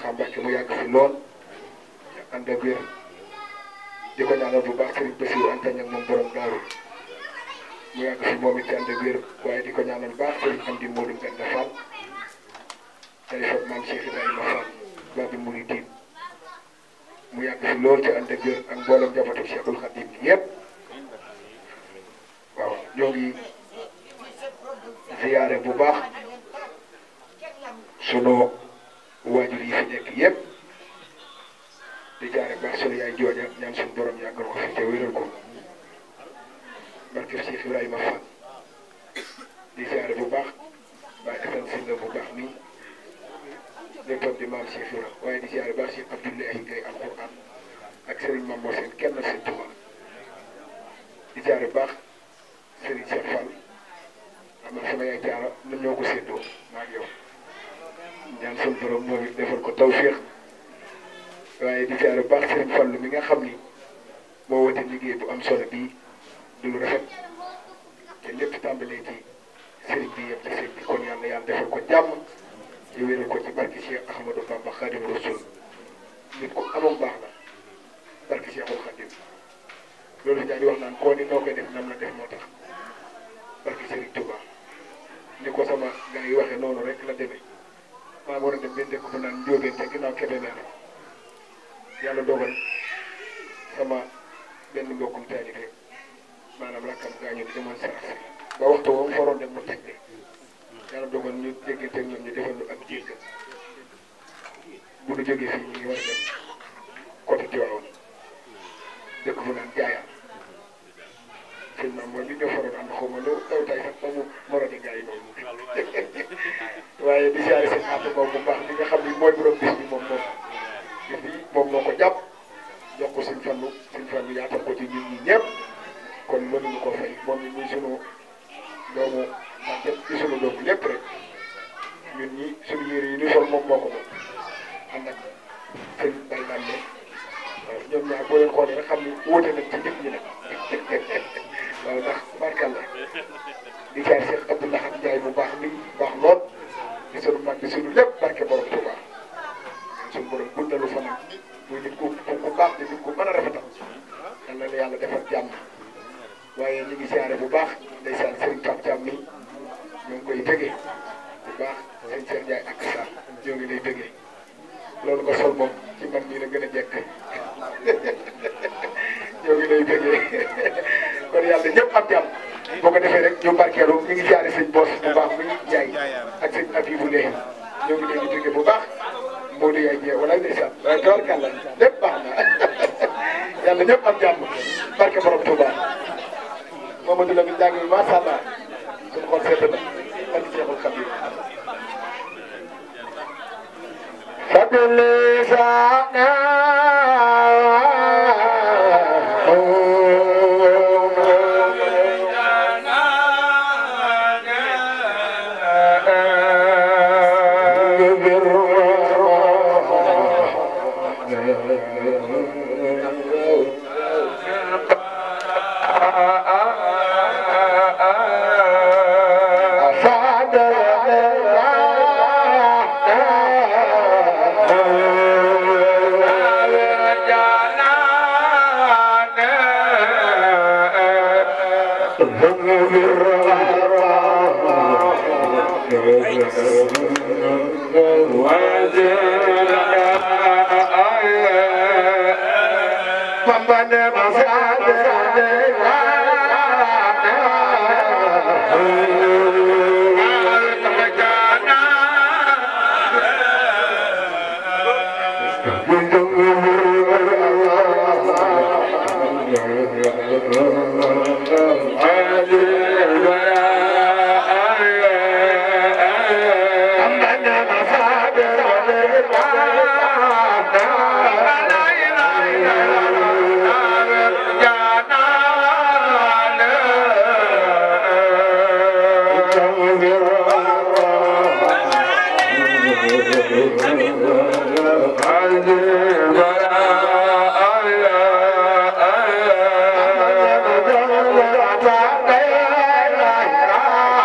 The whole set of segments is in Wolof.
Mountakha Mbacké mu yàgg fi lool ànd ak wér di ko ñaanal bu baax Serigne Bassirou Anta Niang moom borom daaru mu yàgg fi moom it ànd ak wér waaye di ko ñaanal bu baax Serigne Amdi Modou Mbenda Fall tey fa maam Cheikh Ibrahima Fall Babi Mouridine mu yàgg fi lool ci ànd ak wér ak mboolem njabootu Cheikhul Khadim bi yëpp waaw ñoo ngi ziyaare bu baax sunu waajur yi fi nekk yëpp di jaare baax sunu yaay jooja ñaan suñu borom yàggal ko fi te wéral ko barke Cheikh Ibrahima Fall di ziyaare bu baax Baye Assane Sylla bu baax nii léppam di maam Cheikh Ibra waaye di ziyaare baax Cheikh Abdoulaye Gaye alquran ak Serigne Mambo seen kenn seen Tuuba di ziyaare bu baax Serigne Cheikh Fall xam nga sama yaay jaara ñun ñoo ko séddoo maa ngi yow ñaan suñu borom moom it defal ko tawféex waaye di ziyaare bu baax Serigne Fall mi nga xam ni moo wote liggéey bu am solo bii du lu rafet te lépp tàmbalee ci Serigne bi yëpp ci sëñ bi kon yàlla yàlla defal ko jàmm ci wéral ko ci barke Cheikh Ahmadou Bamba Khadim Rasoul nit ku amoon baax la barke Cheikhul Khadim loolu ñaa di wax naan koo ni noo koy def nam la def moo tax barke Serigne Touba ni ko sama gars yi waxee noonu rek la demee maa war a dem benn dëkk bu naan Njóobeen te ginnaaw Kébémer yàlla dogal sama benn mbokkum taalibe maanaam rakkam gaañu di demoon sarax ba waxtu woo mu faroon dem mu teg de yàlla dogal ñu déggante ak ñoom ñu defal lu ak jéggal bu ñu jógee fii ñu ngi war a dem côté Tivaouane dëkk bu naan jaayaan sëñ maam mooy bi ñoo faroon ànd xaw ma lu daw tay sax ba mu morodi gaa yi noonu waaye di siyaare seen ànd moom bu baax li nga xam ni mooy borom bis bi moom moom bis bi moom moo ko jàpp jox ko suñ fannu suñ fannu yaatal ko ci ñun ñi ñëpp kon mënuñu ko fay moom it muy sunu doomu màgget ci sunu doomu lépp rek ñun ñi sunu yére yi ñu sol moom moo ko moom ànd ak sëñ Baye Bande waaw ñoom ñaar boo leen xoolee rek xam ni wóote nañ ci nit ñi nag waaw ndax barkalla di jaay Cheikh Abdoulaye Ndiaye bu baax mi baax lool di sunu mag di sunu lépp barke borom Touba sunu borom guddalu fanam muy nit ku ku baax di nit ku mën a rafetal yal na la yàlla defal jàmm waaye ñu ngi siyaare bu baax ndeysaan Serigne Pape Thiam mi ñoo ngi koy bëggee bu baax sëñ Cheikh Ndiaye ak Sarr ñoo ngi lay bëggee loolu nga sol moom ci man mii la gën a jekk ñoo ngi lay bëggee kon yàlla ñëpp am jàmm boo ko defee rek ñu barkeelu ñu ngi siyaare sëñ Boss bu baax mi Ndiaye ak sëñ Abibou Leye ñoo ngi leen di bëggee bu baax Modou Yaay Dieng wala ndeysaan waaye tawarkàlla lépp baax na yàlla ñëpp am jàmm barke borom Touba Mamadou Lamine jàng bi macha allah suñu xol sedd na barke Seexul Xadim fadli sana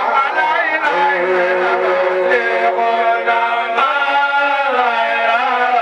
Yeah.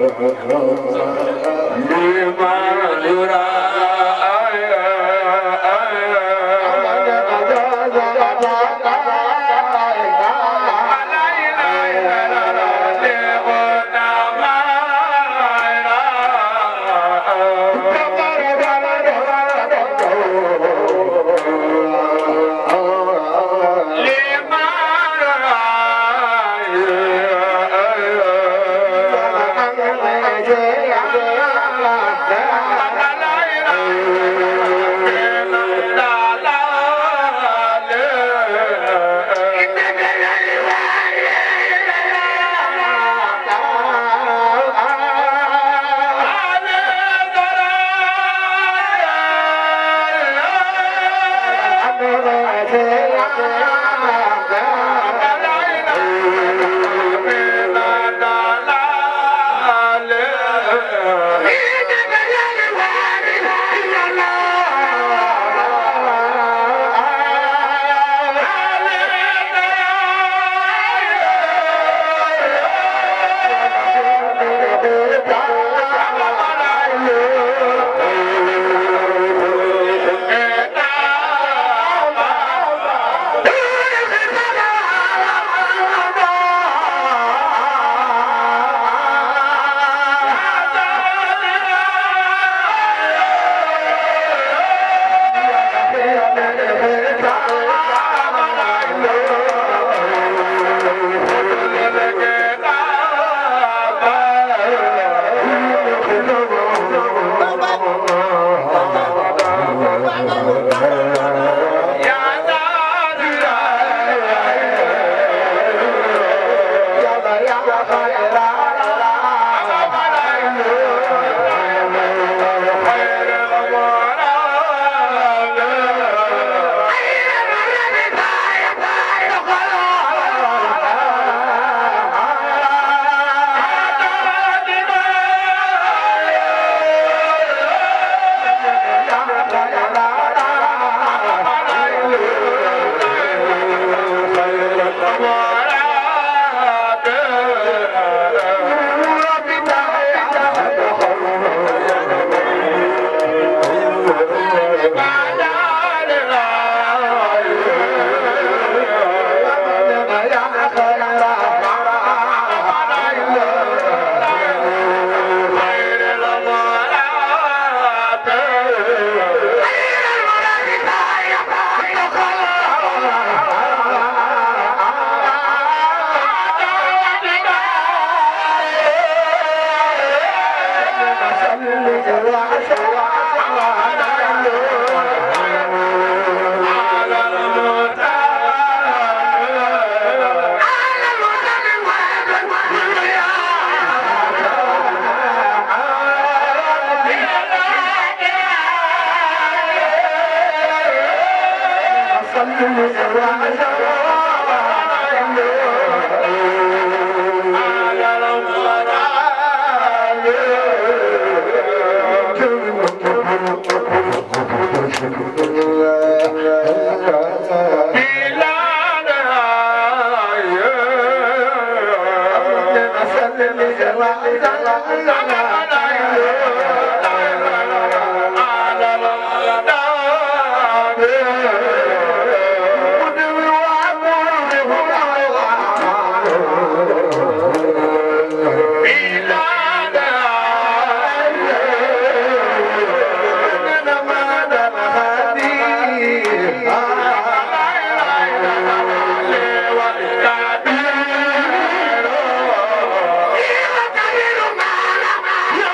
Yeah.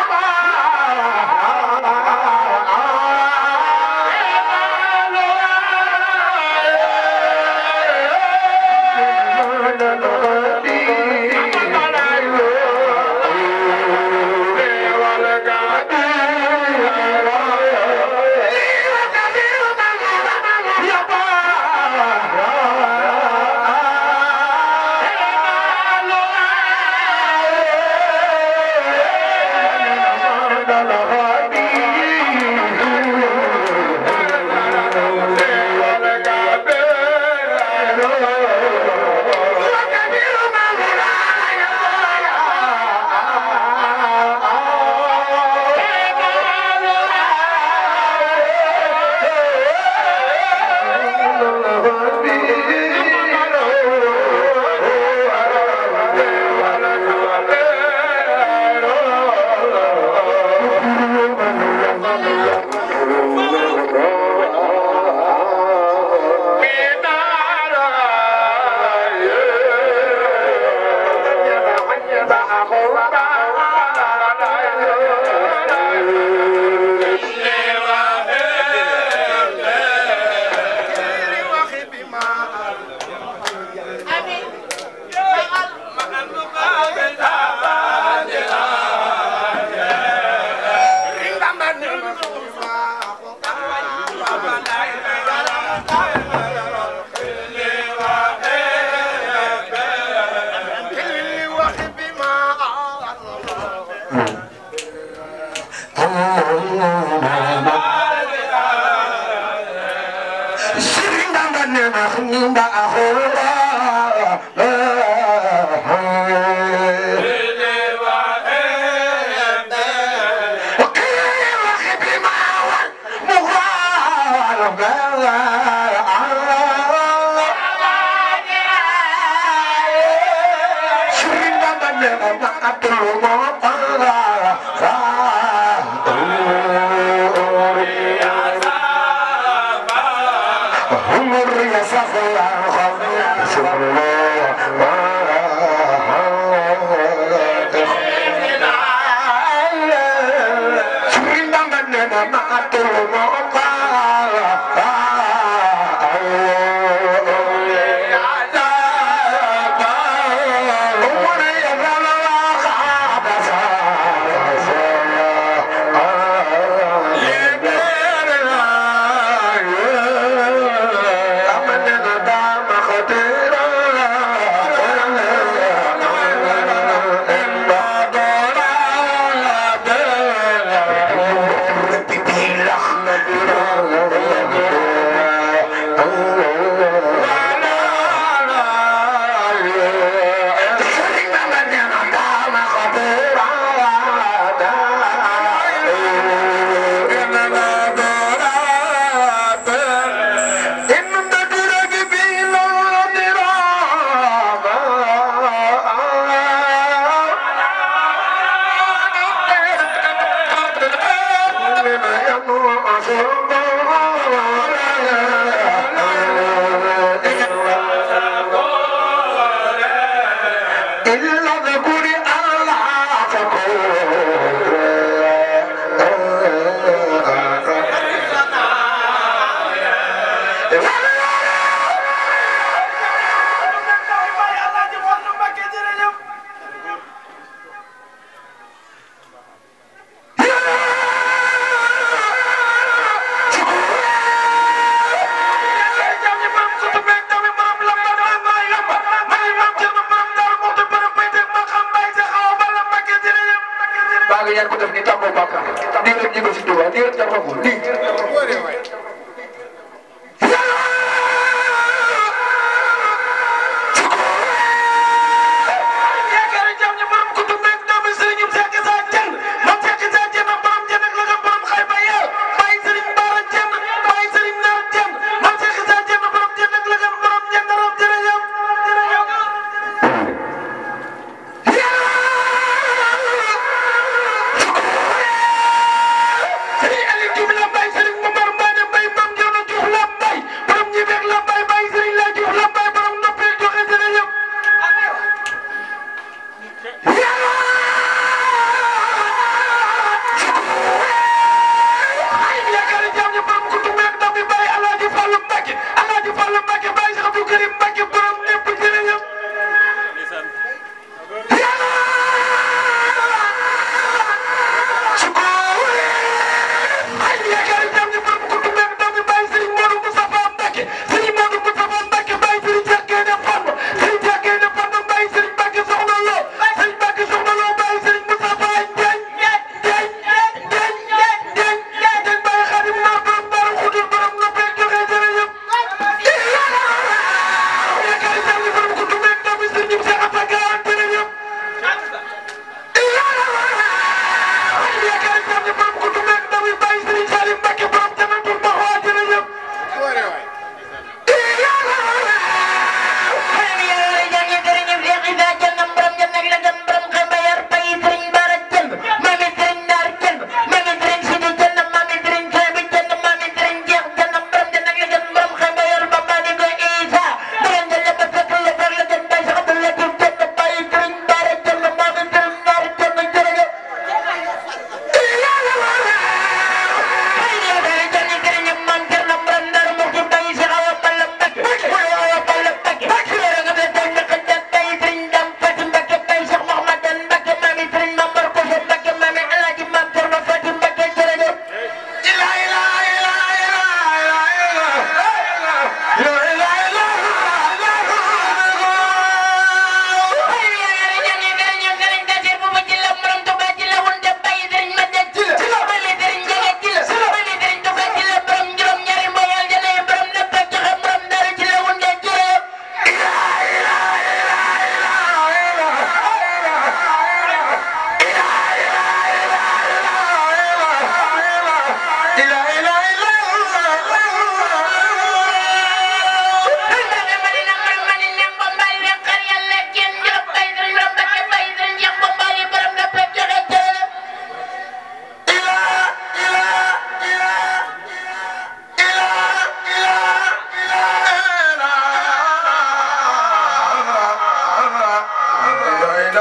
Sëriñ Aliou Diouf la bay Sëriñ Momar Mbane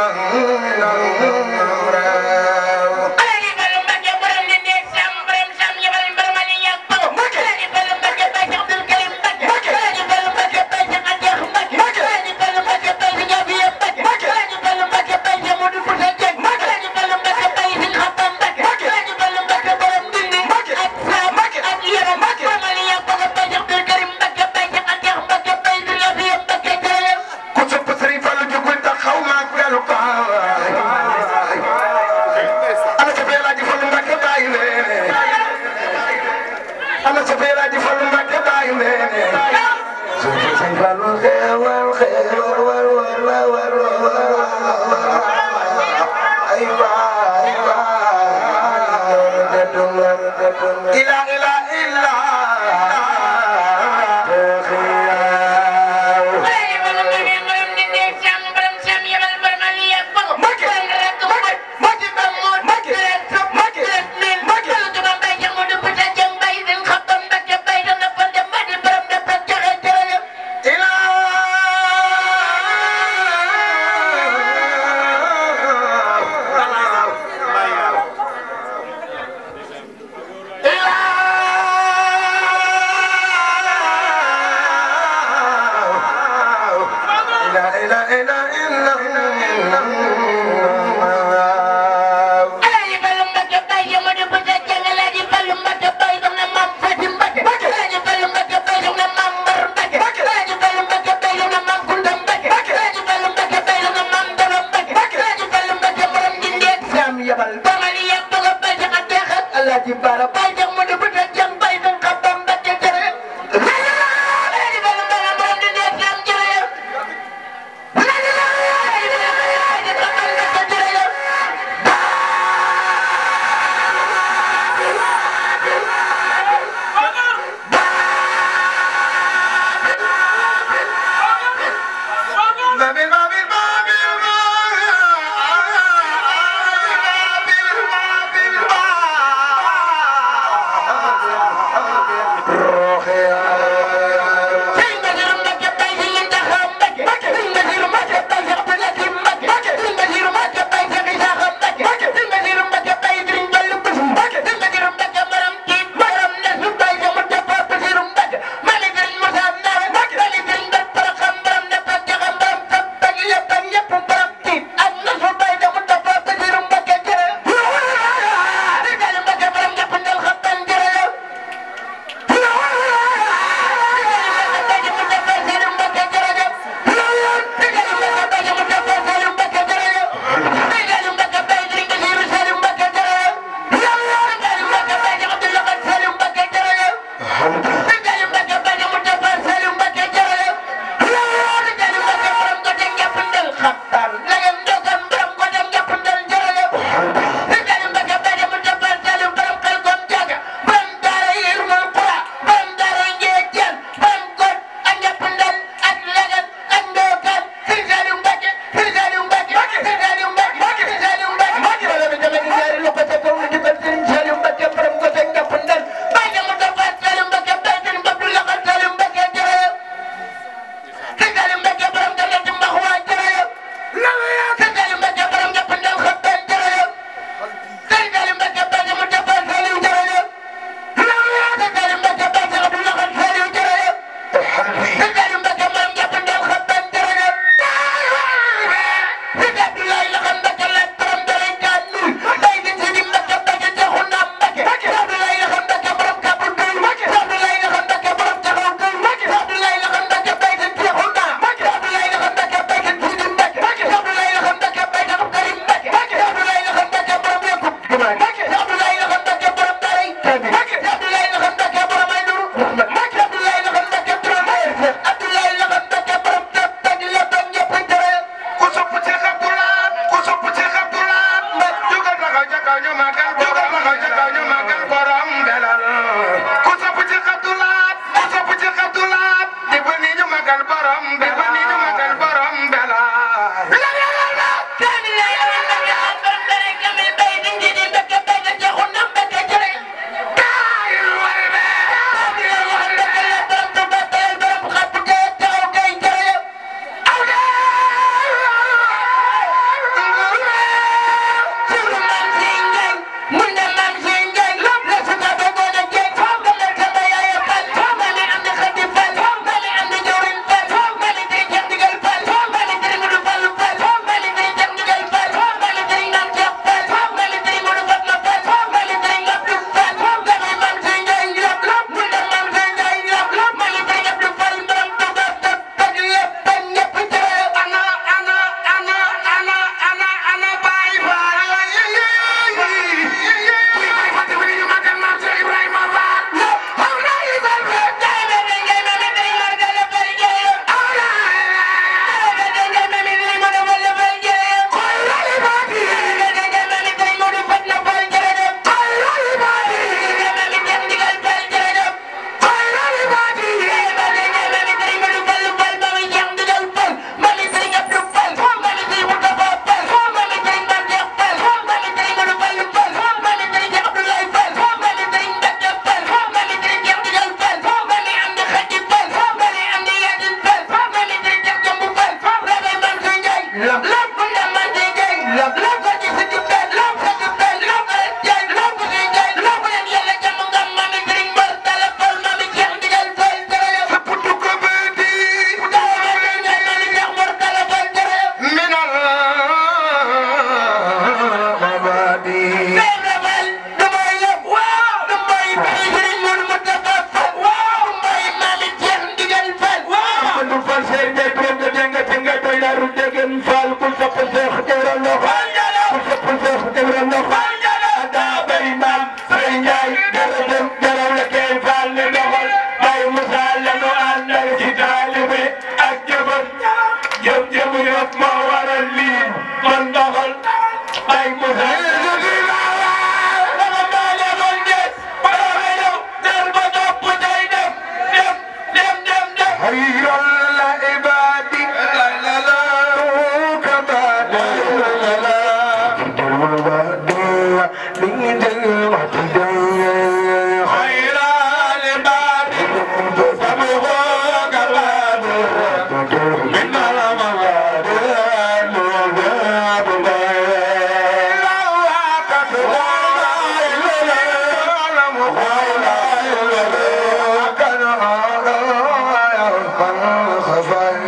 Thank you.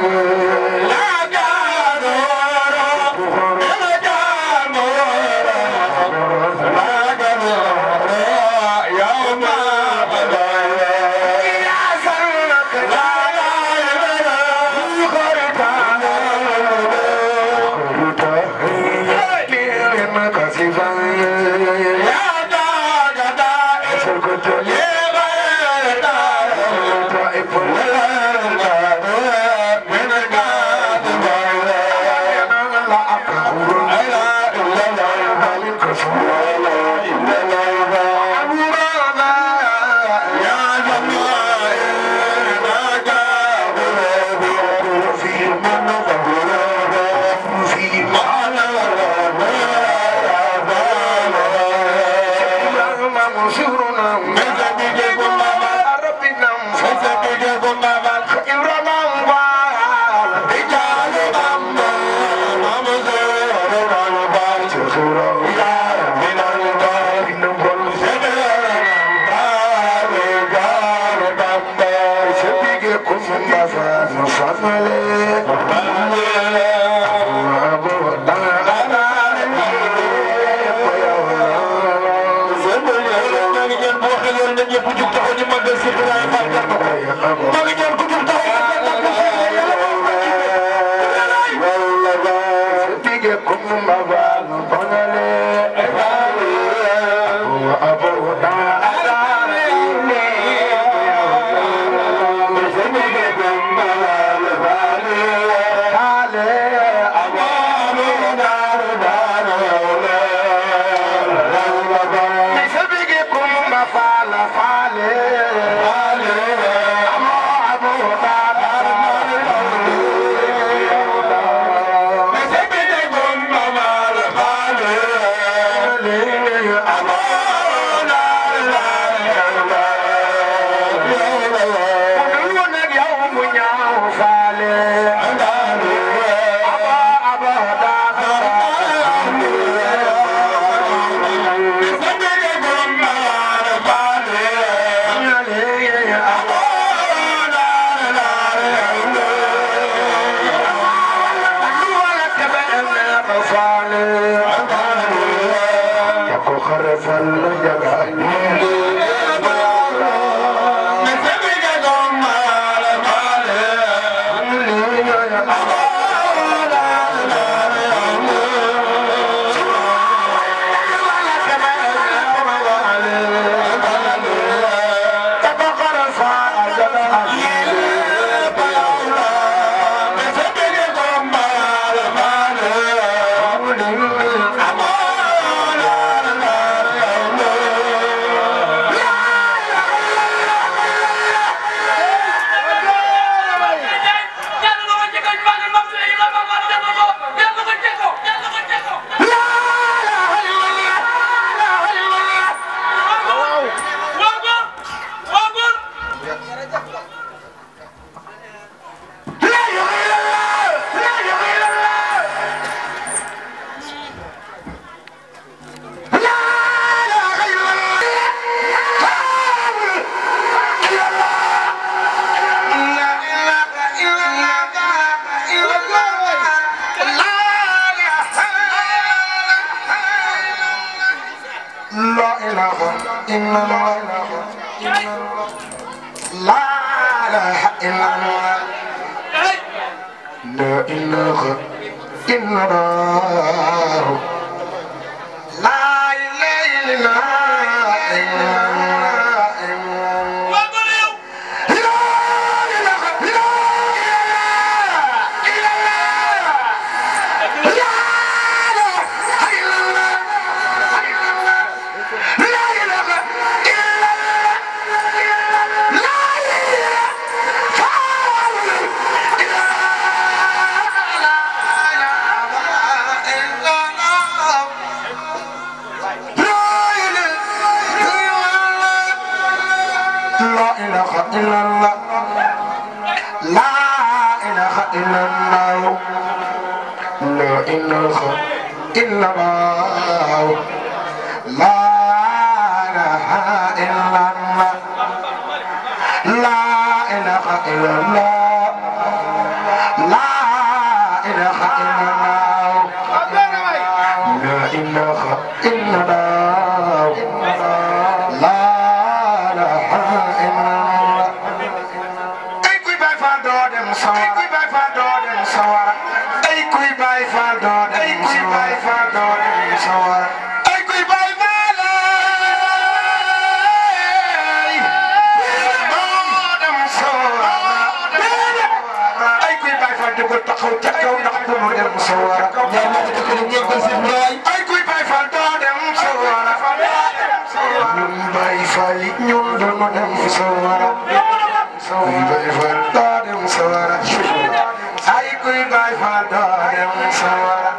لا sawara ay kuy Baay Faal doo dem ay kuy Baay Faal doo dem sawara ay kuy Baay Faal doo dem sawara ay kuy Baay Faal dugg taxaw ca kaw ndax du mu dem sawara ay kuy Baay Faal doo dem sawara ñun Baay Faal yi ñun du mu dem sawara kuy Baay Faal doo dem sawara ay kuy Baay Faal doo dem sawara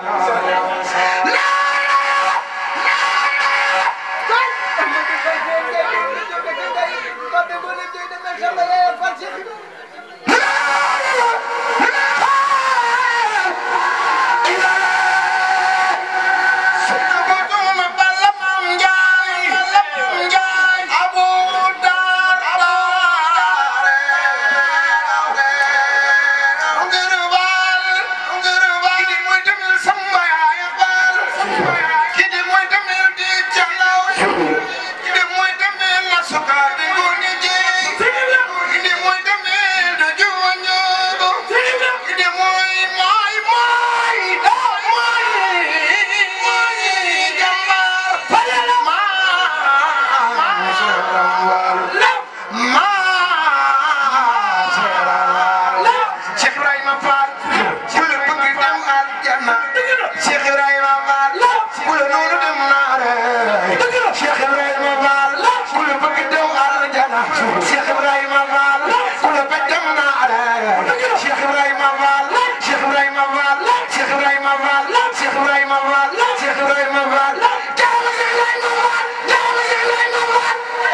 Cheikh Ibrahima Fall ku la bëgg dem aljanna Cheikh Ibrahima Fall ku la noonu dem naare Cheikh Ibrahima Fall ku la bëgg dem aljanna Cheikh Ibrahima Fall ku la bëgg dem naare Cheikh Ibrahima Fall Cheikh Ibrahima Fall Cheikh Ibrahima Fall Cheikh Ibrahima Fall Cheikh Ibrahima Fall jaamu Cheikh Ibrahima Fall jaamu Cheikh Ibrahima Fall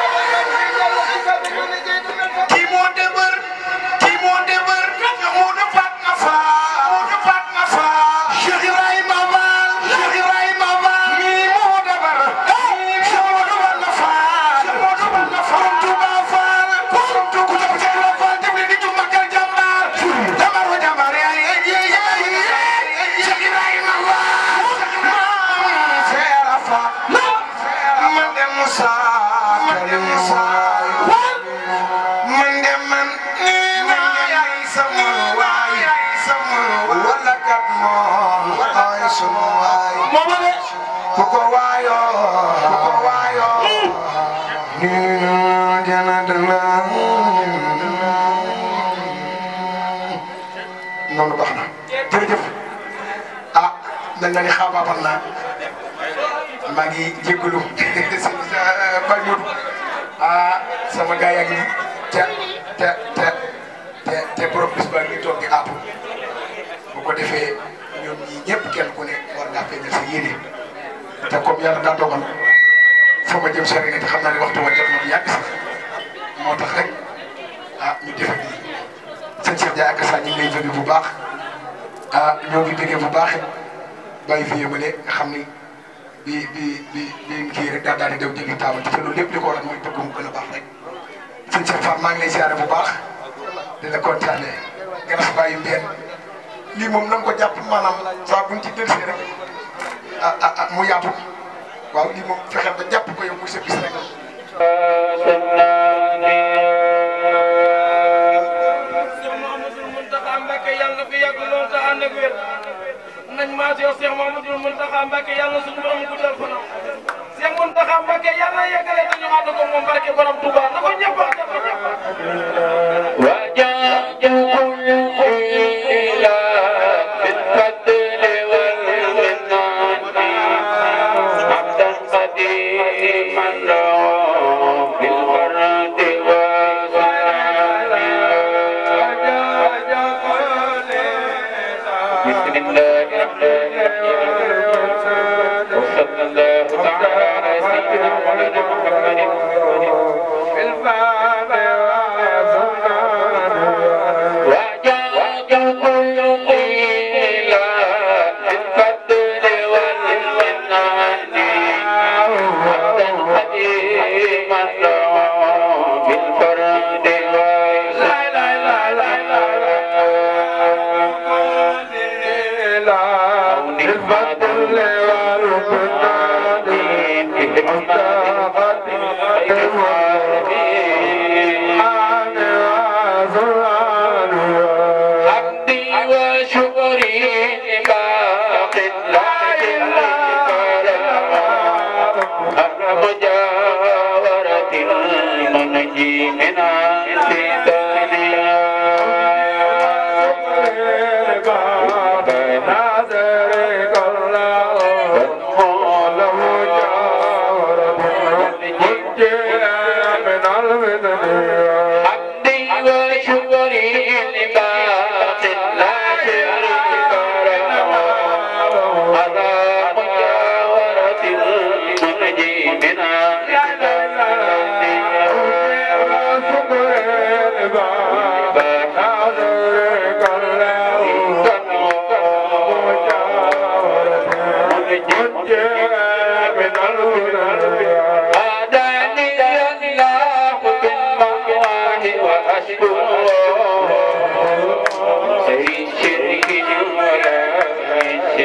kii moo debar kii moo debar moo de fat na fa moo de fat na fa Cheikh Ibrahima Fall Cheikh Ibrahima Fall mii moo debar Cheikh moo de fat na fa Cheikh moo de fat na fa Touba Fall Touba ku topp Cheikh Ibrahima Fall dem leen di ju magal jàmbaar jàmbaar wa jàmbaar yaay yaay yaay Cheikh Ibrahima Fall maam Seera Fall man de Moussa man de Moussa man de man nee naa yaay sama waay wala kat moom ay sunu waay ku ko waayoo ku ko waayoo nee naa jana dana noonu baax na jërëjëf ah mel na ni xaabaabal naa maa ngi jégalu Baye Modou ah sama gars yaa ngi te te te te te borom bis baa ngi toog di àpp bu ko defee ñoom ñii ñëpp kenn ku ne war ngaa feeñal sa yéene te comme yàlla daa dogal fa ma jëm sori na te xam naa ne waxtu wa jot na bu yàgg sax moo tax rek ah ñu defe nii sëñ Cheikh Ndiaye ak sa ñu ngi lay bëgg bu baax ah ñoo ngi bëggee bu baax it bàyyi fi yëmale nga xam ni bi bi bi bi kii rek daal daal di daw jëli taabal te loolu lépp li ko waral mooy bëgg mu gën a baax rek sëñ Cheikh Fall maa ngi lay ziare bu baax di la kontaane gannaaw bàyyi mbeen lii moom na nga ko jàpp maanaam saa buñ ci delsee rek ah ah ah mu yaatu waaw lii moom fexeel ba jàpp ko yow muy sa bis rek Cheikh Mouhamadoul Mountakha Mbacké yàlla na fi yàgg lool te ànd ak wér nañ maa si yow Cheikh Mouhamadoul Mountakha Mbacké yàlla na suñu borom guddal fanam Cheikh Mountakha Mbacké yàlla na yeggale te ñu ànd ko moom barke borom Touba na ko ñëpp na ko ñëpp حمدي وشكري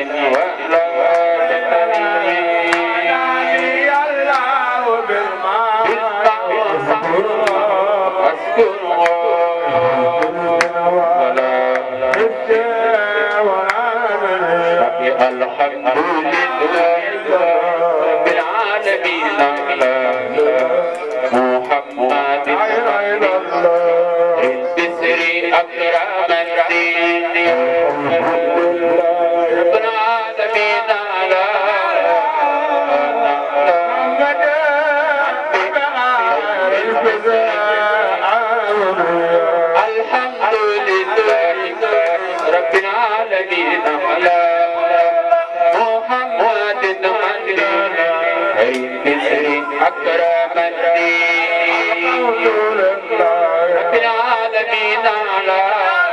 ولا تنامي الله بالماء أذكر ولا الحمد لله رب العالمين على محمد البسر أكرم الدين رب العالمين على محمد الحمد لله رب العالمين على محمد البسر أكرم الدين رب العالمين على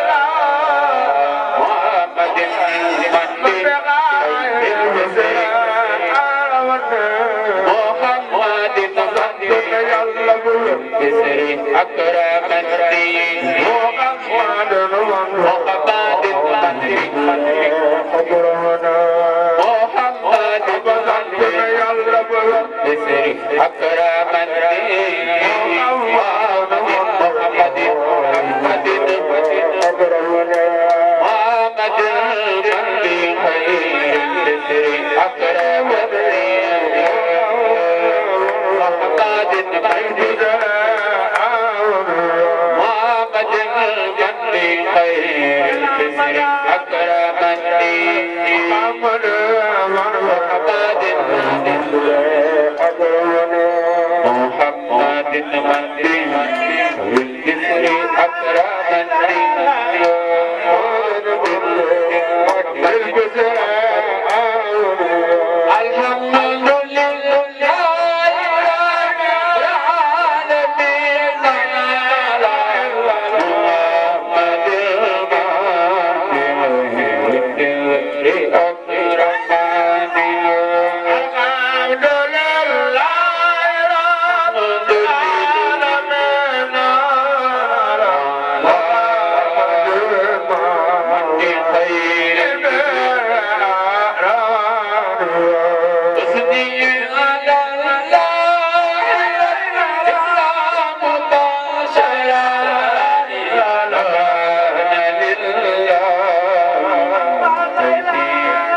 محمد محمد بسر أكرم الدين محمد محمد بسر أكرم الدين محمد محمد محمد محمد قلبي خير بسر أكرم الدين محمد محمد محمد قلبي خير بسر أكرم الدين محمد محمد محمد بالبسر أكرم الحمد لله رب العالمين محمد بالبسر أكرم Yeah.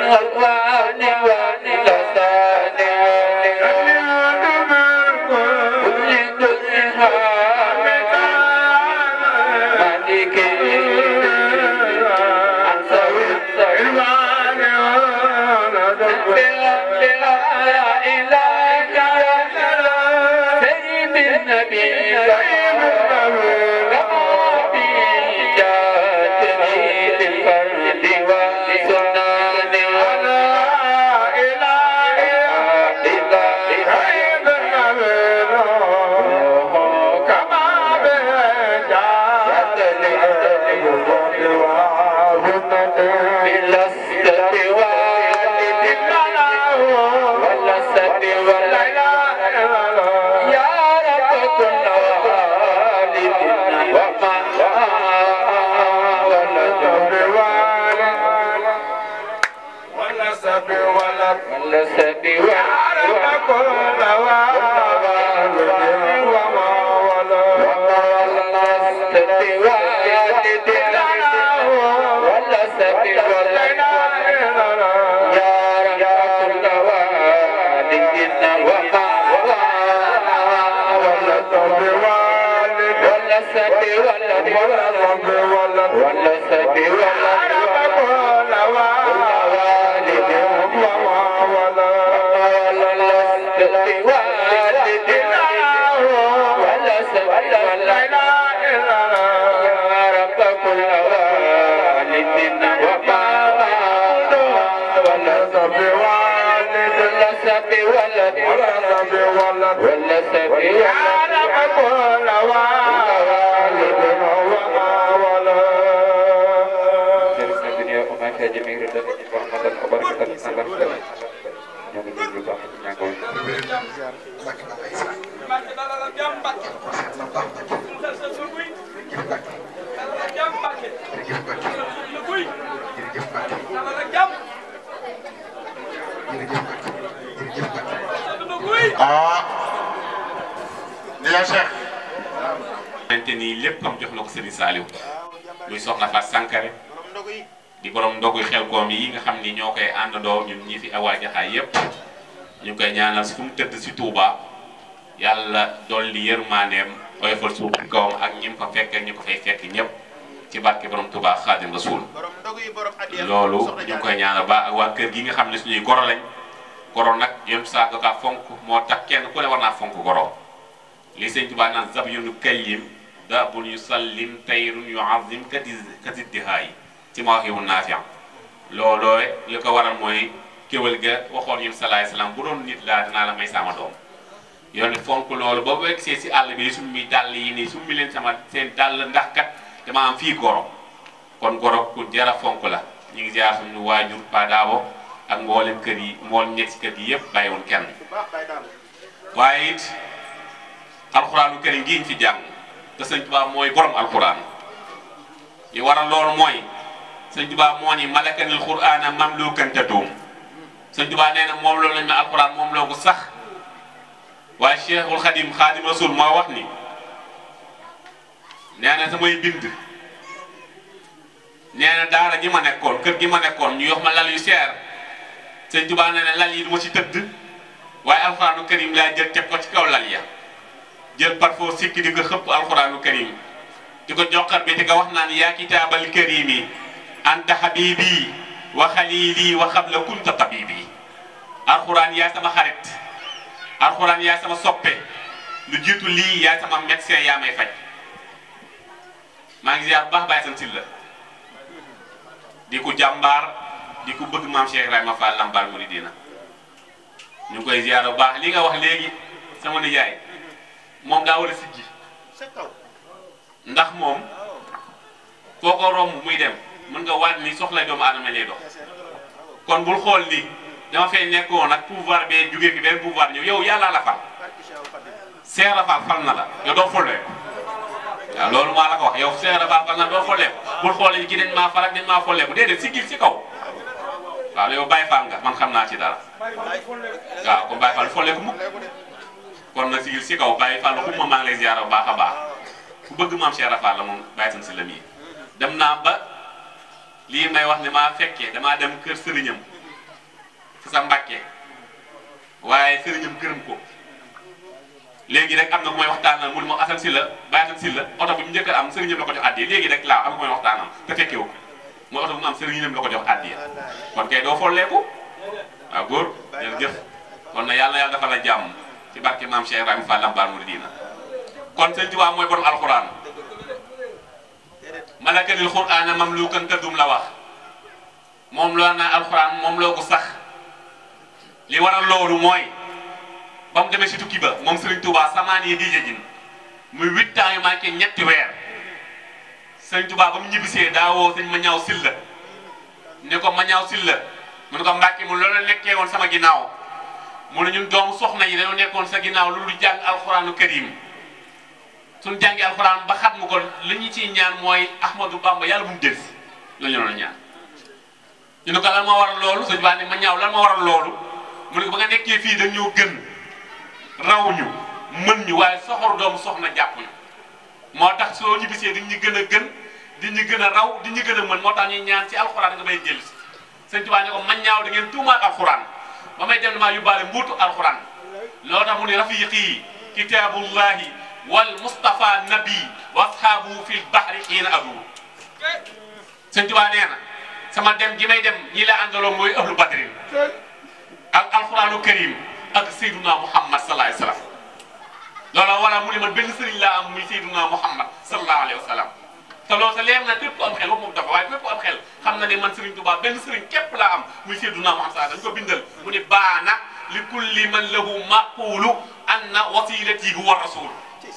الألوان واللسان كل درها مالك أنصر السلمان بلا إله سيد النبي ah Ndiaye Cheikh. xamante ni lépp am jox na ko Serigne Saliou muy soxna Fatou Sankare di borom ndogu xel koom yi nga xam ni ñoo koy àndandoo ñun ñi fi awaa jaxaay yépp ñu ngi koy ñaanal fu mu tëdd si Touba yàlla dolli yërmandeem oyofal suuf ci kawam ak ñi mu fa fekk ñu ko fay fekk ñëpp ci barke borom Touba Xaadim Rasul loolu ñu ngi koy ñaanal ba ak waa kër gi nga xam ne suñuy goro lañ goro nag yéen saa ko kaa fonk moo tax kenn ku ne war naa fonk goro li sëñ Tuubaa naan zab yunu kallim da bul yu sallim tayrun yu azim kati katiddihaay ci ma wax yow naafiam looloo li ko waral mooy kéwal ga waxoon yéen salaay salaam bu doon nit laa dinaa la may sama doom yoon fonk loolu ba bu egsee si àll bi summi dàll yi nii summi leen sama seen dàll ndax kat dama am fii goro kon goro ku jara fonk la ñu ngi jaar suñu waajur Pa Daabo ak mboolem kër yi mboolem nekk si kër gi yëpp bàyyiwul kenn waaye it alxuraanu karim gi ñu fi jàng te sëñ Tuubaa mooy borom alxuraan li waral loolu mooy sëñ Tuubaa moo ni malakanil xuraana mamlukan taduum sëñ Tuubaa nee na moom loolu lañ ma alxuraan moom loo ko sax waaye Cheikhul Xadim Xadim Rasul moo wax ni nee na samay bind nee na daara ji ma nekkoon kër gi ma nekkoon ñu yox ma lal yu seer sëñ Tuubaa nee na lal yi du ma ci tëdd waaye alxuraanu karim laa jël teg ko ci kaw lal ya jël parfois sikki di ko xëpp alxuraanu karim di ko joxar bi di ko wax naan yaa kitaabal karimi anta habibi wa xalili wa xabla kunta tabibi alxuraan yaa sama xarit alxuraan yaa sama soppe lu jiitu lii yaa sama médecin yaa may faj maa ngi ziar bu baax bàyyi san sil la di ko jàmbaar di ko bëgg maam Cheikh Ibrahima Fall Lambaal Mouridina ñu ngi koy ziar bu baax li nga wax léegi sama nijaay moom daa war a siggi ndax moom foo ko romb muy dem mën nga waat ni soxla doomu aadama lay dox kon bul xool ni dama fay nekkoon nag pouvoir bee jugee fi benn pouvoir ñëw yow yàlla la fal Cheikh Rafal fal na la yow doo follee waaw loolu maa la ko wax yow Cheikh Rafal fal na doo follee bul xool ni ki dañ maa fal ak dañ maa follee bu déedéet siggil ci kaw waaw yow Baye Fall nga man xam naa ci dara waaw kon Baye Fall follee ko mukk kon nag sigil si kaw Baye Fall xumma maa ngi lay ziar bu baax a baax ku bëgg maam Cheikh Rafal la moom bàyyi san si la mii dem naa ba lii may wax ne maa fekkee damaa dem kër sëriñam sa Mbàkke waaye sëriñam gërëm ko léegi rek am na ku may waxtaanal mu ne ma Assane Sylla Baye Assane Sylla oto bi mu njëkk a am sëriñam la ko jox addiya léegi rek laa am ku may waxtaanal te fekkewu ko mooy oto bu mu am sëriñam la ko jox addiya kon kay doo folleeku waaw góor jërëjëf kon na yàlla yàlla dafa la jàmm ci barke maam Cheikh Ibrahima Fall Lambaar Mouridina kon sëñ Tuubaa mooy borom alxuraan malakanil xuraana mamluukan tëddum la wax moom loo naa alxuraan moom loo ko sax li waral loolu mooy ba mu demee si tukki ba moom Serigne Touba samaan yi diije jin muy huit ans yu manqué ñetti weer Serigne Touba ba mu ñibbisee daa woo sëñ ma ñaaw silla ne ko ma ñaaw silla mu ne ko Mbàkke mu loolu nekkee woon sama ginnaaw mu ne ñun doomu soxna yi dañoo nekkoon sa ginnaaw lu dul jàng alxuraanu karim suñu jàngi alxuraan ba xat mu ko li ñu ciy ñaan mooy Ahmadou Bamba yàlla bu mu delsi la ñu doon ñaan ñu ne ko lan moo waral loolu sëñ Ba ne ma ñaaw lan moo waral loolu mu ne ko ba nga nekkee fii dañ ñoo gën raw ñu mën ñu waaye soxor doomu soxna jàpp ñu moo tax soo ñu bisee di ñu gën a gën di ñu gën a raw di ñu gën a mën moo tax ñuy ñaan ci alxuraan nga may delsi sëñ Tuubaa ne ko ma ñaaw da ngeen tuumaat alxuraan ba may dem damaa yóbbaale mbuutu alxuraan loo tax mu ne rafiqi kitaabullahi wal Mustafa nabi wa ashaabu fil bahri xiina adu sëñ Tuubaa nee na sama dem gi may dem ñi la àndaloon mooy ahlu badrin ak alquranu karim ak sayduna muhammad sallallahu alayhi wa sallam loola wala mu ne man benn sëriñ laa am muy sayduna muhammad sallallahu alayhi wa sallam te loolu sa leer na képp ku am xel moom dafa waaye képp ku am xel xam na ne man sëriñ Tuubaa benn sëriñ képp laa am muy sayduna muhammad sallallahu dañ ko bindal mu ne baana li kulli man lahu maqulu anna wasilati huwa rasul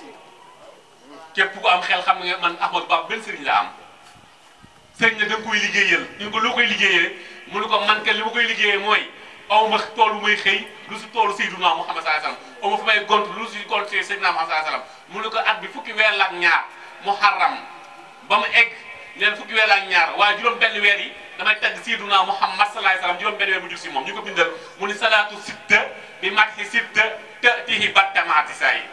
képp ku am xel xam nga man Ahmadou Bamba benn sëriñ la am sëriñ nag da nga koy liggéeyal ñu ngi ko loo koy liggéeyee mu ne ko man kat li ma koy liggéeyee mooy aw ma tool bu may xëy lu si toolu Seydina Muhammad sallallahu alayhi wasallam aw ma fa may gont lu si gont Seydina Muhammad sallallahu alayhi wasallam mu ne ko at bi fukki weer la ak ñaar muharram ba mu egg neen fukki weer la ak ñaar waaye juróom benn weer yi damay tagg Seydina Muhammad sallallahu alayhi wasallam juróom benn weer mu jug si moom ñu ko bindal mu ni salaatu sitta bi madhi sitta tatihi battamaati saa yi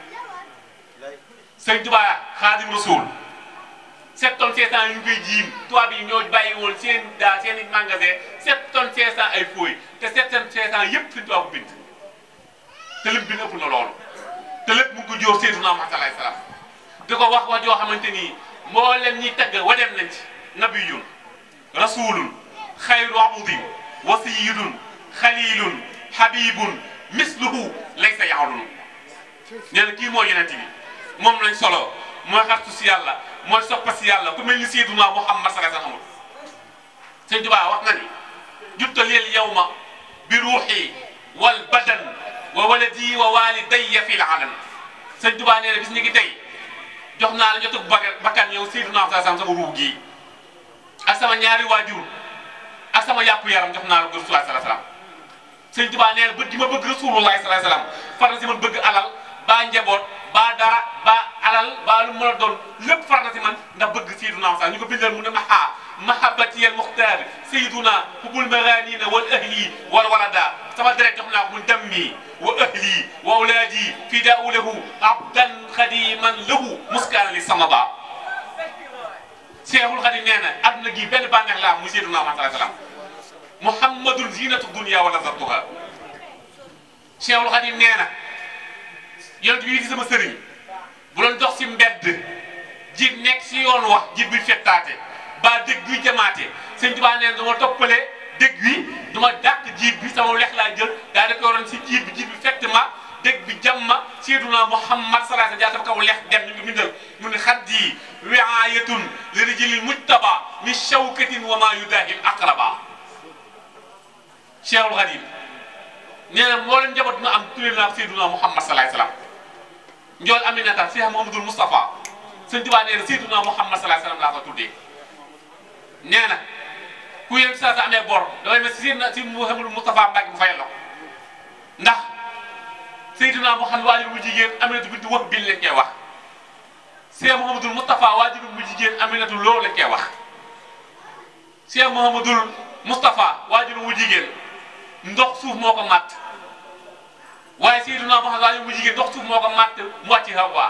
sëñ Tuubaa Xaadim Rasuul sept tonnes cinq cent yu ñu koy jiim tubaab yi ñoo bàyyi woon seen daa seen i magasin sept tonnes cinq cent ay fooy te sept tonnes cinq cent yëpp suñu tubaab bu bind te lim bind ëpp na loolu te lépp mu ngi ko jóor Seydina Muhammad sallallahu alayhi wasallam di ko wax wax joo xamante ni mboolem ñi tagg wadeem nañ ci nabiyun rasulun xayru abudin wasiyidun xalilun habibun misluhu laysa yaxlun nee na kii mooy yonent bi moom lañ solo mooy xartu si yàlla mooy soppa si yàlla ku mel ni Seydina Muhammad sallallahu alayhi wasallam amul sëñ Tuubaa wax na ni juttaleel yawma bi ruuxi wal badan wa waladi wa walidayya fil alam sëñ Tuubaa nee na bis ni ki tey jox naa la jotug bakkan yow Seydina sallallahu alayhi wasallam sama ruux gii ak sama ñaari waajur ak sama yàpp yaram jox naa la ko Rasulullah sallallahu alayhi wasallam sëñ Tuubaa nee na bëgg gi ma bëgg Rasulullah sallallahu alayhi wasallam far na si man bëgg alal baa njaboot baa dara baa alal baa lu mën a doon lépp far na si man ndax bëgg Seydina Muhammad ñu ko bindal mu ne maha mahabati al muxtaar Seydina hubul maganina wal ahli wal walada sama deret jox naa ko mu dammi wa ahli wa awlaadi fidaau lahu abdan xadiman lahu muskaana li sama ba Seexul Xadim nee na adduna gi benn bànneex la am muy Seydina Muhammad sallallahu alayhi wasallam muhammadun zinatu dunya wa lazatuha Seexul Xadim nee na yonent bi di sama sëriñ bu doon dox si mbedd ji nekk si yoon wax ji bi fettaate ba dëgg bi jamaate sëñ Tuubaa nee na dama toppale dëgg wi duma dàq jiib bi sama lex laa jël daa da ko waroon si jiib bi jiib bi fett ma dëgg bi jam ma Seydina Muhammad sallallahu alayhi wasallam jaa sama kaw lex dem ñu ngi bindal mu ne xaddi wiayatun li rijlil mujtaba min shawkatin wa ma yudahil aqraba Cheikhul Khadim nee na moo leen njaboot na am tuddee naa Seydina Muhammad sallallahu alayhi wasallam njool Aminata Cheikh Mouhamadoul Moustapha sëñ Tuubaa nee na Seydina Muhammad sallallahu alayhi wasallam laa ko tuddee nee na ku yéen saa sa amee bor damay mel si Seydina si Mouhamadoul Moustapha Mbacke mu fayal la ndax Seydina Muhammad waajur bu jigéen Aminatu bintu wax bil lañ koy wax Cheikh Mouhamadoul Moustapha waajur bu jigéen Aminatu loolu lañ koy wax Cheikh Mouhamadoul Moustapha waajur bu jigéen ndox suuf moo ko màtt waaye Seydina Muhammad waajur bu jigéen ndox suuf moo ko màtt mu wàcc Hawa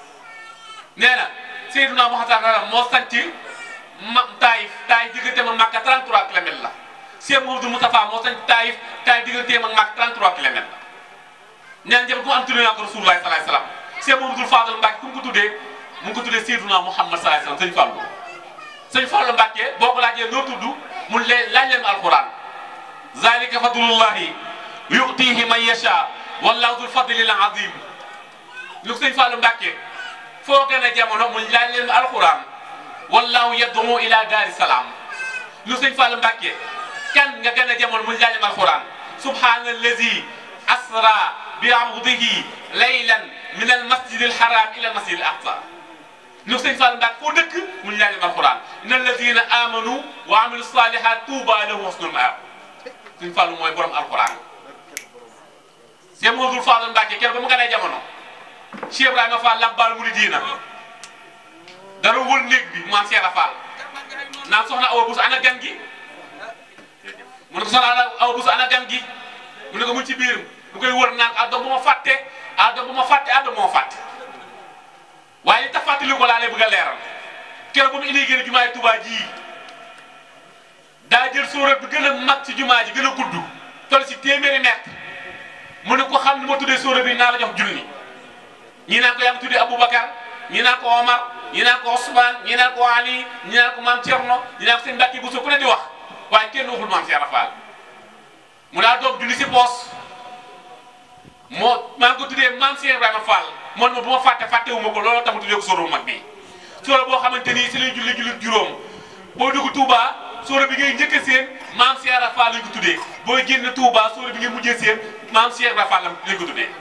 nee na Seydina Muhammad moo sanc ma Taayif Taayif diggante ma Makka 33 kilomètres la Cheikh Mouhamadou Moustapha moo sañ Taïf Taïf digganteem ak Màkka 33 kilomètres neen jëm ku am tuddee naa ko Rasulullah sallallahu alayhi wasallam Cheikh Mouhamadou Fadal Mbacke ku mu ko tuddee mu ngi ko tuddee Seydina Muhammad sallallahu alayhi wasallam sëñ Fallou sëñ Fallou Mbacke boo ko laajee noo tudd mu leen laaj leen alquran zalika fadlullahi yu'tihi man yasha wallahu dul fadlil azim lu sëñ Fallou Mbacke foo gën a jamono mu laaj leen alquran wallahu yad'u ila daari salaam lu sëñ Fallou Mbacke kan nga gën a jamono mu laaj leen alquran subhanallazi asra bi abdihi laylan min al masjid al haram ila al masjid al aqsa lu sëñ Fallou Mbacke foo dëkk mu laaj leen alquran inna alladina amanu wa amilu salihat tuuba lahum husnul maab sëñ Fallou mooy borom alquran Cheikh Mouhamadoul Fadal Mbacke keroog ba mu gënee jamono Cheikh Ibrahima Fall Labbal Mouridina dara wër néeg bi maam Cheikh Fall naan soxna Awa Bousso ana gan gi mu ne ko soxna Awa Bousso ana gan gi mu ne ko mu ci biir mu koy wër naan ah doom bu ma fàtte ah doom bu ma fàtte ah doom bu ma fàtte waaye li tax fàttali ko laa lay bëgg a leeral keroog ba mu indi gën a jumaay Touba ji daa jël sóorat bi gën a mag ci jumaa ji gën a gudd toll si téeméeri mètre mu ne ko xam ni ma tuddee sóorat bi naa la jox junni ñii naan ko yaa ngi tuddee Aboubacar ñii naan ko Omar ñii naan ko Ousmane ñii naan ko Ali ñii naan ko maam Thierno ñii naan ko sëñ Mbacke Bousso ku ne di wax waaye kenn waxul maam Cheikh Rafal mu daa doom junni si poos moo maa ngi ko tuddee maam Cheikh Ibrahima Fall man ma bu ma fàtte fàttewu ma ko looloo tax ma tuddee ko sóoru mag bi sóora boo xamante ni si lay julli julli juróom boo dugg Touba sóora bi ngay njëkk a seen maam Cheikh Ibra Fall lañ ko tuddee booy génn Touba sóora bi ngay mujjee seen maam Cheikh Ibra Fall lañ ko tuddee.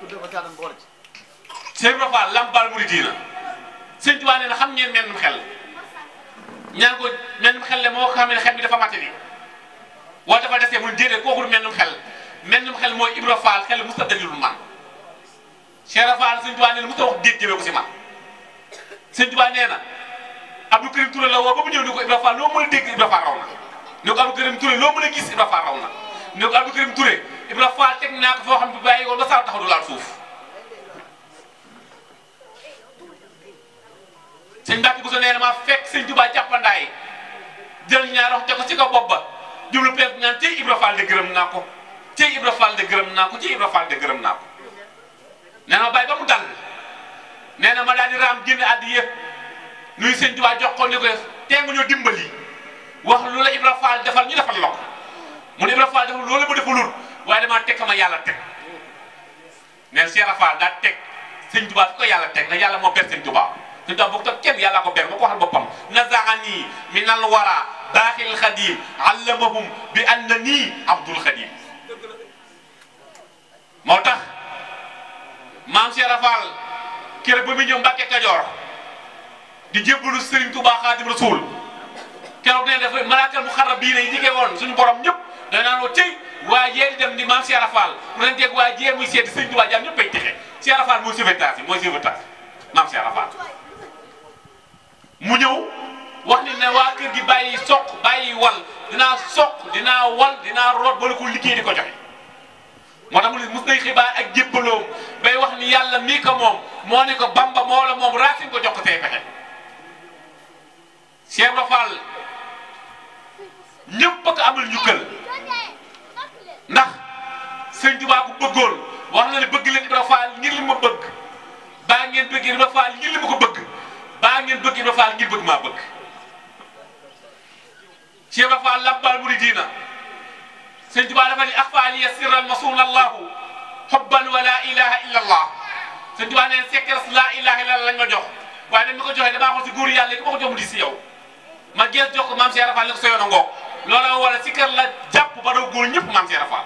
Cheikh Ibra Fall Lambaal Mouridina sëñ Touba nee na xam ngeen mennum xel ñaan ko mennum xel le moo ko xam ne xel bi dafa matali wala dafa desee mu ne déedéet kooku du mennum xel mennum xel mooy Ibra Fall xel musta dalilul man Cheikh Ibra Fall sëñ Touba nee na musta wax déet jëmee ko si man sëñ Touba nee na. Abdou Karim Touré la woo ba mu ñëw ni ko Ibra Fall loo mën a dégg Ibra Fall raw na ne ko Abdou Karim Touré loo mën a gis Ibra Fall raw na ne ko Abdou Karim Touré Ibra Fall teg naa ko foo xam ne bàyyi woon ba saa taxaw du laal suuf sëñ Mbacke Bousso nee na maa fekk sëñ Touba jàppandaay jël ñaar wax te ko ci kaw bopp ba jublu peeg naan tey Ibra Fall de gërëm naa ko tey Ibra Fall de gërëm naa ko tey Ibra Fall de gërëm naa ko nee na ma bàyyi ba mu dal nee na ma daal di raam génn àddi yëpp nuy sëñ Tuubaa jox ko ni ko tee nga ñoo dimbali wax lu la Ibra Fall defal ñu defal la ko mu ne Ibra Fall defal loolu ma defalul waaye damaa teg ma yàlla teg neen Cheikh Fall daa teg sëñ Tuubaa fi ko yàlla teg na yàlla moo ber sëñ Tuubaa sëñ Tuubaa bokk kenn yàlla ko ber moo ko waxal boppam nazaani min al wara baaxil xadim allamahum bi anna nii abdul xadim moo tax maam Cheikh Fall kër ba mu ñëw Mbàkke Kajoor di jébbalu Serigne Touba Xaadim Rasul keroog nee dafa malaakal mu xarab bii ne jigee woon suñu borom ñëpp da naan woo tey waa jee di dem di maam Cheikh Fall mu leen teg waa jee muy seeti Serigne Touba jaam ñëpp ay texe Cheikh Fall mooy sauvetage yi mooy sauvetage maam Cheikh Fall mu ñëw wax ni ne waa kër gi bàyyi soq bàyyi wal dinaa soq dinaa wal dinaa root wala ko liggéey di ko joxe moo tax mu ne mos nay xibaar ak jébbaloom bay wax ni yàlla mii ko moom moo ne ko bamba moo la moom racine ko jox ko say pexe Cheikh Ibra Fall ñëpp a ko amal njukkal ndax sëñ Tuubaa ko bëggoon wax na ne bëgg leen Ibra Fall ngir li ma bëgg baa ngeen bëgg Ibra Fall ngir li ma ko bëgg baa ngeen bëgg Ibra Fall ngir bëgg maa bëgg Cheikh Ibra Fall labbal muridina sëñ Tuubaa dafa ni axfaaliya sirran masuun allahu xubban wa laa ilaha illa allah sëñ Tuubaa neen sekkeres laa ilaha illa allah lañ ma jox waaye dañ ma ko joxee damaa xool si góor yàlla ki ma ko jox mu di si yow ma gees jox ko maam Cheikh Rafal ne ko sa yoon a ngoog loola wala si kër la jàpp ba daw góor ñëpp maam Cheikh Rafal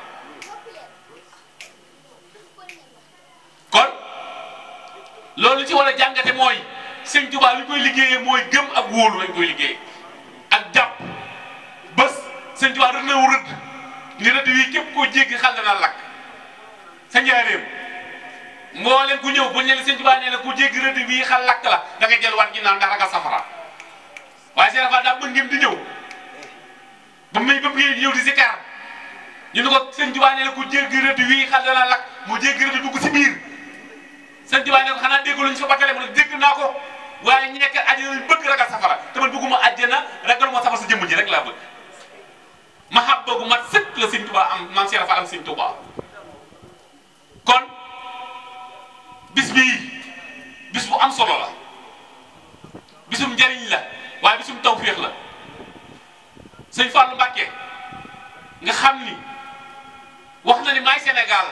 kon loolu ci war a jàngate mooy sëñ Tuubaa li ñu koy liggéeyee mooy gëm ak wóolu lañ koy liggéey ak jàpp bés sëñ Tuubaa rëdd na wu rëdd ni rëdd wii képp koo jéggi xal dana lakk sa njaareem mboolem ku ñëw bu ñu leen sëñ Tuubaa nee na ku jéggi rëdd wii xal lakk la da nga jël wat ginnaaw ndax ragal safara waaye Cheikh Rafal daa mën ngeen di ñëw ba muy ba muy ñëw di si kar ñu ne ko sëñ Tuubaa nee na ku jéggi rëdd wii xal dana lakk mu jéggi rëdd dugg si biir sëñ Tuubaa ne ko xanaa dégg luñ fa batale mu ne dégg naa ko waaye ñi nekk àjjana lañ bëgg ragal safara te man bëgguma àjjana ragal moo safara sa jëmm ji rek laa bëgg mahabba gu mat sëkk la sëñ Touba am maam Cheikh Fall am sëñ Touba kon bis bii bis bu am solo la bisum njariñ la waaye bisum tawféex la sëñ Fallou Mbacké nga xam ni wax na ni maay Sénégal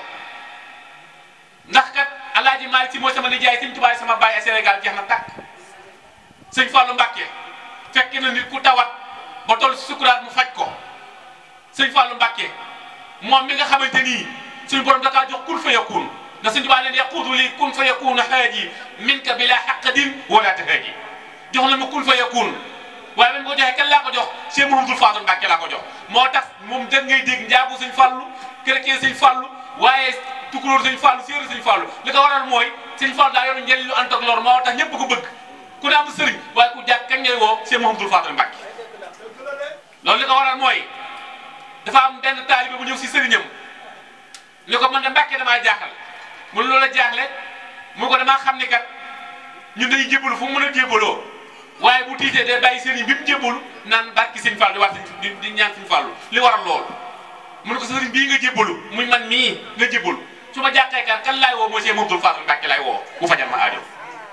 ndax kat alaaji Maalik Si mooy sama nijaay sëñ Tuubaa sama baay Sénégal jeex na tàkk sëñ Fallou Mbacké fekk na nit ku tawat ba toll si sukuraat mu faj ko sëñ Fallou Mbacké moom mi nga xamante nii suñu borom da kaa jox kun fa yakun na sëñ Tuubaa leen yaquudu li kun fa yakun haaji minka bila xaqadin wala tahaaji jox na ma kun fa yakun waaye ba mu ko joxee kan laa ko jox Cheikh Mouhamadoul Fadal Mbacké laa ko jox moo tax moom dëgg ngay dégg njaabu sëñ Fallou chrétien sëñ Fallou waaye tukulóor sëñ Fallou séeréer sëñ Fallou li ko waral mooy sëñ Fallou daa yor njëriñ lu ànd ak lor moo tax ñëpp ko bëgg ku ne am sëriñ waaye ku jàkk kañ ngay woo Cheikh Mouhamadoul Fadal Mbacké loolu li ko waral mooy dafa am benn taalibe bu ñëw si sëriñam ni ko man de Mbacké damaa jaaxal mu ne loola jaaxle mu ko damaa xam ni kat ñun day jébbalu fu mu mën a jébbaloo waaye bu tiitee day bàyyi sëriñ bi mu jébbalu naan barki sëñ Fall di wax di di ñaan sëñ Fallu li waral loolu mu ne ko sëriñ bii nga jébbalu muy man mii nga jébbalu su ma jàqee kan kan laay woo mooy Cheikh Mouhamadoul Fadal Mbacké laay woo bu fajal ma aajo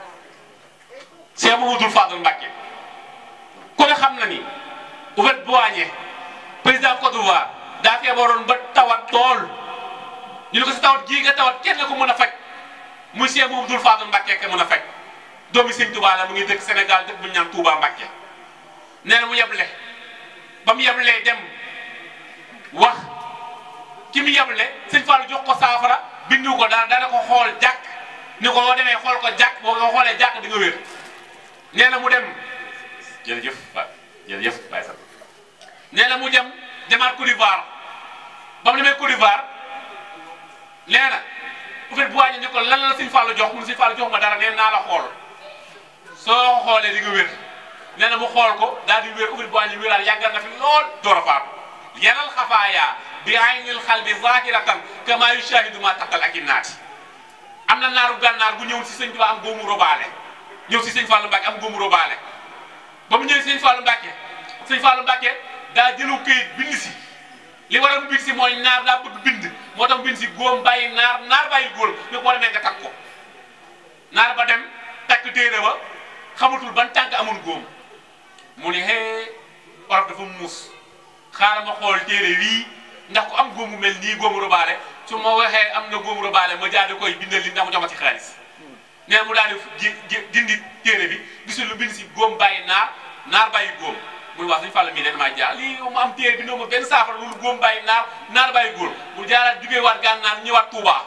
Cheikh Mouhamadoul Fadal Mbacké ku ne xam na ni Houphouët-Boigny président Côte d'Ivoire daa feebaroon ba tawat tool ñu ne ko si tawat gii nga tawat kenn ko mën a faj muy Cheikh Mouhamadoul Fadal Mbacké ka mën a faj doomi sëñ Touba la mu ngi dëkk Sénégal dëkk bu ñu naan Touba Mbacké nee na mu yeble ba mu yeblee dem wax ki mu yeble sëñ Fallou jox ko saafara bindu ko dara dana ko xool jàkk ni ko boo demee xool ko jàkk boo ko xoolee jàkk di nga wér nee na mu dem jërëjëf ba jërëjëf Baye Sall nee na mu dem demaat Côte d'Ivoire ba mu demee Côte d'Ivoire nee na Houphouët-Boigny ni ko lan la sëñ Fallou jox mu sëñ Fallou jox ma dara nee naa la xool soo xoolee di nga wér nee na mu xool ko daal di wér Houphouët-Boigny wéraal yàggal na fi lool door a faatu yanal xafaaya bi aynil xalbi zahiratan kama yushahidu ma taqal ak naati am na naaru gànnaar bu ñëw si sëñ Tuubaa am góomu robaale ñëw si sëñ Fallou Mbacké am góomu robaale ba mu ñëwee sëñ Fallou Mbacké sëñ Fallou Mbacké daa jëlu këyit bind si li waral mu bind si mooy naar daa bëgg bind moo tax mu bind si góom bàyyi naar naar bàyyi góor ni ko war a nga takk ko naar ba dem takk téere ba xamatul ban tànk amul góom mu ne hee olof dafa muus xaaral ma xool téere wii ndax ku am góomu mel nii góomu robaale su ma waxee am na góomu robaale ma jaade koy bindal li ndax mu jox ma ci xaalis nee mu daal di dindi téere bi gisul lu bind si góom bàyyi naar naar bàyyi góom muy wax suñu fàll mii ne damaa jaar lii mu am téere bi noo ma benn saafara loolu góom bàyyi naar naar bàyyi góor mu jaaraat jugee waat gànnaar ñëwaat Touba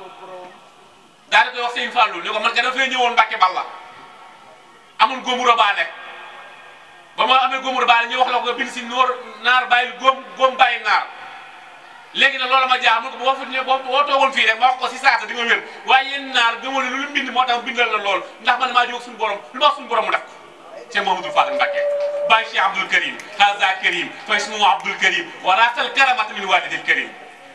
daal di koy wax sëñ Fallou ni ko man ka dafay ñëwoon Mbacké Balla amul góomu robaale ba ma amee góomu robaale ñu wax la ko nga bind si noor naar bàyyi góom góom bàyyi naar léegi nag loolu ma jaar mu ko boo fa ñëwee boo boo toogoon fii rek ma wax ko si saasa di nga wér waaye yéen naar gëmoo ne lu mu bind moo tax bindal la lool ndax man maa jóg suñu borom lu ma wax suñu borom mu def ko Cheikh Mouhamadoul Fadal Mbacké Baye Cheikh Abdoul Karim haza Karim fa ismuhu Abdoul Karim wa rasal karamata min walidil Karim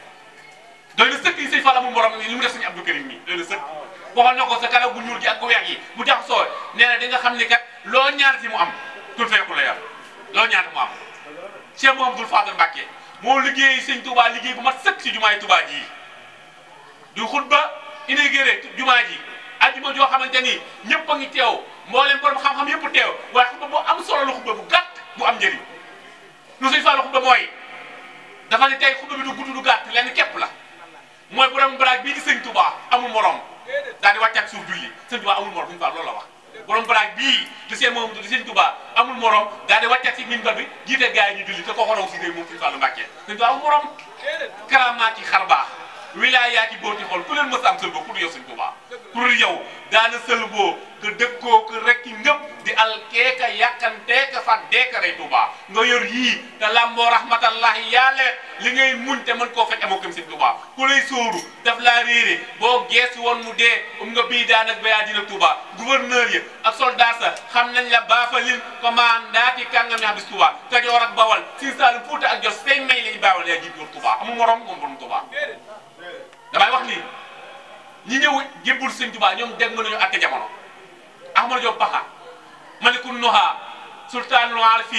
doy na sëkk yi sëñ Fall amul morom li mu def sëñ Abdoul Karim mi doy na sëkk waxoon na ko sa kala gu ñuul gi ak gu weex yi bu tax soo nee na di nga xam ni kat loo ñaan si mu am tul feeku la yar loo ñaan mu am Cheikh Mouhamadoul Fadal Mbacké moo liggéey sëñ Touba liggéey bu mat sëkk si jumaay Touba ji du xutba inauguré jumaa ji ajjuma joo xamante ni ñëpp a ngi teew mboolem borom xam-xam yëpp teew waaye xutba bu am solo la xutba bu gàtt bu am njëriñ lu sëñ Fallu xutba mooy dafa ne tey xutba bi du gudd du gàtt lenn képp la mooy borom baraag bii di sëñ Touba amul morom daal di wàcc ak suuf julli sëñ Touba amul morom sëñ Fall loolu la wax borom baraag bii di seen moom di sëñ Touba amul morom daal di wàcc ak si minbar bi jiite gars yi ñu julli te ko xoraw si réew moom sëñ Fallu Mbacké sëñ Touba amul morom karamaati xar baax wilaayaati booti xool ku leen mës a am sël boo ku dul yow sëñ Touba ku dul yow daana sël boo que dëkkoo que rekki ngëp di alkeeka yàkkanteeka fat deeka rey Touba nga yor yii te lamboo rahmatallahi yàlla li ngay muñ te mën koo fekk amoo kam sëñ Touba ku lay sóoru daf laa réere boo geesu woon mu dee um nga bii daan ak bayaa dina Touba gouverneur yi ak soldat sa xam nañ la baafalin commandant yi kàngam ñax bis Touba Kajoor ak Bawal Siin Saalum Fuuta ak Jos seen may lañu baawal yaa jiit yor Touba amul morom moom borom Touba damay wax ni ñi ñëw jébbul sëñ Touba ñoom dégg nga nañu atte jamono Ahmadou Diop Paxa Malikul Nuha Sultanul Arifin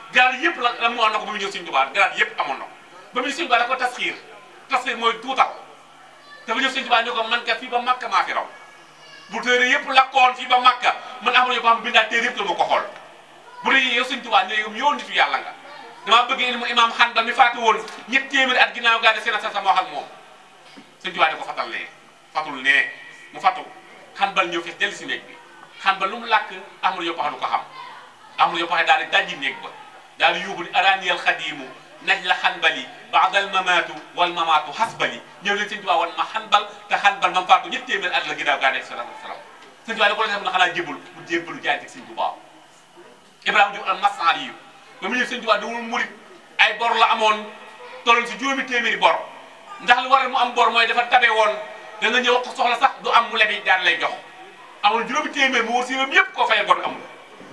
garaat yëpp la la mu wax na ko ba mu ñëw Sëñ Tuubaa garaat yëpp amoon na ko ba mu ñëw Sëñ Tuubaa da ko tasxiir tasxiir mooy tuutal te ba ñëw Sëñ Tuubaa ne ko man kat fii ba Makka maa fi raw bu téere yëpp lakkoon fii ba Makka man amul yo ko xam bindaat téere yëpp la ma ko xool bu dee yow Sëñ Tuubaa ne yow nitu yàlla nga damaa bëgg indi mu imaam xan ba mi faatu woon ñett téeméeri at ginnaaw gaa de seen sa sama wax ak moom Sëñ Tuubaa ne ko fatal nee fatul nee mu fatu xan bal ñëw fees dellu si néeg bi xan ba lu mu làkk amul yo paxa du ko xam amul yo paxa daal di dajji néeg ba daal di yuuxu ni araniyal xadiimu naj la xanbali baadal mamaatu wal mamaatu xasbali ñëw leen Sëñ Tuubaa wan ma xanbal te xanbal ma faatu ñett téeméeri at la ginnaaw gaa de salaam salaam Sëñ Tuubaa da ko def na xanaa jébul mu jébbalu jaay teg Sëñ Tuubaa Ibrahima Diouf al masaar yi ba mu ñëw Sëñ Tuubaa dawul murit ay bor la amoon tolloon si juróomi téeméeri bor ndax li waral mu am bor mooy dafa tabe woon da nga ñëw wax ko soxla sax du am mu lebi daan lay jox amoon juróomi téeméer mu wër si yëpp yëpp koo fayal bor amul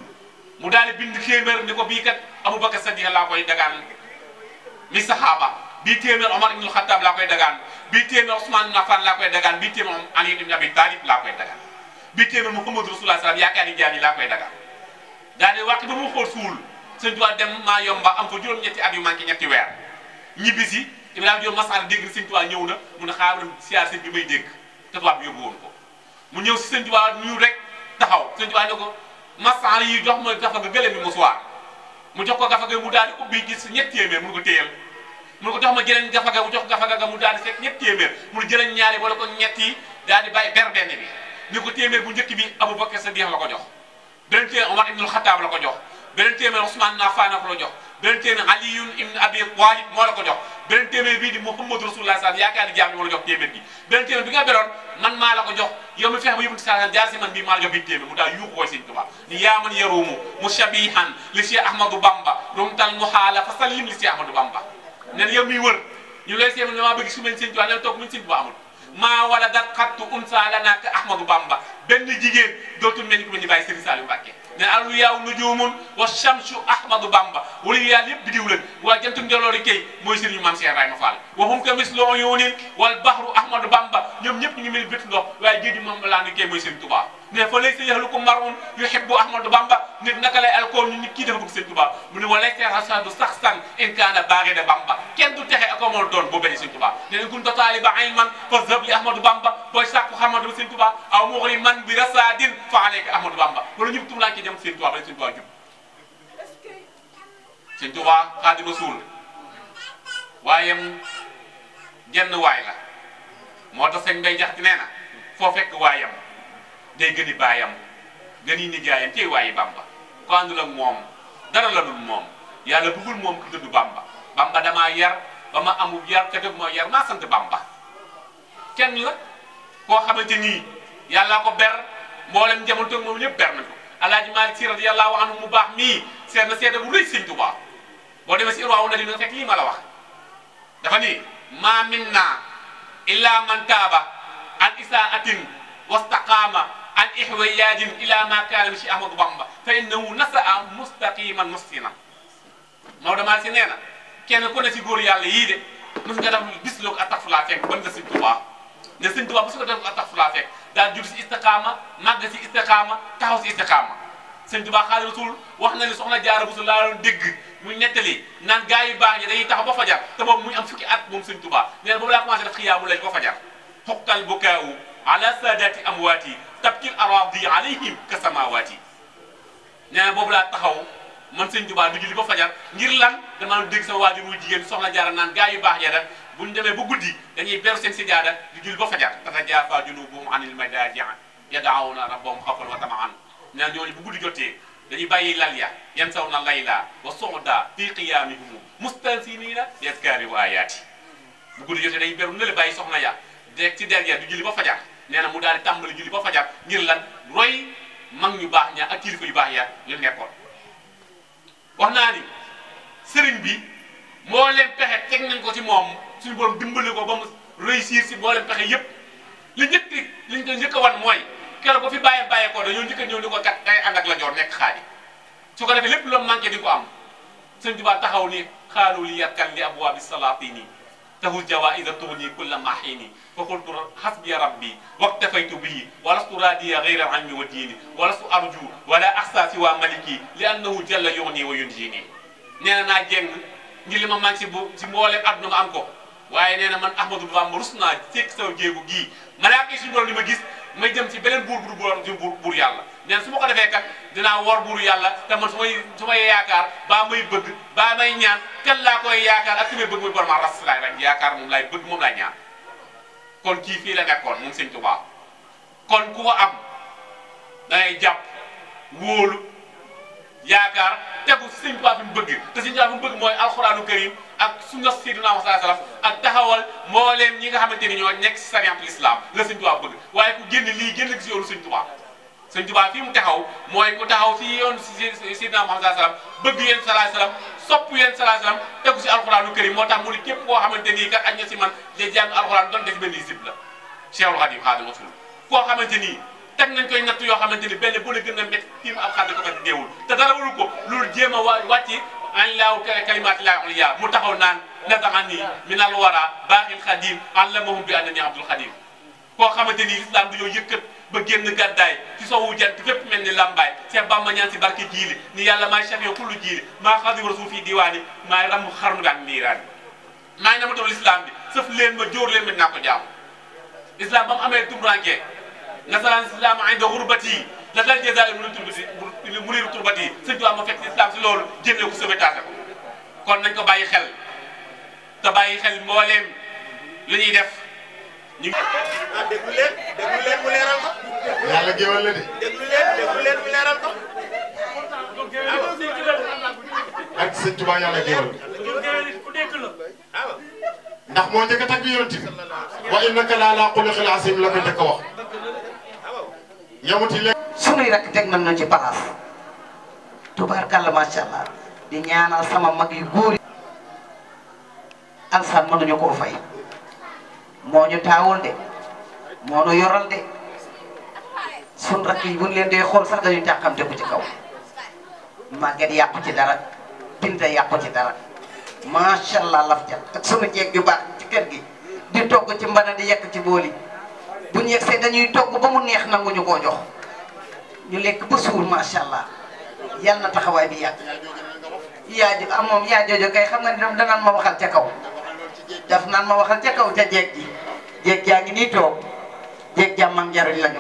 mu daal di bind téeméer ni ko bii kat Abubakar Sadiq laa koy dagaan mi saxaaba bii téeméer Omar ibnul Xattaab laa koy dagaan bii téeméer Ousmane ibn Affan laa koy dagaan bii téeméer Ali ibn Abi Talib laa koy dagaan bii téeméer Muhammadu Rasulullah salaam yaakaar ni jaam yi laa koy dagaan daal di wàq ba mu xool suul Sëñ Tuubaa dem maa yomba am fa juróom-ñetti at yu manqué ñetti weer ñibbi si Ibrahima Diop Masar dégg Sëñ Tuubaa ñëw na mu ne xaaral siyaar sëñ bi may dégg te tubaab bi yóbbu woon ko mu ñëw si Sëñ Tuubaa nuyu rek taxaw Sëñ Tuubaa ne ko Masar yi jox ma gafa ga gëlëm mi mu suwaar mu jox ko gafa ga mu daal di ubbi gis ñett téeméer mu ko téyel mu ko jox ma jëleen gafa ga mu jox gafa ga mu daal di fekk ñett téeméer mu jëleen ñaari wala ko ñett yi daal di bàyyi ber benn bi ni ko téeméer bu njëkk bi Abubakar Sadiq la ko jox beneen téeméer Omar ibnul Xattaab la ko jox beneen téeméer Ousmane Nafaan la ko jox beneen téeméer Aliyun ibn Abi Talib moo la ko jox beneen téeméer bii di Muhammadu Rasulullah sallam yaakaar ni jaam ni moo la jox téeméer bi beneen téeméer bi nga beroon man maa la ko jox yow mi fexe ba yóbbu saa jaar si man bii maa la jox bi téeméer mu daal yuuxu koy Sëñ Tuubaa ni yaa man yaruumu mushabihan li Cheikh Ahmadou Bamba rumtal muhaala fa sallim li Cheikh Ahmadou Bamba nen yow miy wër ñu lay seetlu damaa bëgg su mel Sëñ Tuubaa ne toog muñ Sëñ Tuubaa amul maa wala dat xattu unsa lana ka Ahmadou Bamba benn jigéen dootul mel ni ku mel ni bàyyi Serigne Saliou Mbacké ne alu yaaw nujumun wa shamsu ahmadou bamba wala yàlla yëpp bidiw leen waa jantum njoloori kay mooy sëriñu maam Cheikh Ibrahima Fall waxum ka mis loo yunin wal bahru ahmadou bamba ñoom ñëpp ñu ngi mel bët ndox waaye géej gi moom laa ni kay mooy sëriñ Touba ne fa lay sa yaxluku marun yuhibbu ahmadou bamba nit naka lay alkool ñu nit kii dafa bëgg sëriñ Touba mu ne walay terasadu sax san in kaana baarida bamba kenn du texe ak amoon doon boo benn sëriñ Touba ne leen kun totaali ba ilman fa zab li ahmadou bamba booy sàkku xamadu sëriñ Touba aw muxri man bi rasadin fa alayka ahmadou bamba wala ñëpp tum laa ki dem sëriñ Touba ba sëriñ Touba jub sëñ Tuubaa Xaadimu Rasuul waaye jenn waay la moo tax sëñ Mbay Jaxate nee na foo fekk waayam day gëni baayam gëni nijaayam tey waayi Bamba ko àndul ak moom dara la dul moom yàlla bëggul moom ku dëddu Bamba Bamba damaa yar ba ma amul yar te def moo yar maa sant Bamba kenn la koo xamante nii yàllaa ko ber mboolem jamono toog moom ñëpp ber nañ ko Alaaji Maalik Si radiyallaahu anhu mu baax mii seet na seede bu rëy sëñ Tuubaa boo demee si irwaawu na di nga fekk lii ma la wax dafa ni maa minna illa man taaba an isaatin wastaqaama an ihwayaajin ila ma kaana mi si Ahmadu Bamba fa innahu nasaa mustaqiman mustinan Maodo Malick si nee na kenn ku ne si góor yàlla yii de mos nga def bis loo ko attaxfulaa fekk ban nga sëñ Tuubaa ne sëñ Tuubaa mos nga def attaxfulaa fekk daal jur si istiqaama màgg si istiqaama taxaw si istiqaama sëñ Tuubaa Xaadimu Rasuul wax na ni soxna Jaara Buso laa doon dégg muy nettali naan gaa yu baax ñi dañuy taxaw ba fajar te boobu muy am fukki at moom sëñ Tuubaa nee na boobu laa commencé def xiyaamu layl ba fajar xuqtal bukaau ala saadaati amwaati tabkil araadi alayhim ka samawaati nee na boobu laa taxaw man sëñ Tuubaa du julli ba fajar ngir lan dama doon dégg sama waajur wu jigéen soxna Jaara naan gaa yu baax ya da buñ demee ba guddi dañuy beru seen sijaada di julli ba fajar tatajaafaa junuubuhum anil madaaji yad'uuna rabbahum xawfan wa tamaan nee na ñooñu bu guddi jotee dañuy bàyyi lal ya yansawna layla wa su'da fi qiyaamihim mustansiniina bi azkaari wa ayaati bu guddi jotee dañuy beru nële bàyyi soxna ya de ci derrière di julli ba fajar nee na mu daal di tàmbali julli ba fajar ngir lan roy mag ñu baax ña ak kilifa yu baax ya li nekkoon wax naa ni sëriñ bi moo leen pexe teg nañ ko ci moom suñu borom dimbali ko ba mu réussir si moo leen pexe yépp li njëkk li ñu ko njëkk a wan mooy keroog ba fi bàyyee bàyyee ko dañoo njëkk a ñëw ni ko kat day ànd ak la joor nekk xaadi su ko defee lépp lu manqué di ko am sëñ Tuubaa taxaw ni xaalu li yarkan li abwaabi salaatini tahul jawaïsa tughni kulla mahini fa qultu hasbiya rabbi waktafaytu bihi wa lastu radiya ghayra al-ilmi wa diini wa lastu arju wala axsa siwa maliki li annahu jalla yughni wa yunjini nee na naa jéng ngir li ma man si bu si mbooleem àdduna ma am ko waaye nee na man Ahmadou Bamba rus naa fekk saw jéegu gii malaaka yi suñu borom li ma gis may jëm ci beneen buur bu du buur buur buur yàlla nee na su ma ko defee kat dinaa war buuru yàlla te man su may su may yaakaar baa may bëgg baa may ñaan kan laa koy yaakaar ak ki may bëgg muy borom ras laay rek yaakaar moom laay bëgg moom laay ñaan kon kii fii la nekkoon moom sëñ Tuubaa kon ku ko am da ngay jàpp wóolu yaakaar tegu sëñ Tuubaa fi mu bëgg te sëñ Tuubaa fi mu bëgg mooy alxuraanu karim ak sunna Seydina Muhammad sallallahu alayhi wasallam ak taxawal mbooleem ñi nga xamante ni ñoo nekk si sariyatul islam la sëñ Tuubaa bëgg waaye ku génn lii génn si yoonu sëñ Tuubaa sëñ Tuubaa fi mu taxaw mooy ku taxaw si yoonu si Seydina Muhammad sallallahu alayhi wasallam bëgg yéen sallallahu alayhi wasallam sopp yéen sallallahu alayhi wasallam tegu si alxuraanu karim moo tax mu ne képp koo xamante nii kat ak ña si man day jàng alxuraan doon def benn isib la Cheikhul Khadim Khadimu Rasul koo xamante nii teg nañ koy natt yoo xamante ni benn bu la gën a métti tiim ab xadd ko métti deewul te dara waru ko loolu jéem a wa wàcci an laaw kalimaati laa uliya mu taxaw naan nataxani minal wara baaxil xadim allamahum bi annani abdul xadim koo xamante ni islam dañoo yëkkat ba génn gàddaay ci sowu jant fépp mel ni lambaay Cheikh Bamba ñaan si barke jiili ni yàlla maay cheikh yow kullu jiili maa xadim rasul fii diwaani maay ram xarnu daan niiraani maa ngi na ma taw l'islam bi sëf leen ma jóor leen ma dinaa ko jaam islam ba mu amee tumuraanke nasaraan islam inda xurbati la dal jazaa'ir mu turbati mu niru turbati sëñ Tuubaa ma fekk islam si loolu génne ko sauvetage ko kon nañ ko bàyyi xel te bàyyi xel mbooleem li ñuy def ñu ah déglu leen déglu leen mu leeral ko yàlla géwal la de déglu leen déglu leen mu leeral ko ak sëñ Tuubaa yàlla géwal waaw ndax moo njëkk a tagg yonent bi wa innaka la ala xuluqin azim la ko njëkk a wax yamuti léegi sunuy rek teg nañ ñu ci palaas tubaarkàlla macha allah di ñaanal sama mag yu góor yi alsan mënuñu koo fay moo ñu taawul de moo ñu yoral de sun rakk yi buñ leen dee xool sax dañuy tàqamte ku ci kaw màgget yàqu ci dara binta yàqu ci dara macha allah laf jat ak sunu jeeg ju baax ci kër gi di togg ci mbana di yekk ci booli bu ñu yegsee dañuy togg ba mu neex nanguñu koo jox ñu lekk ba suur macha allah yal na taxawaay bi yàgg yaa jo ah moom yaa joojo kay xam nga ni daf danaan ma waxal ca kaw daf naan ma waxal ca kaw ca jeeg ji jeeg jaa ngi nii toog jeeg jàmmam njariñ lañu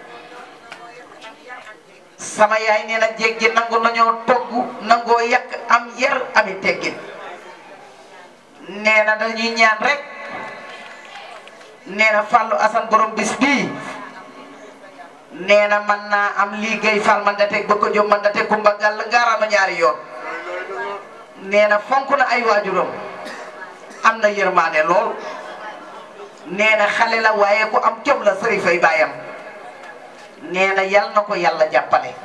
sama yaay nee na jeeg ji nangu nañoo togg nangoo yàq am yar ami teggin nee na dañuy ñaan rek nee na Fallou Assane borom bis bii nee na man naa am liggéey fal man da teg ba ko jóg man da teg kumba gàll ngaaraama ñaari yoon nee na fonk na ay waajuram am na yërmaane lool nee na xale la waaye ku am jom la sëriñ fay baayam nee na yal na ko yàlla jàppale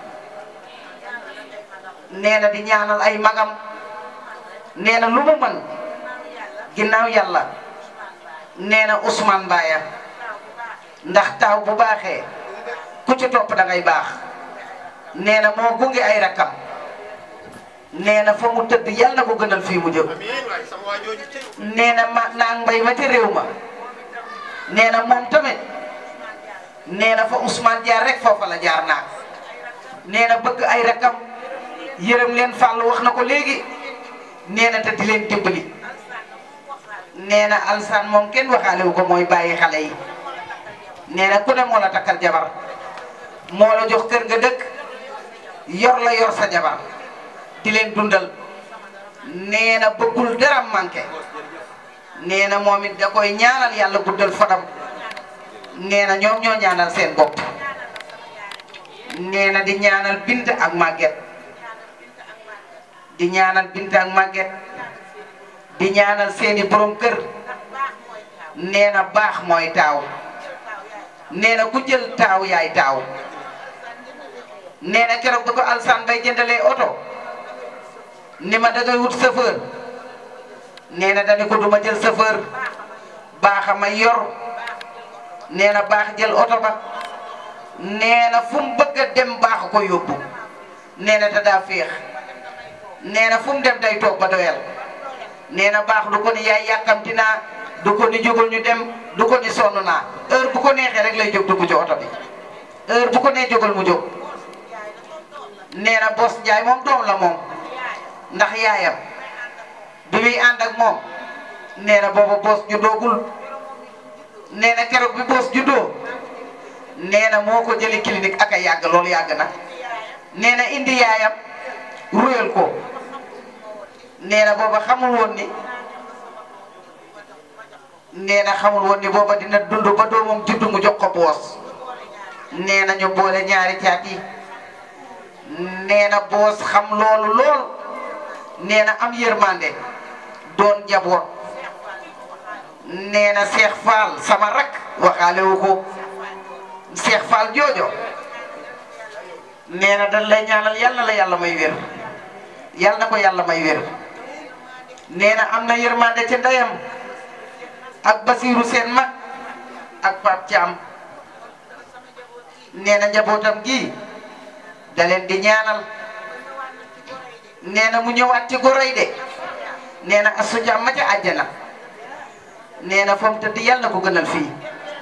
nee na di ñaanal ay magam nee na lu mu mën ginnaaw yàlla nee na Ousmane Mbaye ndax taaw bu baaxee ku ci topp da ngay baax nee na moo gunge ay rakkam nee na fa mu tëdd yàlla na ko gënal fii mu jëm amiin waay sama waa jooju tey nee na ma naa mbay ma te réew ma nee na moom tamit nee na fa Ousmane jaar rek foofa la jaar naa nee na bëgg ay rakkam yërëm leen fàll wax na ko léegi nee na te di leen dimbali nee na alsaan moom kenn waxaale wu ko mooy bàyyi xale yi nee na ku ne moo la takkal jabar moo la jox kër nga dëkk yor la yor sa jabar di leen dundal nee na bëggul dara manqué nee na moom it da koy ñaanal yàlla guddal fanam nee na ñoom ñoo ñaanal seen bopp nee na di ñaanal bint ak màgget di ñaanal bint ak màgget di ñaanal seeni borom kër nee na baax mooy taaw nee na ku jël taaw yaay taaw nee na keroog da ko alsan bay jëndalee oto ni ma dangay wut chauffeur nee na dañu ko duma jël chauffeur baax a may yor nee na baax jël oto ba nee na fu mu bëgg a dem baax ko yóbbu nee na te daa féex nee na fu mu dem day toog ba doyal nee na baax du ko ni yaay yàkkamti naa du ko ni jógul ñu dem du ko ni sonn naa heure bu ko neexee rek lay jóg dugg ci oto bi heure bu ko nee jógal mu jóg nee na bos Njaay moom doom la moom ndax yaayam bi muy ànd ak moom nee na booba boos juddoogul nee na keroog bi boos juddoo nee na moo ko jëli clinique ak a yàgg loolu yàgg na nee na indi yaayam ruyal ko nee na booba xamul woon ni nee na xamul woon ni booba dina dund ba doomam juddu mu jox ko boos nee na ñu boole ñaari caat yi nee na boos xam loolu lool nee na am yërmande doon njaboot nee na Cheikh Fall sama rak waxaale wu ko Cheikh Fall joojo nee na dañ lay ñaanal yal na la yàlla may wér yal na ko yàlla may wér nee na am na yërmande ca ndeyam ak Basiiru seen mag ak Pape Thiam nee na njabootam gi da leen di ñaanal nee na mu ñëwaat ci goroy de nee na Astou Thiam ma ca àjjana nee na fa mu tëdd yàlla na ko gënal fii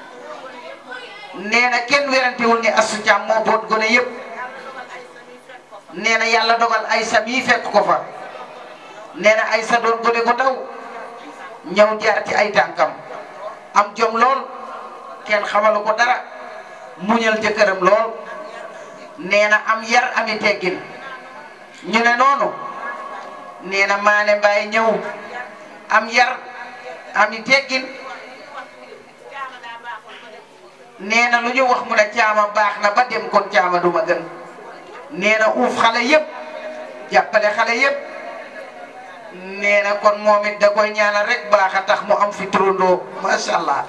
nee na kenn werantewul ni Astou Thiam moo boot gone yëpp nee na yàlla dogal Aysa mii fekk ko fa nee na Aysa doon gone gu ndaw ñëw jaar ci ay tànkam am jom lool kenn xamalu ko dara muñal jëkkëram lool nee na am yar ami teggin ñu ne noonu nee na maane mbaay ñëw am yar ami teggin nee na lu ñu wax mu ne caama baax na ba dem kon caama duma gën nee na uuf xale yëpp jàppale xale yëpp nee na kon moom it da koy ñaanal rek baax a tax mu am fi turandoo macha allah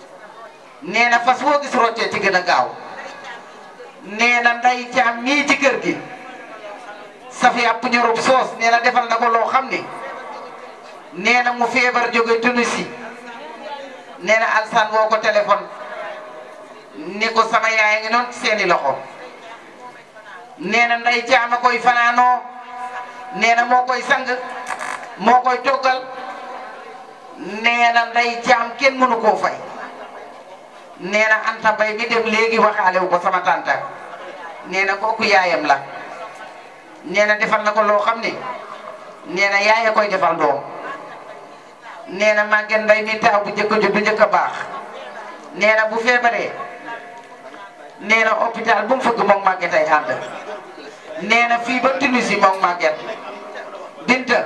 nee na fas woo gis roccee ci gën a gaaw nee na nday caam mii ci kër gi safi àpp ñorub soos nee na defal na ko loo xam ni nee na mu feebar jóge Tunisie nee na alsan woo ko téléphone ni ko sama yaay ngi noonu ci seeni loxo nee na nday caam a koy fanaanoo nee na moo koy sang moo koy toggal nee na nday caam kenn mënu koo fay nee na Anta Mbay mi dem léegi waxaale wu ko sama tànta nee na kooku yaayam la nee na defal na ko loo xam ne nee na yaaya koy defal doom nee na màgget mbay mi taaw bu njëkk a judd njëkk a baax nee na bu feebaree nee na hôpital bu mu fëgg moom màgget ay ànd nee na fii ba Tunisie moom màgget binta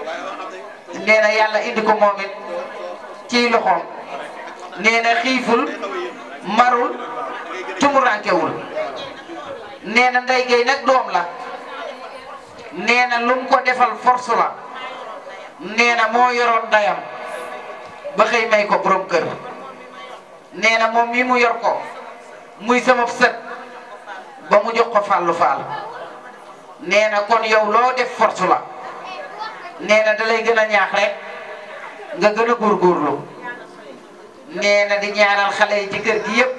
nee na yàlla indi ko moom it ciy loxoom nee na xiiful marul tumurankewul nee na ndey gay nag doom la nee na lu mu ko defal force la nee na moo yoroon ndayam ba xëy may ko borom kër nee na moom mi mu yor ko muy sama sët ba mu jox ko fàllu faal nee na kon yow loo def force la nee na da lay gën a ñaax rek nga gën a góorgóorlu nee na di ñaanal xale yi ci kër gi yëpp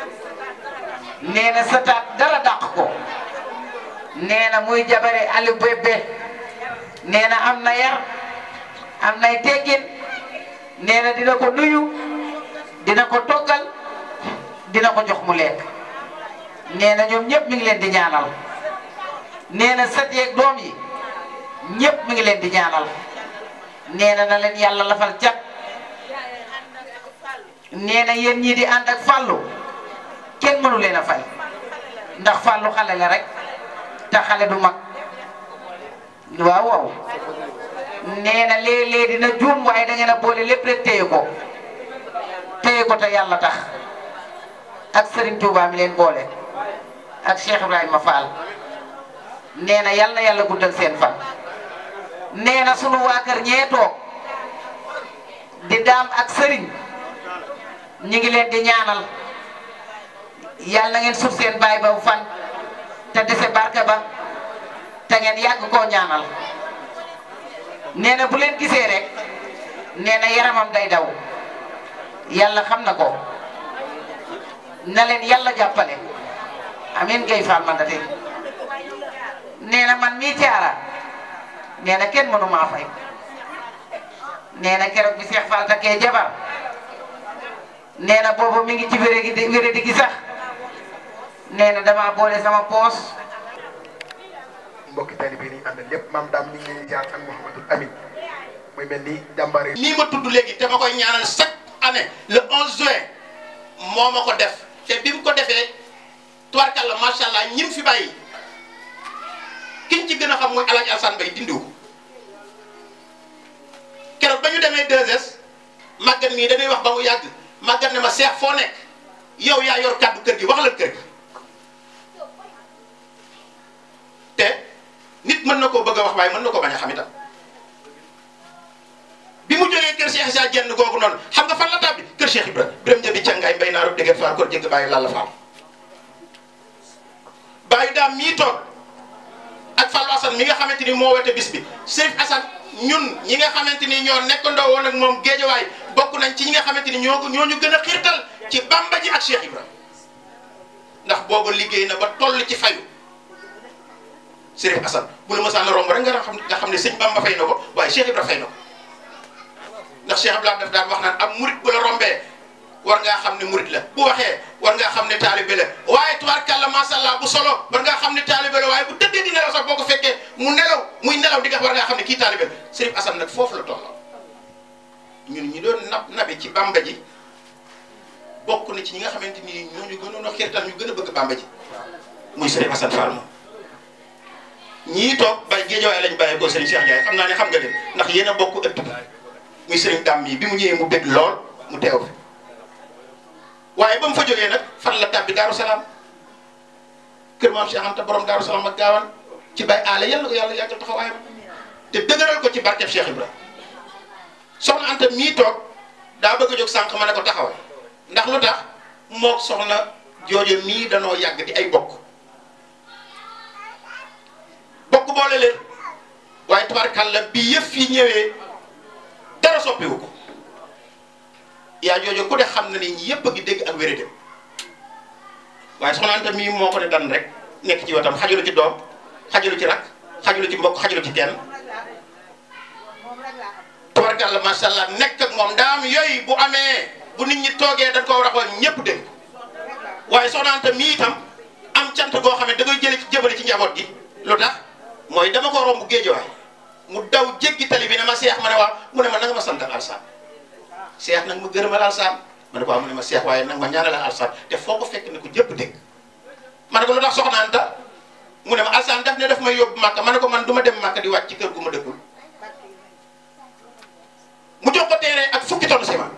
nee na sa taat dara dàq ko nee na muy jabare Aliou Bébé nee na am na yar am nay teggin nee na dina ko nuyu dina ko toggal dina ko jox mu lekk nee na ñoom ñëpp mi ngi leen di ñaanal nee na sët yeeg doom yi ñëpp mi ngi leen di ñaanal nee na na leen yàlla lafal cat nee na yéen ñii di ànd ak fàllu kenn mënu leen a fay ndax fàllu xale la rek te xale du mag waaw waaw nee na léeg-léeg dina juum waaye da ngeen a boole lépp rek téye ko téye ko te yàlla tax ak Serigne Touba mi leen boole ak Cheikh Ibrahima Fall nee na yàlla na yàlla guddal seen fan nee na sunu waa kër ñee toog di daam ak Serigne ñi ngi leen di ñaanal yàlla na ngeen suuf seen baay ba fan te dese barke ba te ngeen yàgg koo ñaanal nee na bu leen gisee rek nee na yaramam day daw yàlla xam na ko na leen yàlla jàppale amin gay faal man date nee na man mii caara nee na kenn mënu maa fay nee na keroog bi Seex Faal takkee jabar nee na boobu mi ngi ci wéré gi wéré di gi sax nee na dama boole sama poos mbokki taalibe yi ni àndal yëpp maam daam ñu ngi leen di jaar ak Mouhamadul Amin muy mel ni jàmbaare nii ma tudd léegi te ma koy ñaanal chaque année le 11 juin moo ma ko def te bi mu ko defee tubarkalla macha allah ñim fi bàyyi kiñ ci gën a xam mooy El Hadj Alassane Mbaye dindiw ko keroog ba ñu demee 2S màggat mii dañuy wax ba mu yàgg màggat ne ma seex foo nekk yow yaa yor kàddu kër gi wax la kër gi te nit mën na koo bëgg a wax waaye mën na ko bañ a xam itam. bi mu jógee kër Cheikh Issa Dieng googu noonu xam nga fan la tàbbi kër Cheikh Ibra Birame Jabi Cangaay mbay naa rëbb dégg faar ko jëgg bàyyi Lalla Fall bàyyi daam mii toog ak Fallou Assane mi nga xamante ni moo wete bis bi Serif Assane ñun ñi nga xamante ni ñoo nekkandoo woon ak moom géejawaay bokk nañ ci ñi nga xamante ni ñoo ko ñoo ñu gën a xiirtal ci Bamba ji ak Cheikh Ibra ndax booba liggéey na ba toll ci fayu Serif Assane bu la mësaan romb rek nga xam nga xam ne sëñ Bamba fay na ko waaye Cheikh Ibra fay na ko ndax Cheikh Abdoulaye daf daan wax naan am murit bu la rombee war ngaa xam ne murit la bu waxee war ngaa xam ne taalibe la waaye tubaarkàlla macha allah bu solo war ngaa xam ne taalibe la waaye bu tëddee di nelaw sax boo ko fekkee mu nelaw muy nelaw di nga war ngaa xam ne kii taalibe la Serif Assane nag foofu la tolloo ñun ñi doon nab nabi ci bamba ji bokk na ci ñi nga xamante ni ñooñu gënoon a xirtal ñu gën a bëgg bamba ji muy Serif Assane Fall moom ñii toog bay géejawaay lañ bàyyee ko Serigne Cheikh Ndiaye xam naa ne xam nga leen ndax yéen a bokk ëtt muy Serigne Dame yi bi mu ñëwee mu bëgg lool mu teew fi waaye ba mu fa jógee nag fan la tàbbi Daaru Salaam kër maam Cheikh Anta borom Daaru Salaam ak Gaawaan ci bay aale yal na ko yàlla yàggal taxawaayam te dëgëral ko ci barkeb Cheikh Ibra soxna Anta mii toog daa bëgg a jóg sànq ma ne ko taxawal ndax lu tax moog soxna joojo mii danoo yàgg di ay bokk bokk boole leen waaye tubaarkàlla bi yëf yi ñëwee dara soppiwu ko yaa joojo ku de xam na ni ñi yëpp a ngi dégg ak wérité waaye soxna Anta mii moo ko ne dan rek nekk ci wetam xajulu ci doom xajulu ci rak xajulu ci mbokk xajulu ci kenn tubaarkàlla macha allah nekk ak moom daam yooyu bu amee bu nit ñi toogee dañ ko war a xool ñëpp dégg waaye soxna Anta mii itam am cant goo xam ne da koy jële ci jëbale ci njaboot gi lu tax mooy dama ko romb géejawaay mu daw jéggi tali bi ne ma seex ma ne waaw mu ne ma nanga ma santal alsaan seex nag ma gërëmal alsaan ma ne ko waaw mu ne ma seex waaye nag ma ñaanal alsaan te foo ko fekk ne ko jëpp dégg ma ne ko lu tax soxna Anta mu ne ma alsaan daf ne daf may yóbbu màkka ma ne ko man du ma dem màkka di wàcc ci kër gu ma dëkkul mu jox ko teere ak fukki tonn ciment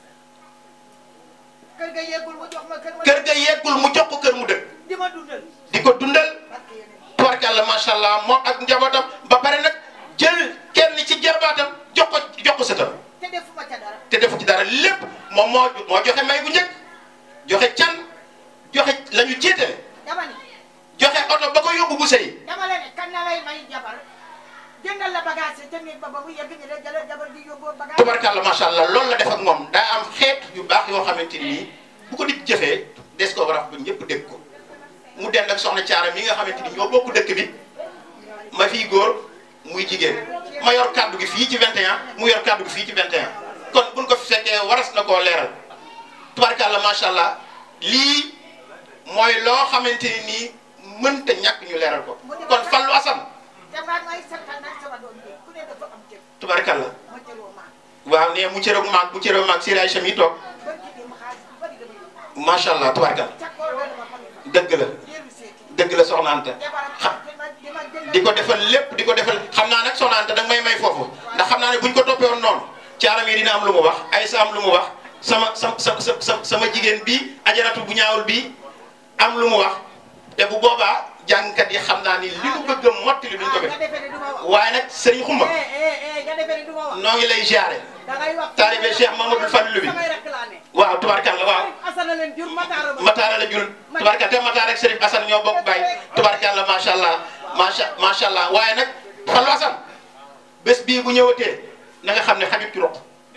kër ga yeggul mu jox ma kër ma kër ga yeggul mu jox ko kër mu dëkk di ma dundal di ko dundal tubarkàlla macha allah moom ak njabootam ba pare nag jël kenn ci jarbaatam jox ko jox ko sëtam te defuma ca dara te defu ci dara lépp moom moo moo joxe may bu njëkk joxe can joxe la ñu jiitale dama ni joxe oto ba ko yóbbu bu sëy dama la ne kan na lay may jabar jëndal la bagage te nit ba ba mu yegg ni la jëlal jabar di yóbboo bagage tubarkàlla macha allah loolu la def ak moom daa am xeet yu baax yoo xamante ni bu ko nit jëfee des ko war a ba ñëpp dégg ko mu dend ak soxna Caara mi nga xamante ni ñoo bokk dëkk bi ma fii góor muy jigéen ma yor kàddu gi fii ci 21 mu yor kàddu gi fii ci 21 kon buñ ko fi fekkee waras na koo leeral tubarkàlla macha allah lii mooy loo xamante ni nii mënta ñàkk ñu leeral ko kon Fallou Assane damaa may santal nag sama doom bi ku ne dafa am cër tubarkàlla ma cëroo maa waaw ne mu cëroog maag bu cëroog maag Sëriñ Aïcha mi toog barki dem xaalis bu bari dama yóbbu macha allah tubarkàlla ca koor ga dama xam ne dëgg la dellu seeti dëgg la soxna Anta jabaram xam di ma di ma jëndal di ko defal lépp di ko defal xam naa nag soxna Anta danga may may foofu ndax xam naa ne buñ ko toppee woon noonu caaram yi dina am lu mu wax Aysa am lu mu wax sama sa sa sa sama jigéen bi ajaratu bu ñaawul bi am lu mu wax te bu boobaa jàngkat yi xam naa ni li mu bëgg a mottali duñ ko def nga defee ne du ma wax waaye nag sëriñ Xumba eh eh eh nga defee ne du ma wax noo ngi lay jaare da ngay wax taalibe Cheikh Mamadou Fallou bi samay rek laa ne waaw tubarkalla waaw asana leen jur mataara ba Mataara la jul tubarkalla te Mataara ak Serif Assane ñoo bokk bay tubarkalla macha allah macha macha allah waaye nag Fallou Assane bés bii bu ñëwatee na nga xam ne xajut ci roq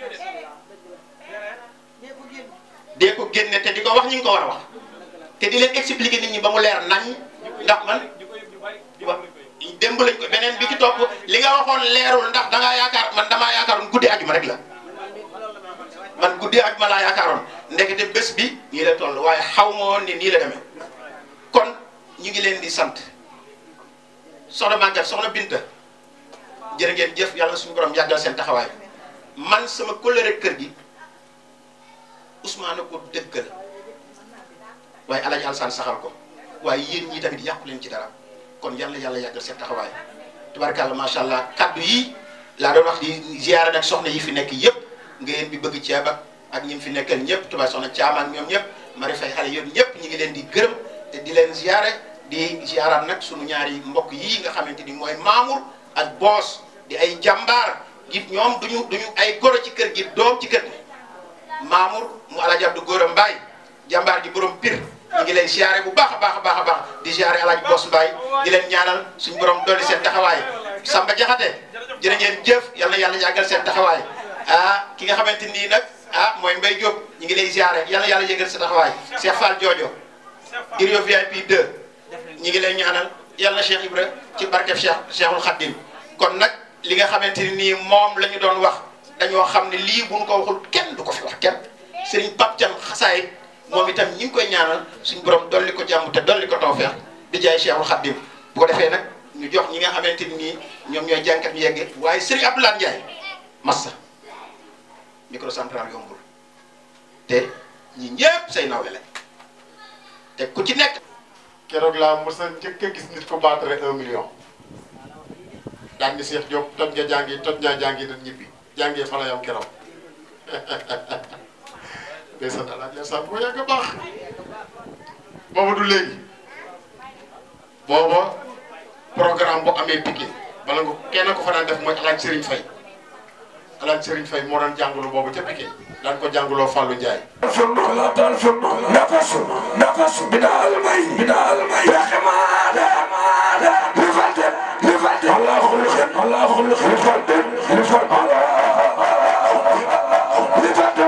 dee ko génn dee ko génne te di ko wax ñi ngi ko war a wax te di leen expliquer nit ñi ba mu leer nañ ndax man wa démb lañ ko beneen bi ci topp li nga waxoon leerul ndax da ngaa yaakaar man damaa yaakaaroon guddi ajuma rek la man guddi ajuma laa yaakaaroon ndekete bés bi nii la toll waaye xaw ma woon ni nii la demee kon ñu ngi leen di sant soxna Maguette soxna Binta jërë ngeen jëf yàlla suñu borom yàggal seen taxawaay man sama kóllëre kër gi Ousmane ko dëggal waaye Alaaji Alsaan saxal ko waaye yéen ñii tamit yàqu leen ci dara kon yàlla yàlla yàggal seen taxawaay tubarkàlla macha allah kaddu yi laa doon wax di ziyaare nag soxna yi fi nekk yëpp ngeen bi bëgg ceeb ak ak ñi fi nekkal ñëpp tubaab soxna Caam ak ñoom ñëpp mari fay xale yooyu ñëpp ñi ngi leen di gërëm te di leen ziyaare di ziyaaraat nag sunu ñaari mbokk yii nga xamante ni mooy Mamour ak Boos di ay jàmbaar gi ñoom duñu duñu ay goro ci kër gi doom ci kër gi Mamour mu Alaaji Abdu Góora Mbaay jàmbaar ji borom pir ñu ngi leen ziyaare bu baax a baax a baax a baax di ziyaare Alaaji Boos Mbaay di leen ñaanal suñu borom dolli seen taxawaay Samba Jaxate jërë ngeen jëf yal na yàlla yàggal seen taxawaay ah ki nga xamante nii nag ah mooy Mbaye Diop ñu ngi lay ziyaare yal na yàlla yëgal sa taxawaay Cheikh Fall Jojo Irio VIP 2 ñu ngi lay ñaanal yal na Cheikh Ibra ci barkeb Cheikh Cheikhul Khadim kon nag li nga xamante ni nii moom la ñu doon wax dañoo xam ne lii bu ñu ko waxul kenn du ko fi wax kenn Serigne Pape Thiam xasaay moom itam ñi ngi koy ñaanal suñu borom dolli ko jàmm te dolli ko tawfeex di jaay Cheikhul Khadim bu ko defee nag ñu jox ñi nga xamante ni nii ñoom ñooy jànkat ñu yegge waaye Serigne Abdoulaye Ndiaye massa microcentral yombul te ñi ñëpp say nawle la te ku ci nekk. keroog laa mos a njëkk a gis nit ko battre un million daan ni Cheikh Diop toj nga jàngi toj ñaa jàngi dañ ñibbi jàngee fa la yam keroog day sant alaaj la sant boo yàgg baax booba du léegi booba programme bu amee Pikine bala nga kenn ko fa daan def mooy alaaj Serigne Faye alaaj Serigne Faye moo daan jàngalu boobu ca Pikine daan ko jàngaloo Fallou Ndiaye نفس نفس بنا المي بنا المي يا حمادة حمادة لفلت لفلت الله خلق الله خلق لفلت لفلت لفلت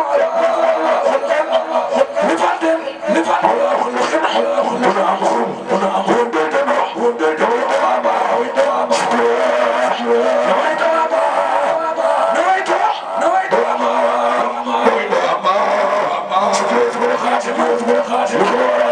لفلت لفلت الله خلق الله خلق انا امخرم انا امخرم بيتنا وبيتنا وبابا وبابا نويت بابا نويت نويت بابا شكرا شكرا خاشم شكرا خاشم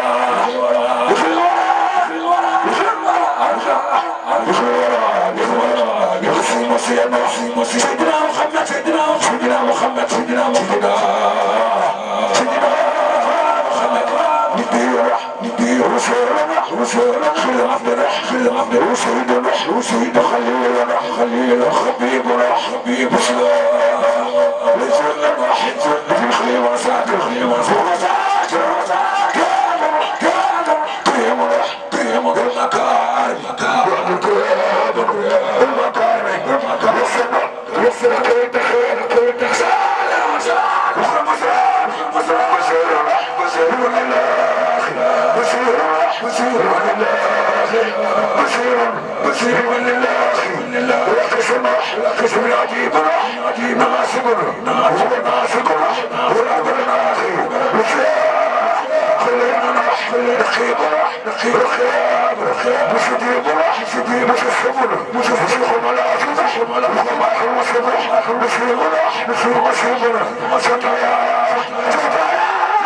سيدنا محمد سيدنا سيدنا محمد سيدنا محمد سيدنا محمد ندير ندير رسولنا رسولنا خير عبد خير عبد وسيدنا وسيد خليلنا خليل حبيبنا حبيب سلام ليس لنا واحد في خير وسعد خير وسعد قادر قادر قيم قيم المكارم المكارم المكارم المكارم يسر كيد خير كيد سلام سلام مسرح مسرح بشير بشير ولله بشير بشير ولله بشير بشير ولله وقسم وقسم العجيب عجيب ما صبر هو ما صبر هو العبد الاخي خلينا نروح نخيب نخيب رخيب رخيب مش ديب راح مش ديب مش الصبر مش الصبر ملا مش ملا ما هو صبر مش راح مش هو صبر مش تايا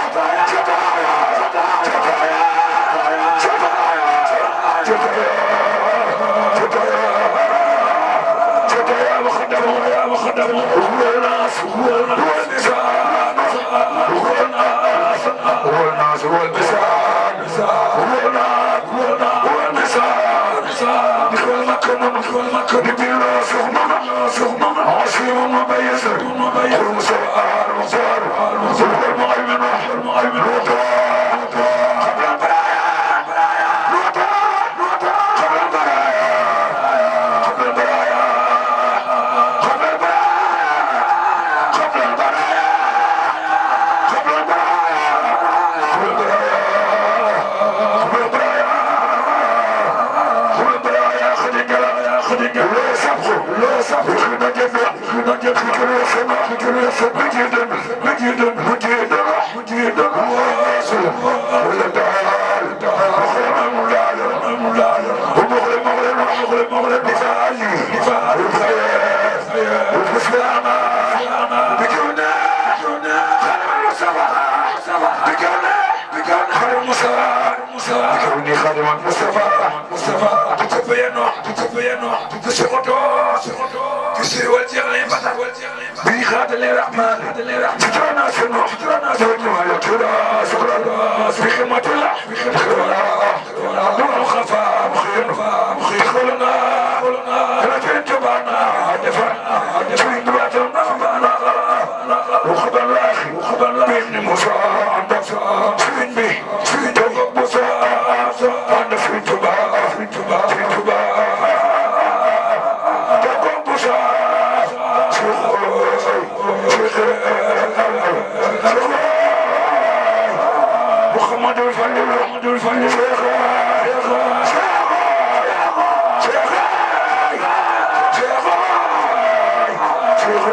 يا مخدم يا مخدم هو الناس هو النساء هو الناس هو الناس هو النساء هو الناس هو الناس هو النساء بكل مكان بكل مكان بلا سخمة سخمة عصيم ما بيسر المسار المسار المسار المعلم المعلم الوطن قبل البرايا الوطن قبل البرايا قبل البرايا قبل البرايا قبل البرايا قبل البرايا قبل البرايا قبل البرايا خديجة يا خديجة لا سبخ لا سبخ خدنا جنة خدنا جنة خدنا سما خدنا سما مجيدا مجيدا مجيدا مجيدا ولا تعال تعال مخرم مولاي مولاي ومغرب مغرب مغرب مغرب دفاعي دفاعي الخير والسلامة بجونا بجونا خلنا صباح صباح بجونا بكان خير مصطفى مصطفى كوني خادم مصطفى مصطفى تتبينوا تتبينوا تسقطوا كسر والجغل فتح بي خاتل الرحمن سترنا سنو سترنا سنو على ترى سكر الله بخدمة الله بخدمة الله نور خفا مخير مخير خلنا خلنا لكن تبعنا دفعنا دفعنا دفعنا وخبر الله وخبر الله بابن موسى عندك سوين به سوين توقف موسى عندك سوين توبا سوين توبا سوين توبا توقف موسى محمد الفلي محمد الفلي شيخ شيخ شيخ شيخ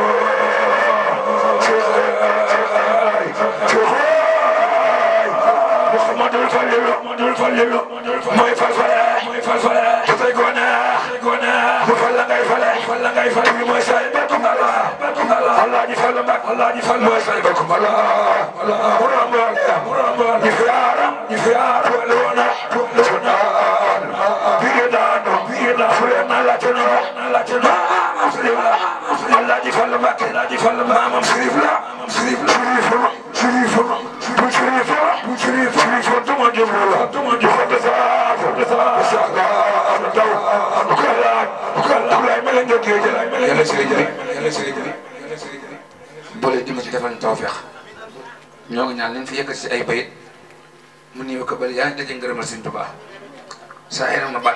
محمد الفلي محمد الفلي mooy falfale mooy falfale dafay gone gone bu falla ngay fale falla ngay fale bi mooy say bekku ngala bekku ngala Allah ji falla mbak Allah ji falla mooy say bekku ngala muram muram ni fiara ni fiara wala wana wala wana biye dano biye da fure na la tena na la tena Allah ji falla mbak Allah ji falla mbak mam sirif la mam sirif la sirif sirif bu sirif bu sirif sirif tuma jumla tuma jumla desa desa saga daw kala kala lay mel nga geej lay mel yalla ci jëri yalla ci jëri yalla ci jëri boole di ma ci defal tawfeex ñoo ngi ñaan leen fi yëkkati si ay bayit mu néew ko bal yaa ngi daje ngërëmal Sëriñ Tuubaa saa yéen na baat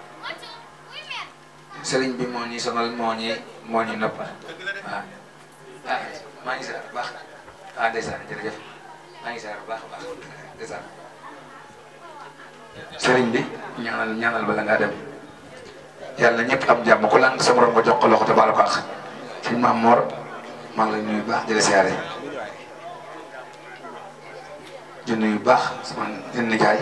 sëriñ bi moo ñuy sonal moo ñuy moo ñuy noppal waaw ah maa ngi seetlu bu baax ah ndeysaan jërëjëf maa ngi seetlu bu baax a baax ndeysaan sëriñ bi ñaanal ñaanal bala ngaa dem yàlla ñëpp am jàmm ku làng sa morom nga jox ko loxo te baal ko àq sëñ Maam Mor maa ngi lay nuyu bu baax di la siyaare di nuyu bu baax sama jën nijaay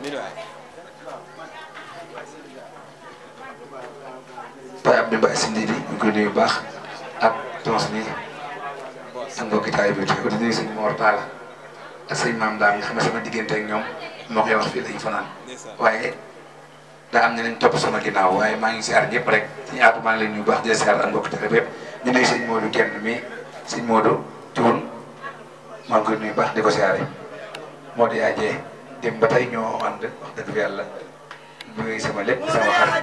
Baye Abdou Mbaye si Ndidi ñu koy nuyu bu baax ak tons mi ak mbokki taay bi di nuyu sëñ Mor Talla ak sëñ Maam Daam nga xam ne sama diggante ak ñoom moo koy wax fii lañu fanaan waaye daa am ñeneen topp sama ginnaaw waaye maa ngi siyaar ñëpp rek suñu aatu maa ngi leen nuyu bu baax di la siyaar ak mbokki taay bi yëpp ñu nuyu sëñ Modou kenn mi sëñ Modou Thioune maa ngi koy nuyu baax di ko siyaare Modou yaa jee dem ba tey ñoo ànd wax dëgg fa yàlla muy sama lépp sama xarit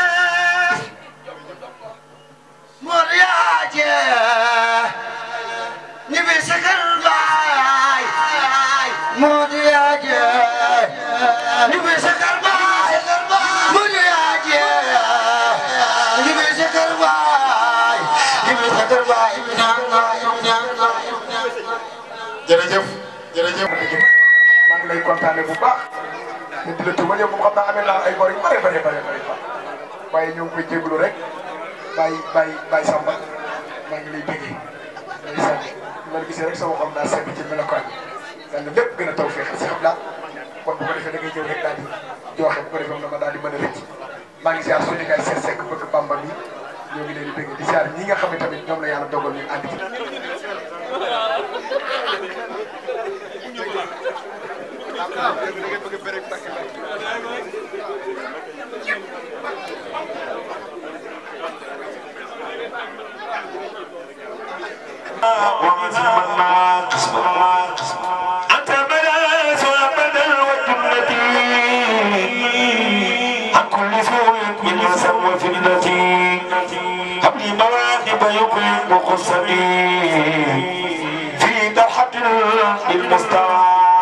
Mor yaa jee ni bi sakal baay Mor yaa jee ni bi sakal baay Mor yaa jee ni bi sakal baay ni bi sakal baay ñaan ñaan ñaan jërëjëf jërëjëf maa ngi lay kontaane bu baax te di la tuubal yow moom xam naa amee naa ay bor yu bare bare bare bare waaye ñoo ngi koy jégalu rek bàyyi bàyyi bàyyi samba maa ngi lay bëggee lay sant ma la gisee rek sama xol daa sedd ci melokaan yàlla lépp gën a taw feex si xam naa kon bu ko defee da ngay ñëw rek daal di joxe bu ko defee na ma daal di mën a rëcc maa ngi ziar suñu kay seet sekk bëgg bamba mi ñoo ngi leen di bëgg di ziar ñi nga xam ne tamit ñoom la yàlla dogal ñu ànd ci أنت الملاذ والبدل والجنة عن كل سوء من يسر وفتنتي هب لي مواهب يقيم قصتي في درحة للمستوى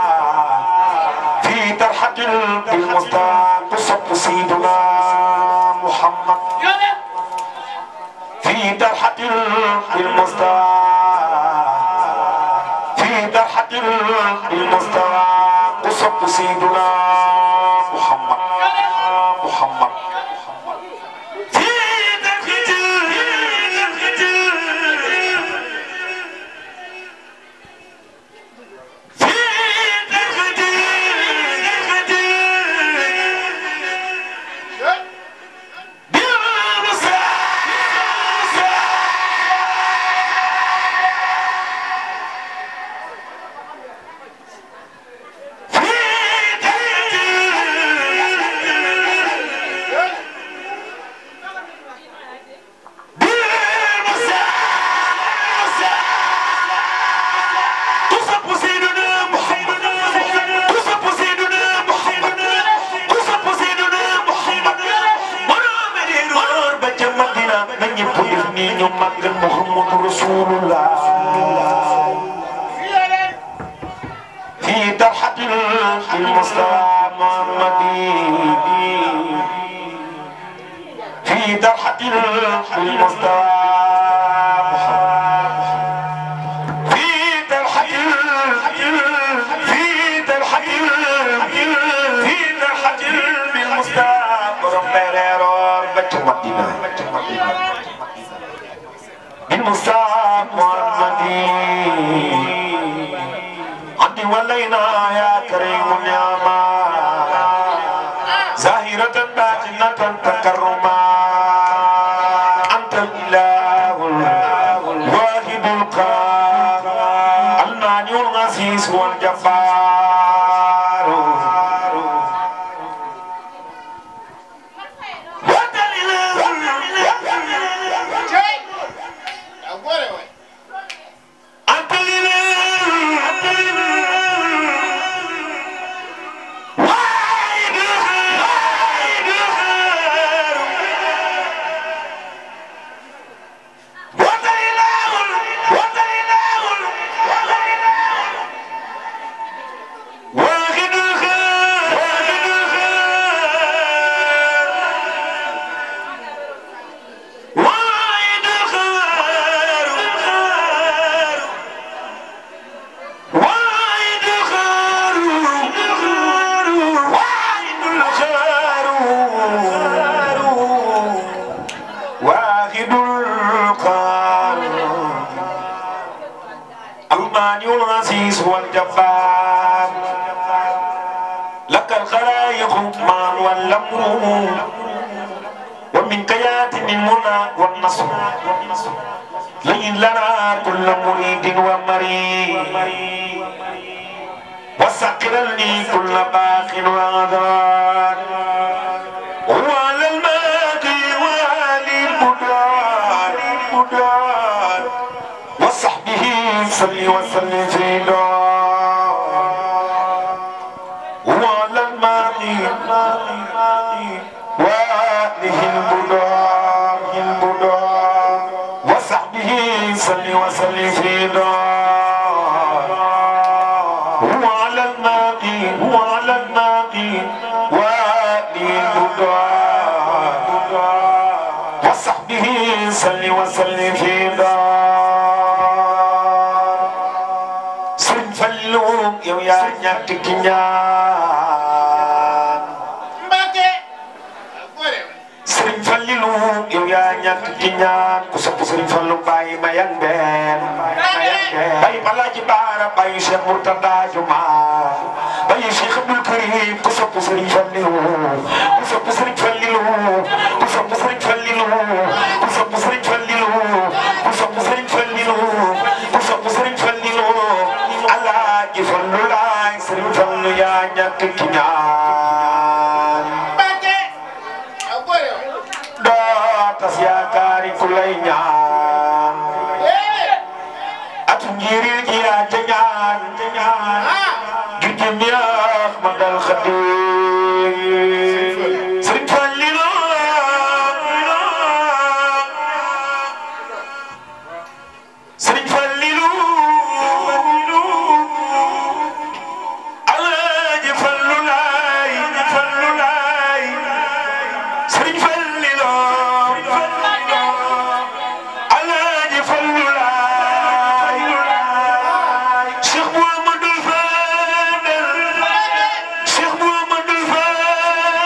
في درحة للمستوى قصة سيدنا محمد في درحة للمستوى في درحة المستوى قصة سيدنا محمد محمد في درحة في درحة محمد رسول الله في طرحة المصطفى محمد في طرحة المصطفى في طرحة في طرحة في طرحة بالمصطفى رمبريرور بچ مدينة بالمصطفى محمد عندي ولينا يا كريم نعما ظاهرة باطنة تكرما أنت الإله الواحد القهار المانع العزيز والجبار وأنت الإله أنت الإله أنت واحد واحد وأنت الإله وأنت الإله واحد الخير واحد الخير واحد الخير واحد الخير واحد الخير واحد القهار المانع العزيز والجبار لك الخلائق ما والامر ومنك ياتي المنى والنصر لين لنا كل مريد ومريد وسقر لي كل باق وعذار هو على الماضي وعلي البدار البدار وصحبه صلي وسلم في دار هو على الماضي وآله البدار البدار وصحبه صلي وسلم في دار هو على الماضي هو على الماضي وآله البدار وصحبه صلي وسلم في دار سن فلوم يو يا ñàkk ki ñaan Sëriñ Fallilu yow yaa ñàkk ki ñaan ku sopp Sëriñ Fallu bàyyi ma yan benn bàyyi Alaaji Baara bàyyi Cheikh Murtada Juma bàyyi Cheikh Abdul Karim ku sopp Sëriñ Fallilu ku sopp Sëriñ Fallilu ku sopp Sëriñ Fallilu ku sopp Sëriñ Fallilu ku sopp Sëriñ Fallilu ku sopp Sëriñ Fallilu Alaaji Fallu laay Sëriñ Fallu yaa ñàkk ki ñaan doo tas yaakaari ku lay ñaan atu njiril ji yaa ca ñaan ju jëm yaa ma dal xadim sëriñ Fallilu sëriñ Fallilu Alaaji Fallu laay Fallu laay sëriñ Fallilu Alaaji Fallu laay Cheikh Mouhamadoul Fadel Cheikh Mouhamadoul Fadel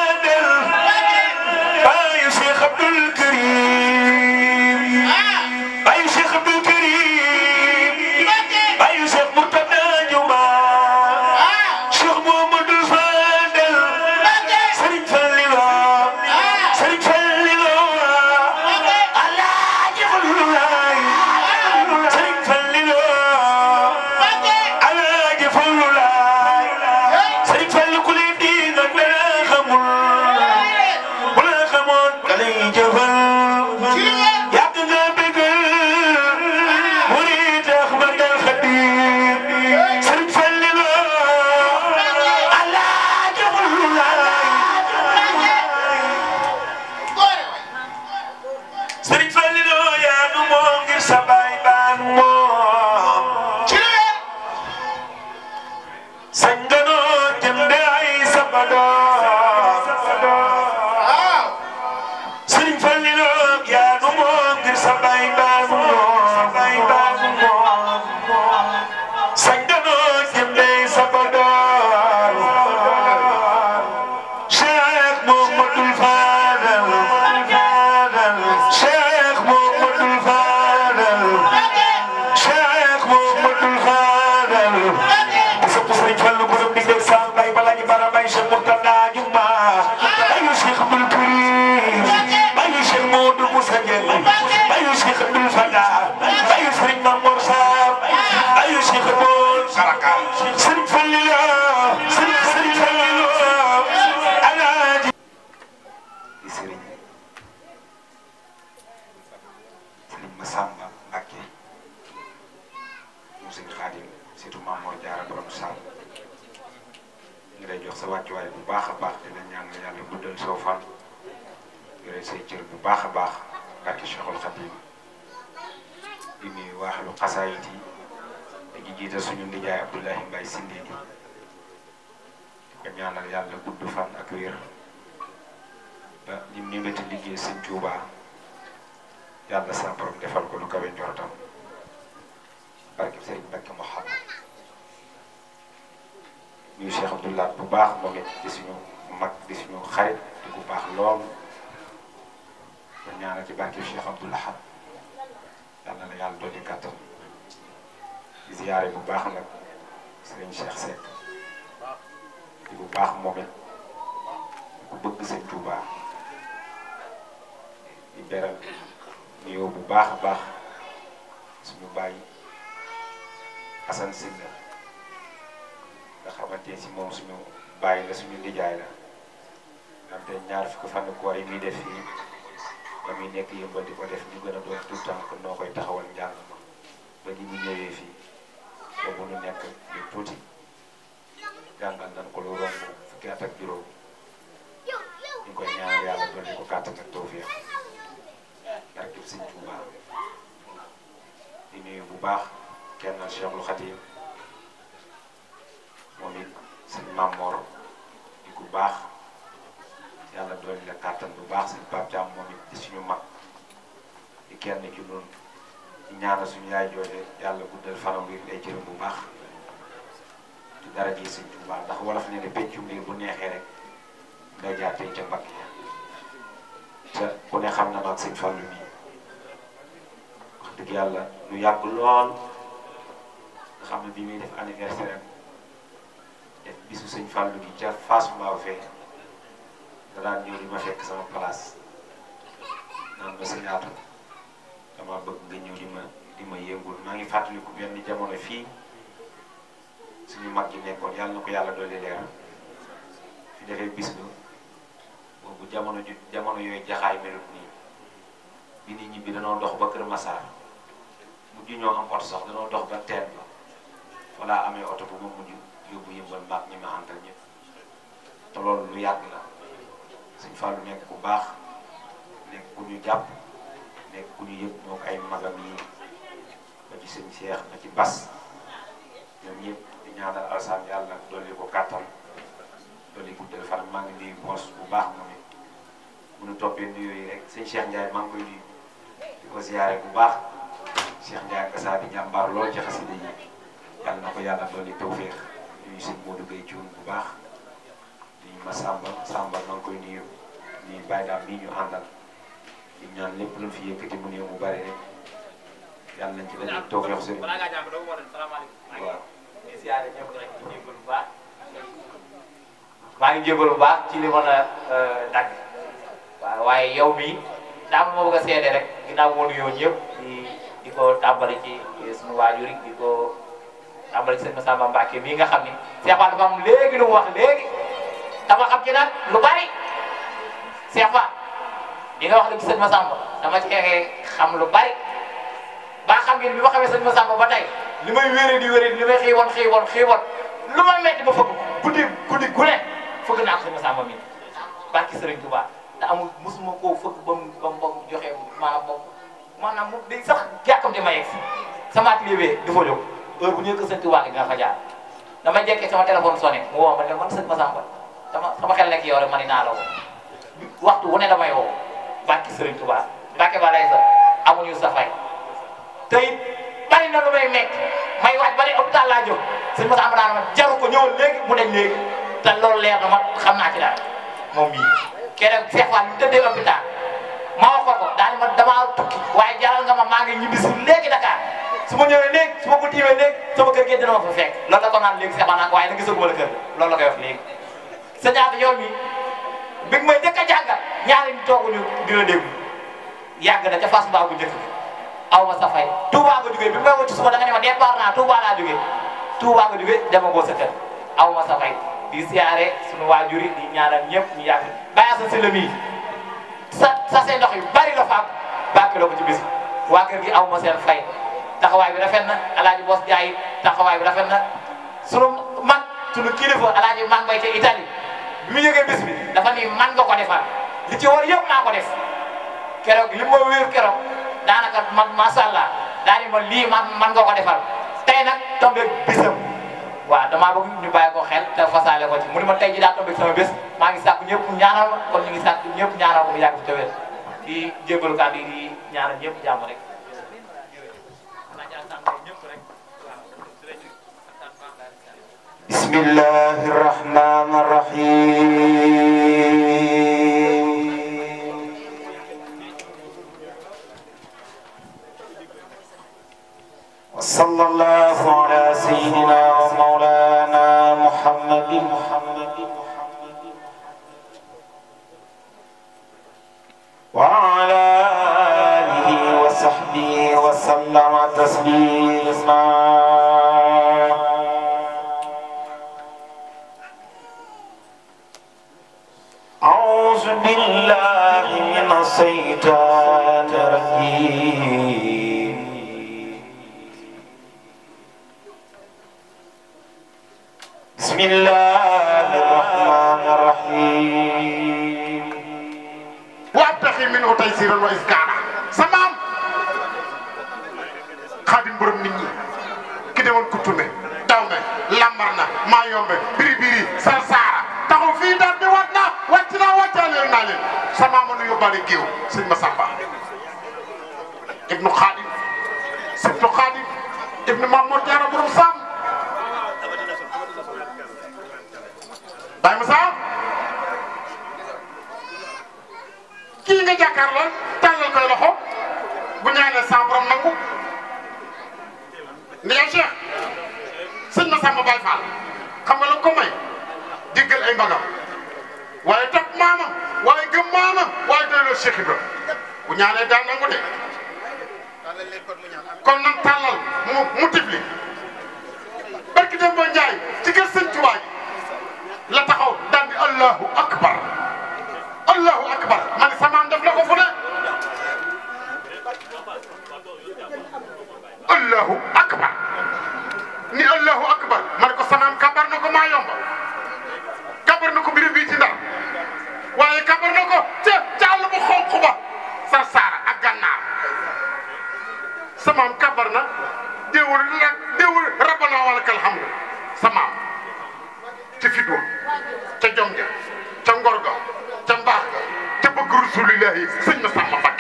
di sopp Sëriñ Fallu borom di dégg Sall Baye Balaji Bara Baye Cheikh Mourtada Juma Baye Cheikh Abdoul Karim Baye Cheikh Modou Moussa Dieng Baye Cheikh Abdoul Fada Baye Sëriñ Mamour Sarr Baye Cheikh Abdoul Saraka Sëriñ Fallila Sëriñ Sëriñ Fallila Alaaji di sëriñ sëriñ Massamba Mbacké mu sëriñ Xaadim surtout Mamour Diarra borom Sall ngi lay jox sa wàccuwaay bu baax a baax di la ñaan yàlla guddal soo fan yore say cër bu baax a baax barke Cheikhul Khadim di nuyu waaxalu xasaayit yi dañuy jiital suñu ndijaay Abdoulahi Mbaye Sindi di ko ñaanal yàlla gudd fan ak wér ba ñi mu ñëwati liggéey sëñ Tuuba yàlla sa borom defal ko lu kawe njortam barke sëriñ Mbakke Mouhamad ñuy Cheikh Abdoulaye bu baax moom it di suñu mag di suñu xarit di bu baax lool ko ñaanal ci barke Cheikh Abdoulaye yàlla na yàlla dolli kàttan di ziyaare bu baax nag sëriñ Cheikh Seck di bu baax moom it ku bëgg sëñ Tuuba di beral nuyoo bu baax a baax suñu bàyyi Assane Sylla nga xamante si moom suñu bàyyi la suñu lijaay la ndaxte ñaar fukki fan koor yi muy def fii ba muy nekk yëmbal di ko def ñu gën a doon tout temps que noo koy taxawal njàng ma ba ni mu ñëwee fii boobu nu nekk ñu tuuti jàngal nañ ko lu romb fukki at ak juróom ñu ngi koy ñaanal yàlla dolli ko kàttan ak tawfeex barkeb Sëñ Tuuba di nuyu bu baax kenn Cheikhul Khadim moom it sëñ Mamor di ku baax yàlla dolli la kàttan bu baax sëñ Pape Thiam moom it di suñu mag di kenn ci noonu di ñaanal suñu yaay jooje yàlla guddal fanam wi lay jërëm bu baax ci dara ji Sëñ Tuuba ndax wolof ne ne peccum liir bu neexee rek nga jaatee ca mbagg ya te ku ne xam na ma ak sëñ Fallu nii wax dëgg yàlla lu yàgg lool nga xam ne bi muy def anniversaire am def bisu sëñ Fallu gi ca Fass Mbao fee da daan ñëw di ma fekk sama place naan ma sëñ Aatu dama bëgg nga ñëw di ma di ma yëngul maa ngi fàttaliku benn jamono fii suñu mag ji nekkoon yàlla na ko yàlla dolli leer fi defee bis ba boobu jamono ju jamono yooyu jaxaay melut nii bi nit ñi bi danoo dox ba Kër Massar mujj ñoo am oto sax danoo dox ba teen ba walla amee oto bu ma mujj yóbbu yëmbal maag ñi ma àndal ñëpp te loolu lu yàgg la Sëñ Fallu nekk ku baax nekk ku ñu jàpp nekk ku ñu yëg moo ay magam yi ba ci sëñ Cheikh ba ci Bas ñoom ñëpp di ñaanal alsaan yàlla dolli ko kàttan dolli guddal fan maa ngi nuyu boos bu baax moom it bu ñu toppee nuyoo yi rek sëñ Cheikh Ndiaye maa ngi koy nuyu di ko ziyaare bu baax Cheikh Ndiaye Gassa di jàmbaar lool ci xasida yi yàlla na ko yàlla dolli tawféex nuyu sëñ Modou Gueye Thioune bu baax nuyu ma Samba Samba maa ngi koy nuyu nuyu Baye Dame bii ñu àndal di ñaan lépp lu fi yëkkati mu néew mu bari rek yàlla nañ ci dañuy tawféex sëriñ balaa ngaa jàng doo ko war a salaamaaleykum. waaw. di siyaare ñëpp rek di jégalu bu baax maa ngi jégalu bu baax ci li mën a dagg waaw waaye yow mii daa ma bëgg a seede rek ginnaaw moo nuyoo ñëpp di di ko tàmbali ci suñu waajur yi di ko tàmbali ci sëñ Massamba Mbacke mii nga xam ni Cheikh Fall dafa am léegi lu mu wax léegi dama xam ci nag lu bari Cheikh Fall di nga wax rek ci sëñ Massamba dama ci xam lu bari ba xam ngeen bi ma xamee sëñ Massamba ba tey li may wéré di wéré li may xiiwoon xiiwoon xiiwoon lu ma metti ma fëgg guddi guddi gu ne fëgg naa ko sëñ Massamba mi barki Sëriñ Tuubaa te amul mosuma koo fëgg ba mu ba mu joxe maanaam moom maanaam mu day sax jàkkam di ma yegg si sama atelier bee dafa jóg heure bu ñëwee ko sëñ Tuubaa gi dina fa jaar dama jekkee sama téléphone sonné mu woo ma ne man sëñ Massamba sama sama xel nekk yow rek ma ni naa la woo waxtu wu ne damay woo barki Sëriñ Tuubaa Mbàkke ba lay sa amuñu sa fay te it bari na lu may nekk may waaj ba ne hôpital laa jóg sëñ Massamba daan ma jaru ko ñëwal léegi mu dañ léegi te loolu leer na ma xam naa ci dara moom mii keneen Cheikh Fall ñu tëddee hôpital ma wax ko ko daal ma damaa tukki waaye jaral nga ma maa ngi ñibbi si léegi Dakar su ma ñëwee léegi su ma ko tiimee léegi sama kër gi dina ma fa fekk loolu la ko naan léegi Cheikh Manak waaye na gisaguma la kër loolu la koy wax léegi sa ñaata yow mi bi may njëkk a jàngal ñaari ñu tooguñu di la déglu yàgg na ca Fass Mbao bu njëkk bi aw ma sa fay Touba nga jógee bi may wacc suba da nga ne ma départ naa Touba laa jógee Touba nga jógee dama ko sa kër aw ma sa fay di siyaare suñu waajur yi di ñaanal ñëpp ñu yàgg bàyyi sa si la mii sa sa seen ndox yu bari la faam bàkkiloo ko ci bis waa kër gi aw ma seen fay taxawaay bi rafet na alaaji Bos Jaay taxawaay bi rafet na sunu mag sunu kilifa alaaji mag bay ca Italie bi mu yëgee bis bi dafa ni man nga ko defal li ci war yëpp naa ko def keroog li ma wéer keroog daanaka man macha allah daa ni ma lii man man nga ko defal tey nag tombé bisam waaw damaa bëgg ñu bàyyi ko xel te fasaale ko ci mu ni ma tey ji daa tombé sama bés maa ngi sàkku ñëpp ñaanal ma kon ñu ngi sàkku ñëpp ñaanal ko mu yàgg ci tawér di jégalu kàddu yi di ñaanal ñëpp jàmm rek بسم الله الرحمن الرحيم وصلى الله على سيدنا ومولانا محمد محمد وعلى آله وصحبه وسلم تسليما أعوذ بالله من الشيطان الرجيم بسم الله الرحمن الرحيم وابتغي منه تيسيرا وإسكانا سمام خادم برم نيني كده وان كتومي داومي لامرنا ما يومي بيري بيري سرسارا taxaw fii daal di wat na wàcc naa wàccaaleel naa leen sama mën a yóbbaale géew sëñ Massamba ibnu Xaadim sëbtu Xaadim ibnu Mamour Diarra borom Sam Baye Moussa kii nga jàkkaarloo tàllal koy loxo bu ñaanee sa borom nangu ni yow Cheikh sëñ Massamba Baye Fall xam nga la ko may déggal ay mbagam waaye topp maamam waaye gëm maamam waaye doyloo Cheikh Ibra bu ñaanee daal nangu de kon nag tàllal mu mu tifli barki dem boo njaay ci kër sëñ Tuubaa gi la taxaw daal di allahu akbar allahu akbar ma ne samaam def na ko fu ne allahu akbar ni allahu akbar ma ne ko samaam kabar na ko maa yomba kabar na ko mbir bii ci ndar waaye kabar na ko ca ca àll bu xonq ba sar saara ak gànnaar samaam kabar na déewul la déewul rabbana walakal hamdu samaam ca fit wa ca jom ja ca ngor ga ca mbaax ga ca bëgg rasulillahi sëñ ma sàmma Mbakke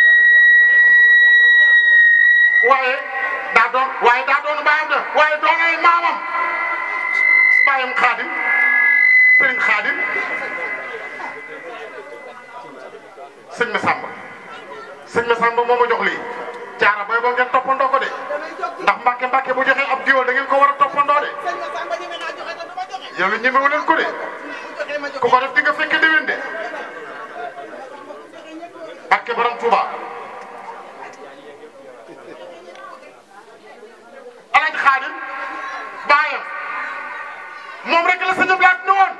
waaye daa doon waaye daa doon baayam de waaye doon ay maamam baayam xaadim sëriñ xaadim sëñ ma sàmba sëñ ma sàmba moo ma jox lii jaara bay boo ngeen toppandoo ko de ndax mbàkke mbàkke bu joxee ab géwél da ngeen ko war a toppandoo de yow la ñemewu leen ko de ku ko def di nga fekke déwén de barke borom Touba alaaj xaadim baayam moom rek la sëñ Blaat ne woon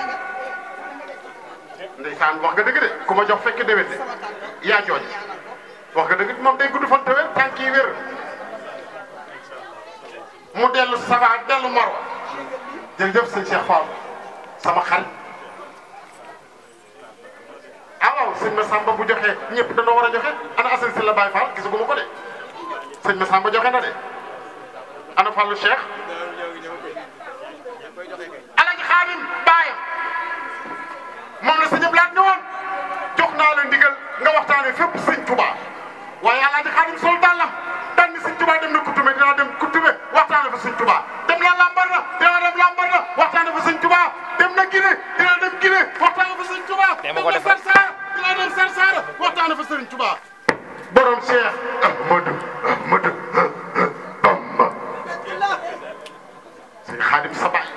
ndeysaan wax nga dëgg de ku ma jox fekke déwén de yaa jooje wax nga dëgg moom day gudd fan te wér tànk yi wér mu dellu Safa dellu Marwa jërëjëf sëñ Cheikh Fall sama xarit ah waaw sëñ Massamba bu joxe ñëpp dañoo war a joxe ana Assane Sylla Baye Fall gisaguma ko de sëñ Massamba joxe na de ana Fallou Cheikh Alaji Xaadim baayam moom la sëñ Blaat ne woon jox naa la ndigal nga waxtaane fépp sëñ Touba waaye Alaji Xaadim sol dàllam daan ni sëñ Touba dem na Koutoumé dinaa dem Koutoumé waxtaane fa sëñ Touba dem na Lambar na dinaa dem Lambar na waxtaane fa sëñ Touba dem na Guinée dinaa dem Guinée waxtaane fa sëñ Touba dem na Sarsara dinaa dem Sarsara waxtaane fa sëñ Touba borom Cheikh Ahmadou Ahmadou xaadim sa baay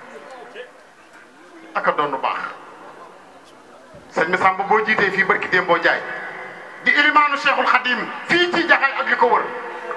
aka doon lu baax sëñ Massamba boo jiitee fii barki démb boo jaay di ilimaanu cheikhul xadim fii ci jaxay ak li ko wër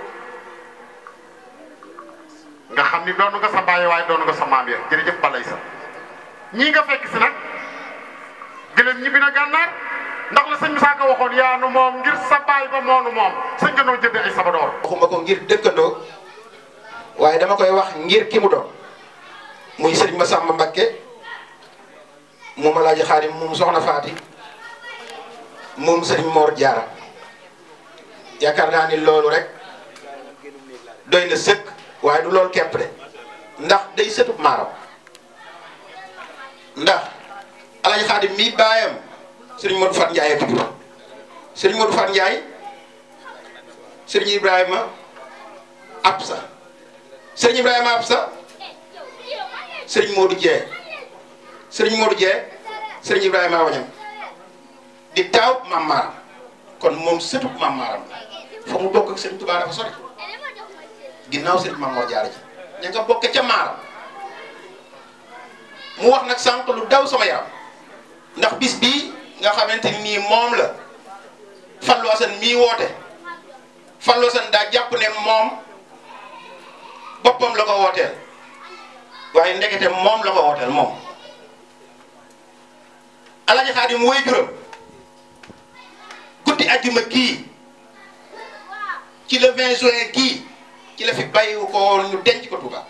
nga xam ni doonu nga sa baay waaye doonu nga sa maam ya jërëjëf balay sa ñii nga fekk si nag gëlëm ñibbi na gànnaar ndax la sëñ Moussa Ka waxoon yaa nu moom ngir sa baay ba moonu moom sëñ nga noo jënd ay sabadoor waxuma ko ngir dëkkandoo waaye dama koy wax ngir ki mu doon muy sëriñ Massamba Mbakke moom Alaaji Xaadim moom Soxna Faati moom sëriñ Mor Jaara yaakaar naa ni loolu rek doy na sëkk waaye du loolu képp de ndax day sëtub maaram ndax Alaaji Xaadim mii baayam sëriñ Modou Fat Ndiaye tudd sëriñ Modou Fat Ndiaye sëriñ Ibrahima Absa sëriñ Ibrahima Absa sëriñ Modou Dieng sëriñ Modou Dieng sëriñ Ibrahima Wañam di taaw Maam Maaram kon moom sëtub Maam Maaram fa mu bokk ak sëriñ Touba dafa sori ginnaaw sëriñ Maam Mor Jaara ji ña nga bokk ca Maaram mu wax nag sànq lu daw sama yaram ndax bis bii nga xamante ni nii moom la Fallou Assane mii woote Fallou Assane daa jàpp ne moom boppam la ko wooteel waaye ndekete moom la ko wooteel moom Alaaji Xaadim woy juróom guddi ajjuma kii ci le 20 juin kii ci la fi bàyyiwu ko woon ñu denc ko Touba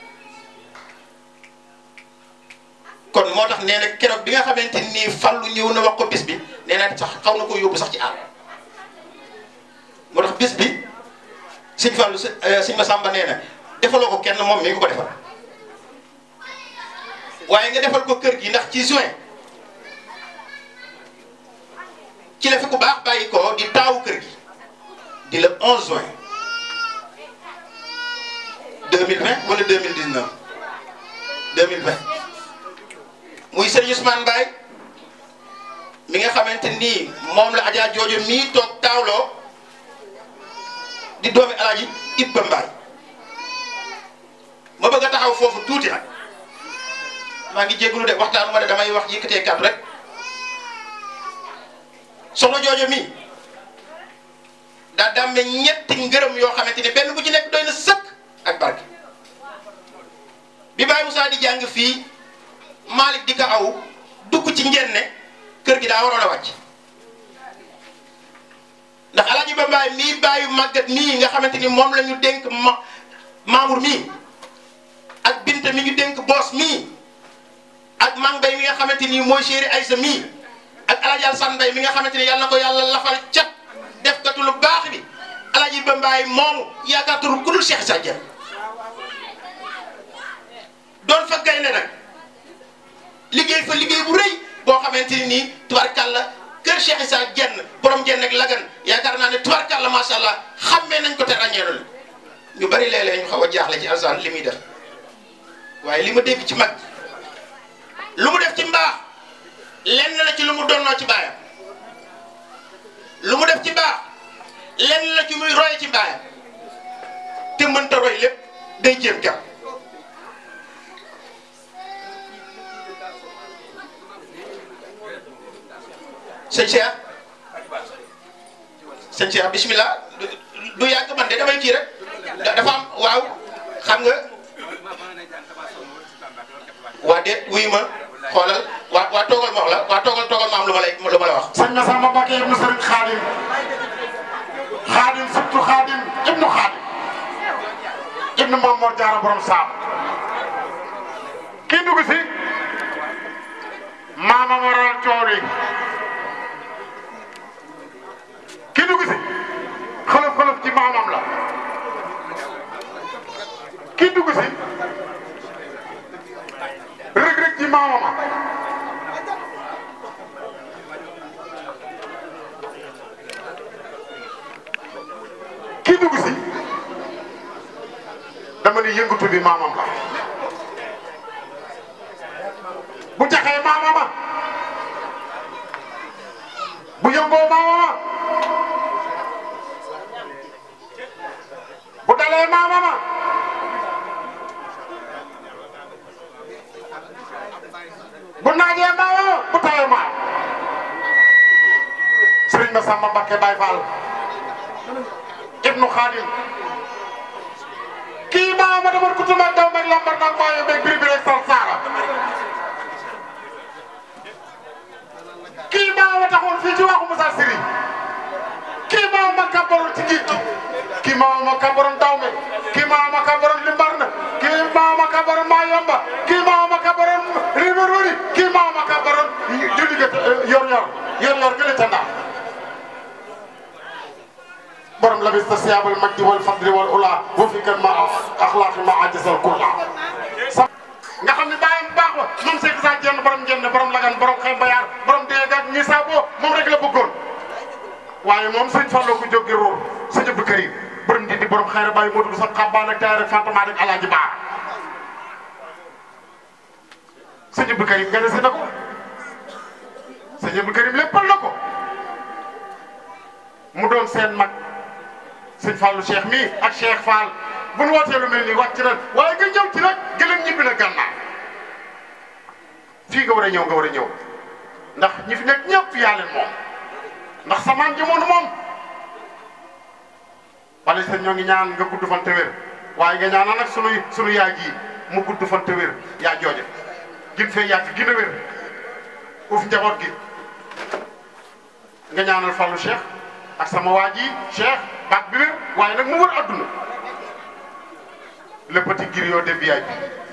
kon moo tax nee na keroog bi nga xamante nii Fallu ñëw na wax ko bis bi nee na sax xaw na ko yóbbu sax ci àll moo tax bis bi sëñ Fallu sëñ Massamba nee na defaloo ko kenn moom mi ngi ko defal waaye nga defal ko kër gi ndax ci juin ci la fi ku baax bàyyi ko di taawu kër gi di le 11 juin 2020 wala 2019 2020 muy Serigne Ousmane Mbaye mi nga xamante nii moom la Adja Joojo mii toog taawloo di doomi Alaaji Ibba Mbaye ma bëgg a taxaw foofu tuuti nag maa ngi jégalu de waxtaanu ma de damay wax yëkkatee kàddu rek soxna Joojo mii daa dàmme ñetti ngërëm yoo xamante ni benn bu ci nekk doy na sëkk ak barke bi Baye Moussa di jàng fii Malick di ko aw dugg ci njenne kër gi daa waroon a wàcc ndax Alaaji Ba Mbaay mii bàyyi màggat mii nga xamante ni moom la ñu dénk ma Mamour mii ak Binta mi ñu dénk Boos mii ak Mang Bay mi nga xamante ni mooy chéri Aysa mii ak Alaaji Alsan Mbay mi nga xamante ni yàlla na ko yàlla lafal cat def katu lu baax bi Alaaji Ba Mbaay moomu yaakaar turu ku dul Cheikh Sa Dieng doon fa gaynde nag liggéey fa liggéey bu rëy boo xamante ni nii tubarkàlla kër Cheikh Issa jenn borom jenn ak lagan yaakaar naa ne tubarkàlla macha allah xammee nañ ko te ràññeelu la ñu bari léeg-léeg ñu xaw a jaaxle ci alsaan li muy def waaye li ma dégg ci mag lu mu def ci mbaax lenn la ci lu mu donnoo ci baayam lu mu def ci mbaax lenn la ci muy roye ci baayam te mënta roy lépp day jéem jàpp sëñ Cheikh sëñ Cheikh bismillah du yàgg man de damay kii rek dafa am waaw xam nga waa déet wuyu ma xoolal waa waa toogal ma wax la waa toogal toogal ma am lu ma lay lu ma la wax. sëñ Massamba Mbacké ibnu sëriñ Xaadim Xaadim surtout Xaadim ibnu Xaadim ibnu Maam Mor Jaara borom saam kii dugg si maama waral coow yi kii dugg si xolof xolof ci maamam la kii dugg si rëg rëg ci maamama kii dugg si dama ni yëngatu bi maamam la bu jaxee maamama bu yëngoo maamama bu dalee maamama bu naajee maawoo bu tawee maaw Serigne Massamba Mbacké Baye Fall ibnu Khadim kii maa ma demoon ku tuuma daw meg lambar nag maa yo meg biri biri ak sar saara kii maa ma taxoon fii ci waxu Moussa Siri kii maa ma kàmbaroon ci géej gi kii maa ma kàmbaroon daw me kii maa ma kàmbaroon limbar na kii maa ma kàmbaroon maa yomba kii maa ma kàmbaroon rimerori kii maa ma kàmbaroon julli ga yor yor yor yor gële ca ndax borom labis ta siyaabal majdi wal fadli wal ula wa fi kan ma axlaaqi ma ajasal kulla nga xam ne bàyyam baax wa moom Seydou Sa jenn borom jenn borom lagan borom xëy bayaar borom déeg ak ñi saaboo moom rek la bëggoon waaye moom sëñ Fallou ko jóge róor sëñ Abdou Karim borom di di borom xayra bàyyi moo tudd sax xabbaan ak taay rek fantama rek alaaji baar sëñ Abdou Karim gane si na ko sëñ Abdou Karim léppal na ko mu doon seen mag sëñ Fallou Cheikh mii ak Cheikh Fall bu nu wootee lu mel nii wàcc ren waaye nga ñëw ci nag gëlëm ñibbi na gànnaar fii nga war a ñëw nga war a ñëw ndax ñi fi nekk ñëpp yaa leen moom ndax samaan jëmoon moom wala sëñ ñoo ngi ñaan nga gudd fan te wér waaye nga ñaanal nag sunu sunu yaay ji mu gudd fan te wér yaa jooje gin fee yàgg gën a wér uuf njaboot gi nga ñaanal Fallou Cheikh ak sama waa ji Cheikh baat bi wér waaye nag mu wër adduna le petit griot de VIP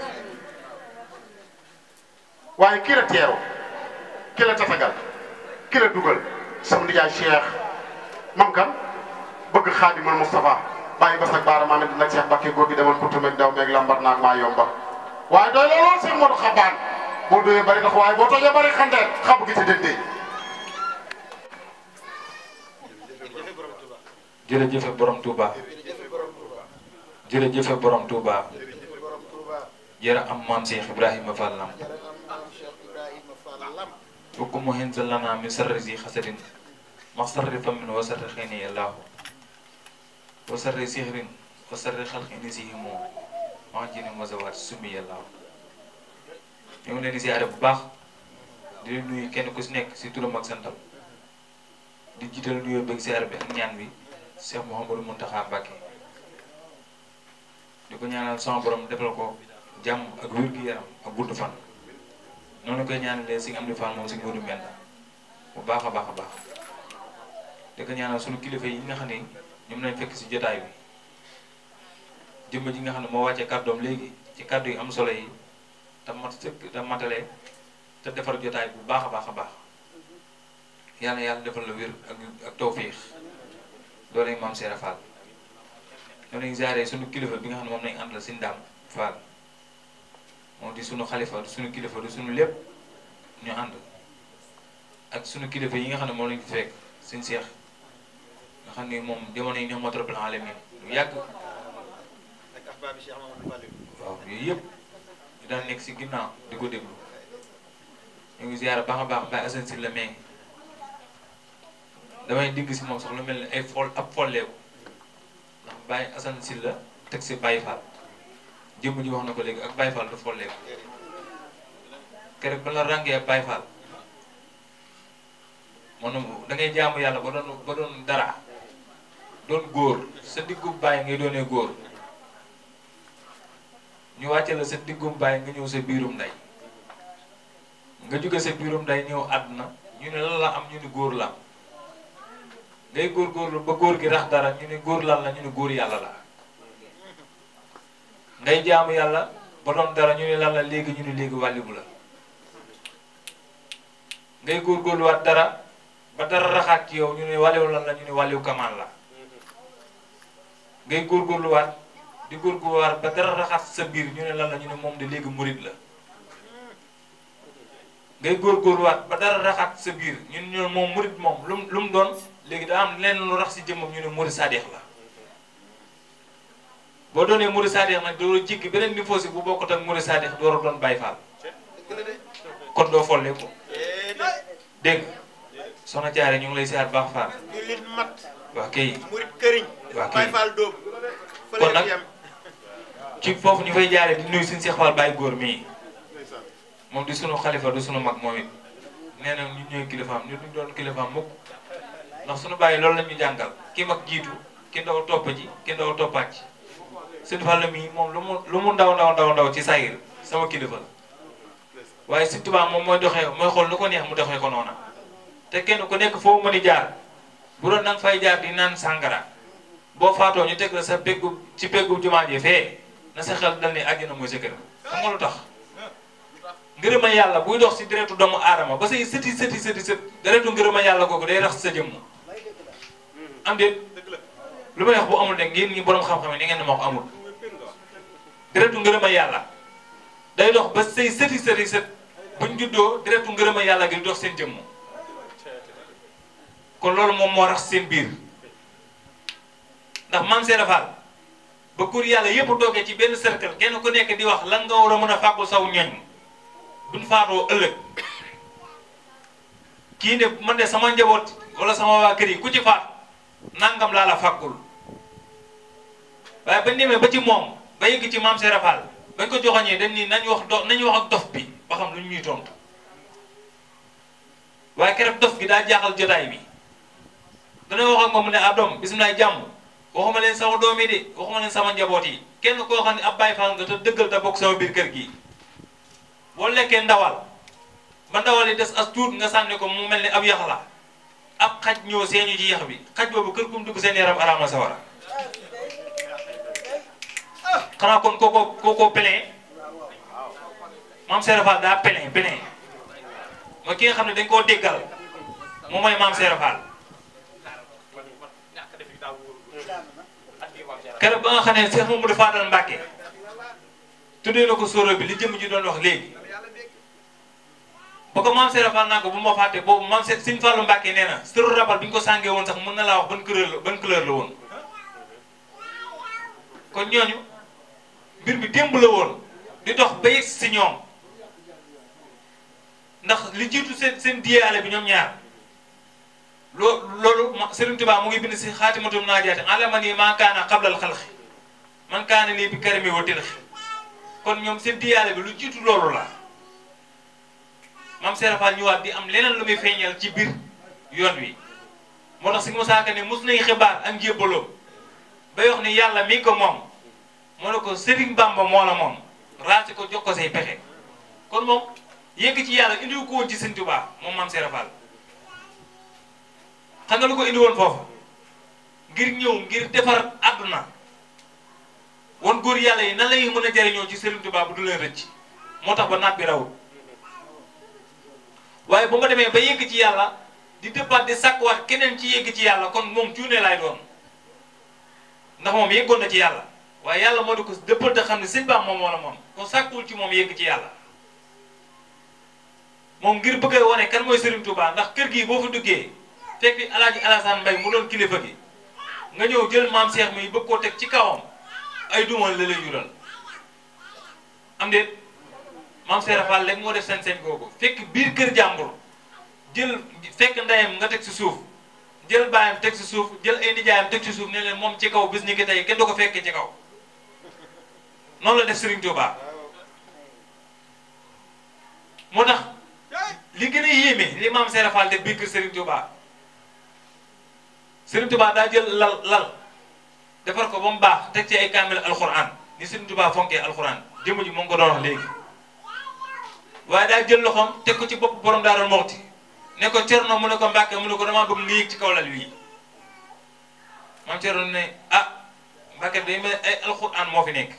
waaye kii la teeru kii la tatagal kii la dugal sama nijaay Cheikh mam kan bëgg xaadimal Moustapha bàyyi bas ak baara maa ngi nag Cheikh Mbacke góor gi demoon Koutou meeg daw meeg lambar naag maa yomba waaye doy lool Cheikh Modou Xabaan boo doyee bari ndax waaye boo tojee bari xandeer xabu gi ci dëndee jërëjëfe borom Touba jërëjëfe borom Touba jërë am maam Cheikh Ibrahima Fall Lamp ukku mu hinsa lana min sarri si xasadin ma sarri famin wa sarri xëyni yàllaahu wa sarri sihrin wa sarri xalqini si himu ma jini masawaat sumi yàllaahu ñu ngi leen di siyaare bu baax di leen nuyu kenn ku si nekk si turam ak santam di jiital nuyoo beeg siyaare bi ak ñaan bi Cheikh Mouhamadou Mountakha Mbacké di ko ñaanal sama borom defal ko jàmm ak wér gu yaram ak gudd fan noonu koy ñaanalee si am di fan moom si nguuru mel bu baax a baax a baax di ko ñaanal sunu kilifa yi nga xam ne ñoom lañ fekk si jotaay bi jëmm ji nga xam ne moo wàccee kàddoom léegi ci kàddu yi am solo yi te mat sëkk te matale te defar jotaay bu baax a baax a baax yàlla yàlla defal la wér ak ak tawfiix doole maam Seera Fall ñoo nañ jaaree sunu kilifa bi nga xam ne moom lañ àndal si ndam Fall moom di sunu xalifa di sunu kilifa di sunu lépp ñu ànd ak sunu kilifa yi nga xam ne moom lañ fi fekk seen seex nga xam ne moom jamono yi ñoom rabbil alamin lu yàgg waaw yooyu yëpp ñu daan nekk si ginnaaw di ko déglu ñu ngi ziar baax a baax Baye Assane si la mais damay digg si moom sax lu mel ni ay fol ab folleeku ndax Baye Assane si la teg si Baye Fall jëmm ji wax na ko léegi ak Baye Fall du folleeku keroog ba la ràngee ak Baye Fall maanaam da ngay jaamu yàlla ba doon ba doon dara doon góor sa diggu Baye ngay doonee góor ñu wàcce la sa diggum Baye nga ñëw sa biirum ndey nga jóge sa biirum ndey ñëw àdduna ñu ne lan la am ñu ne góor la am ngay góorgóorlu ba góor gi rax dara ñu ne góor lan la ñu ne góor yàlla la ngay jaamu yàlla ba doon dara ñu ne lan la léegi ñu ne léegi wàllibu la ngay góorgóorluwaat dara ba dara raxaat ci yow ñu ne wàlliwu lan la ñu ne wàlliwu kamaan la ngay góorgóorluwaat di góorgóorluwaat ba dara raxaat sa biir ñu ne lan la ñu ne moom de léegi murit la ngay góorgóorluwaat ba dara raxaat sa biir ñu ne ñoom moom murit moom lu mu lu mu doon léegi daa am lenn lu rax si jëmmam ñu ne murit sadeex la boo doonee murit sadeex nag doo jikki beneen niveau si bu bokkut ak murit sadeex door a doon Baay Faal kon doo folle ko dégg soxna Jaare ñu ngi lay siyaar baax faal jullit mat waa kay murit këriñ waa Baay kay Faal dóob kon nag ci foofu ñu fay jaare di nuyu suñu Seex Faal Baay góor mii moom di sunu xalifa du sunu mag moom it nee na ñun ñooy kilifaam ñu duñ doon kilifaam mukk ndax sunu bàyyi loolu la ñu jàngal ki mag jiitu ki ndaw topp ji ki ndaw toppaat ci sëñ Fall mii moom lu mu lu mu ndaw ndaw ndaw ndaw ci sayir sama kilifa la waaye sëñ Tuubaa moom mooy doxee mooy xool lu ko neex mu doxee ko noona te kenn ku nekk foo mën a jaar bu doon nanga fay jaar di naan sàngara boo faatoo ñu teg la sa peggu ci peggu jumaa ji fee na sa xel dal ni àjjana mooy sa kër xam nga lu tax ngërëma yàlla buy dox si deretu doomu aadama ba say sëti sëti sëti sët deretu ngërëma yàlla googu day rax sa jëmm am déet lu may wax bu amul de ngeen ñi borom xam-xam yi ni ngeen ne moo ko amul deretu ngërëma yàlla day dox ba say sëti sëti sët buñ juddoo deretu ngërëma yàlla gi dox seen jëmm kon loolu moom moo rax seen biir ndax maam Seera Fall ba kur yàlla yëpp toogee ci benn cercle kenn ku nekk di wax lan nga war a mën a fàggul saw ñoñ duñ faatoo ëllëg kii ne man de sama njaboot wala sama waa kër yi ku ci faat nangam laa la fàggul waaye bañ demee ba ci moom ba yëgg ci maam Seera Fall bañ ko joxoñee dañ ni nañ wax do nañ wax ak dof bi ba xam lu ñuy tontu waaye keroog dof gi daa jaaxal jotaay bi dana wax ak moom mu ne ah doom bisimilah jàmm waxuma leen sama doom yi de waxuma leen sama njaboot yi kenn koo xam ne ab Baay Faal nga te dëggal te bokk sama biir kër gi boo lekkee ndawal ba ndawal yi des as tuut nga sànni ko mu mel ni ab yax la ab xaj ñëw seeñu ci yax bi xaj boobu kër kum dugg seen yaram araama sawara xanaa kon kooko kooko plein maam Seera Fall daa plein plein mooy ki nga xam ne dañ koo déggal moom mooy maam Seera Fall keroog ba nga xam ne Cheikh Mamadou Fadal Mbacke tuddee na ko sóoro bi li jëm ji doon wax léegi ba ko maam Seera Fall naa ko bu ma fàtte boobu maam Se Sëñ Fallu Mbacke nee na sëru rabal bi ñu ko sàngee woon sax mën na laa wax ban couleur la ban couleur la woon kon ñooñu mbir mi démb la woon di dox ba yegg si ñoom ndax li jiitu seen seen diyaale bi ñoom ñaar loo loolu Serigne Touba mu ngi bind si xaatimatum naajaati alama nii maa kaana xablal xalqi man kaana nii bi karami wa tilxi kon ñoom seen diyaale bi lu jiitu loolu la maam Seera Fall ñëwaat di am leneen lu muy feeñal ci biir yoon wi moo tax si Musaa Ka ne mus nañ xibaar ak njébbaloom bay wax ni yàlla mi ko moom moo ne ko Serigne Bamba moo la moom raasi ko jox ko say pexe kon moom yegg ci yàlla indiwu ko woon ci Serigne Touba moom maam Seera Fall xam nga lu ko indi woon foofu ngir ñëw ngir defar àdduna won góor yàlla yi nan lay mën a jariñoo ci Serigne Touba bu du leen rëcc moo tax ba naat bi rawul waaye bu ma demee ba yegg ci yàlla di dëppaat di sàkkuwaat keneen ci yegg ci yàlla kon moom cuune laay doon ndax moom yeggoon na ci yàlla waaye yàlla moo di ko dëppal te xam ne sëñ Ba moom moo la moom kon sàkkuwul ci moom yegg ci yàlla moom ngir bëgg a wane kan mooy Serigne Touba ndax kër gii boo fa duggee fekk fi alaaji Alassane Mbaye mu doon kilifa gi nga ñëw jël maam Cheikh mi bëgg koo teg ci kawam ay dumal la lay jural am déet maam Seera Fall léegi moo def seen seen googu fekk biir kër jàmbur jël fekk ndeyam nga teg si suuf jël baayam teg si suuf jël ay nijaayam teg si suuf ne leen moom ci kaw bis ni ki tey kenn du ko fekkee ci kaw noonu la def Serigne Touba moo tax li gën a yéeme li maam Seera Fall def biir kër Serigne Touba Serigne Touba daa jël lal lal defar ko ba mu baax teg ci ay kaamil alxuraan ni Serigne Touba fonkee alxuraan jëmm ji moom ko doon wax léegi waaye daa jël loxoom teg ko ci bopp borom Daaru Muxti ne ko Cerno mu ne ko Mbàkke mu ne ko damaa bëgg nga yéeg ci kaw lal wii maam Cerno ne ah Mbàkke day mel ay alxuraan moo fi nekk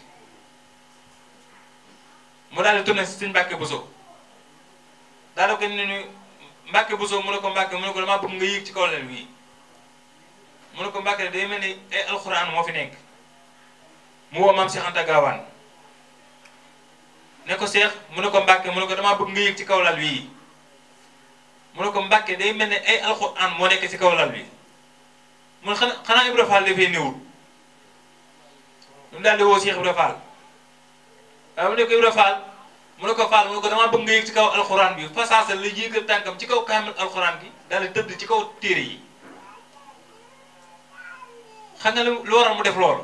mu daal di tourné si Sëñ Mbàkke Buso daal di ko ne ni Mbàkke Buso mu ne ko Mbàkke mu ne ko damaa bëgg nga yéeg ci kaw lal wii mu ne ko Mbàkke day mel ni ay alxuraan moo fi nekk mu woo maam Cheikh Anta Gaawaan ne ko Cheikh mu ne ko Mbàkke mu ne ko damaa bëgg nga yéeg ci kaw lal wii mu ne ko Mbàkke day mel ni ay alxuraan moo nekk ci kaw lal wi mu ne xanaa xanaa Ibra Fall dafay néewul mu daal di woo Cheikh Ibra Fall waaye mu ne ko Ibra Fall mu ne ko Fall mu ne ko damaa bëgg nga yéeg ci kaw alxuraan bi fasaasa la yéegal tànkam ci kaw kaamil alxuraan bi daal di tëdd ci kaw téere yi xam nga lu waral mu def loolu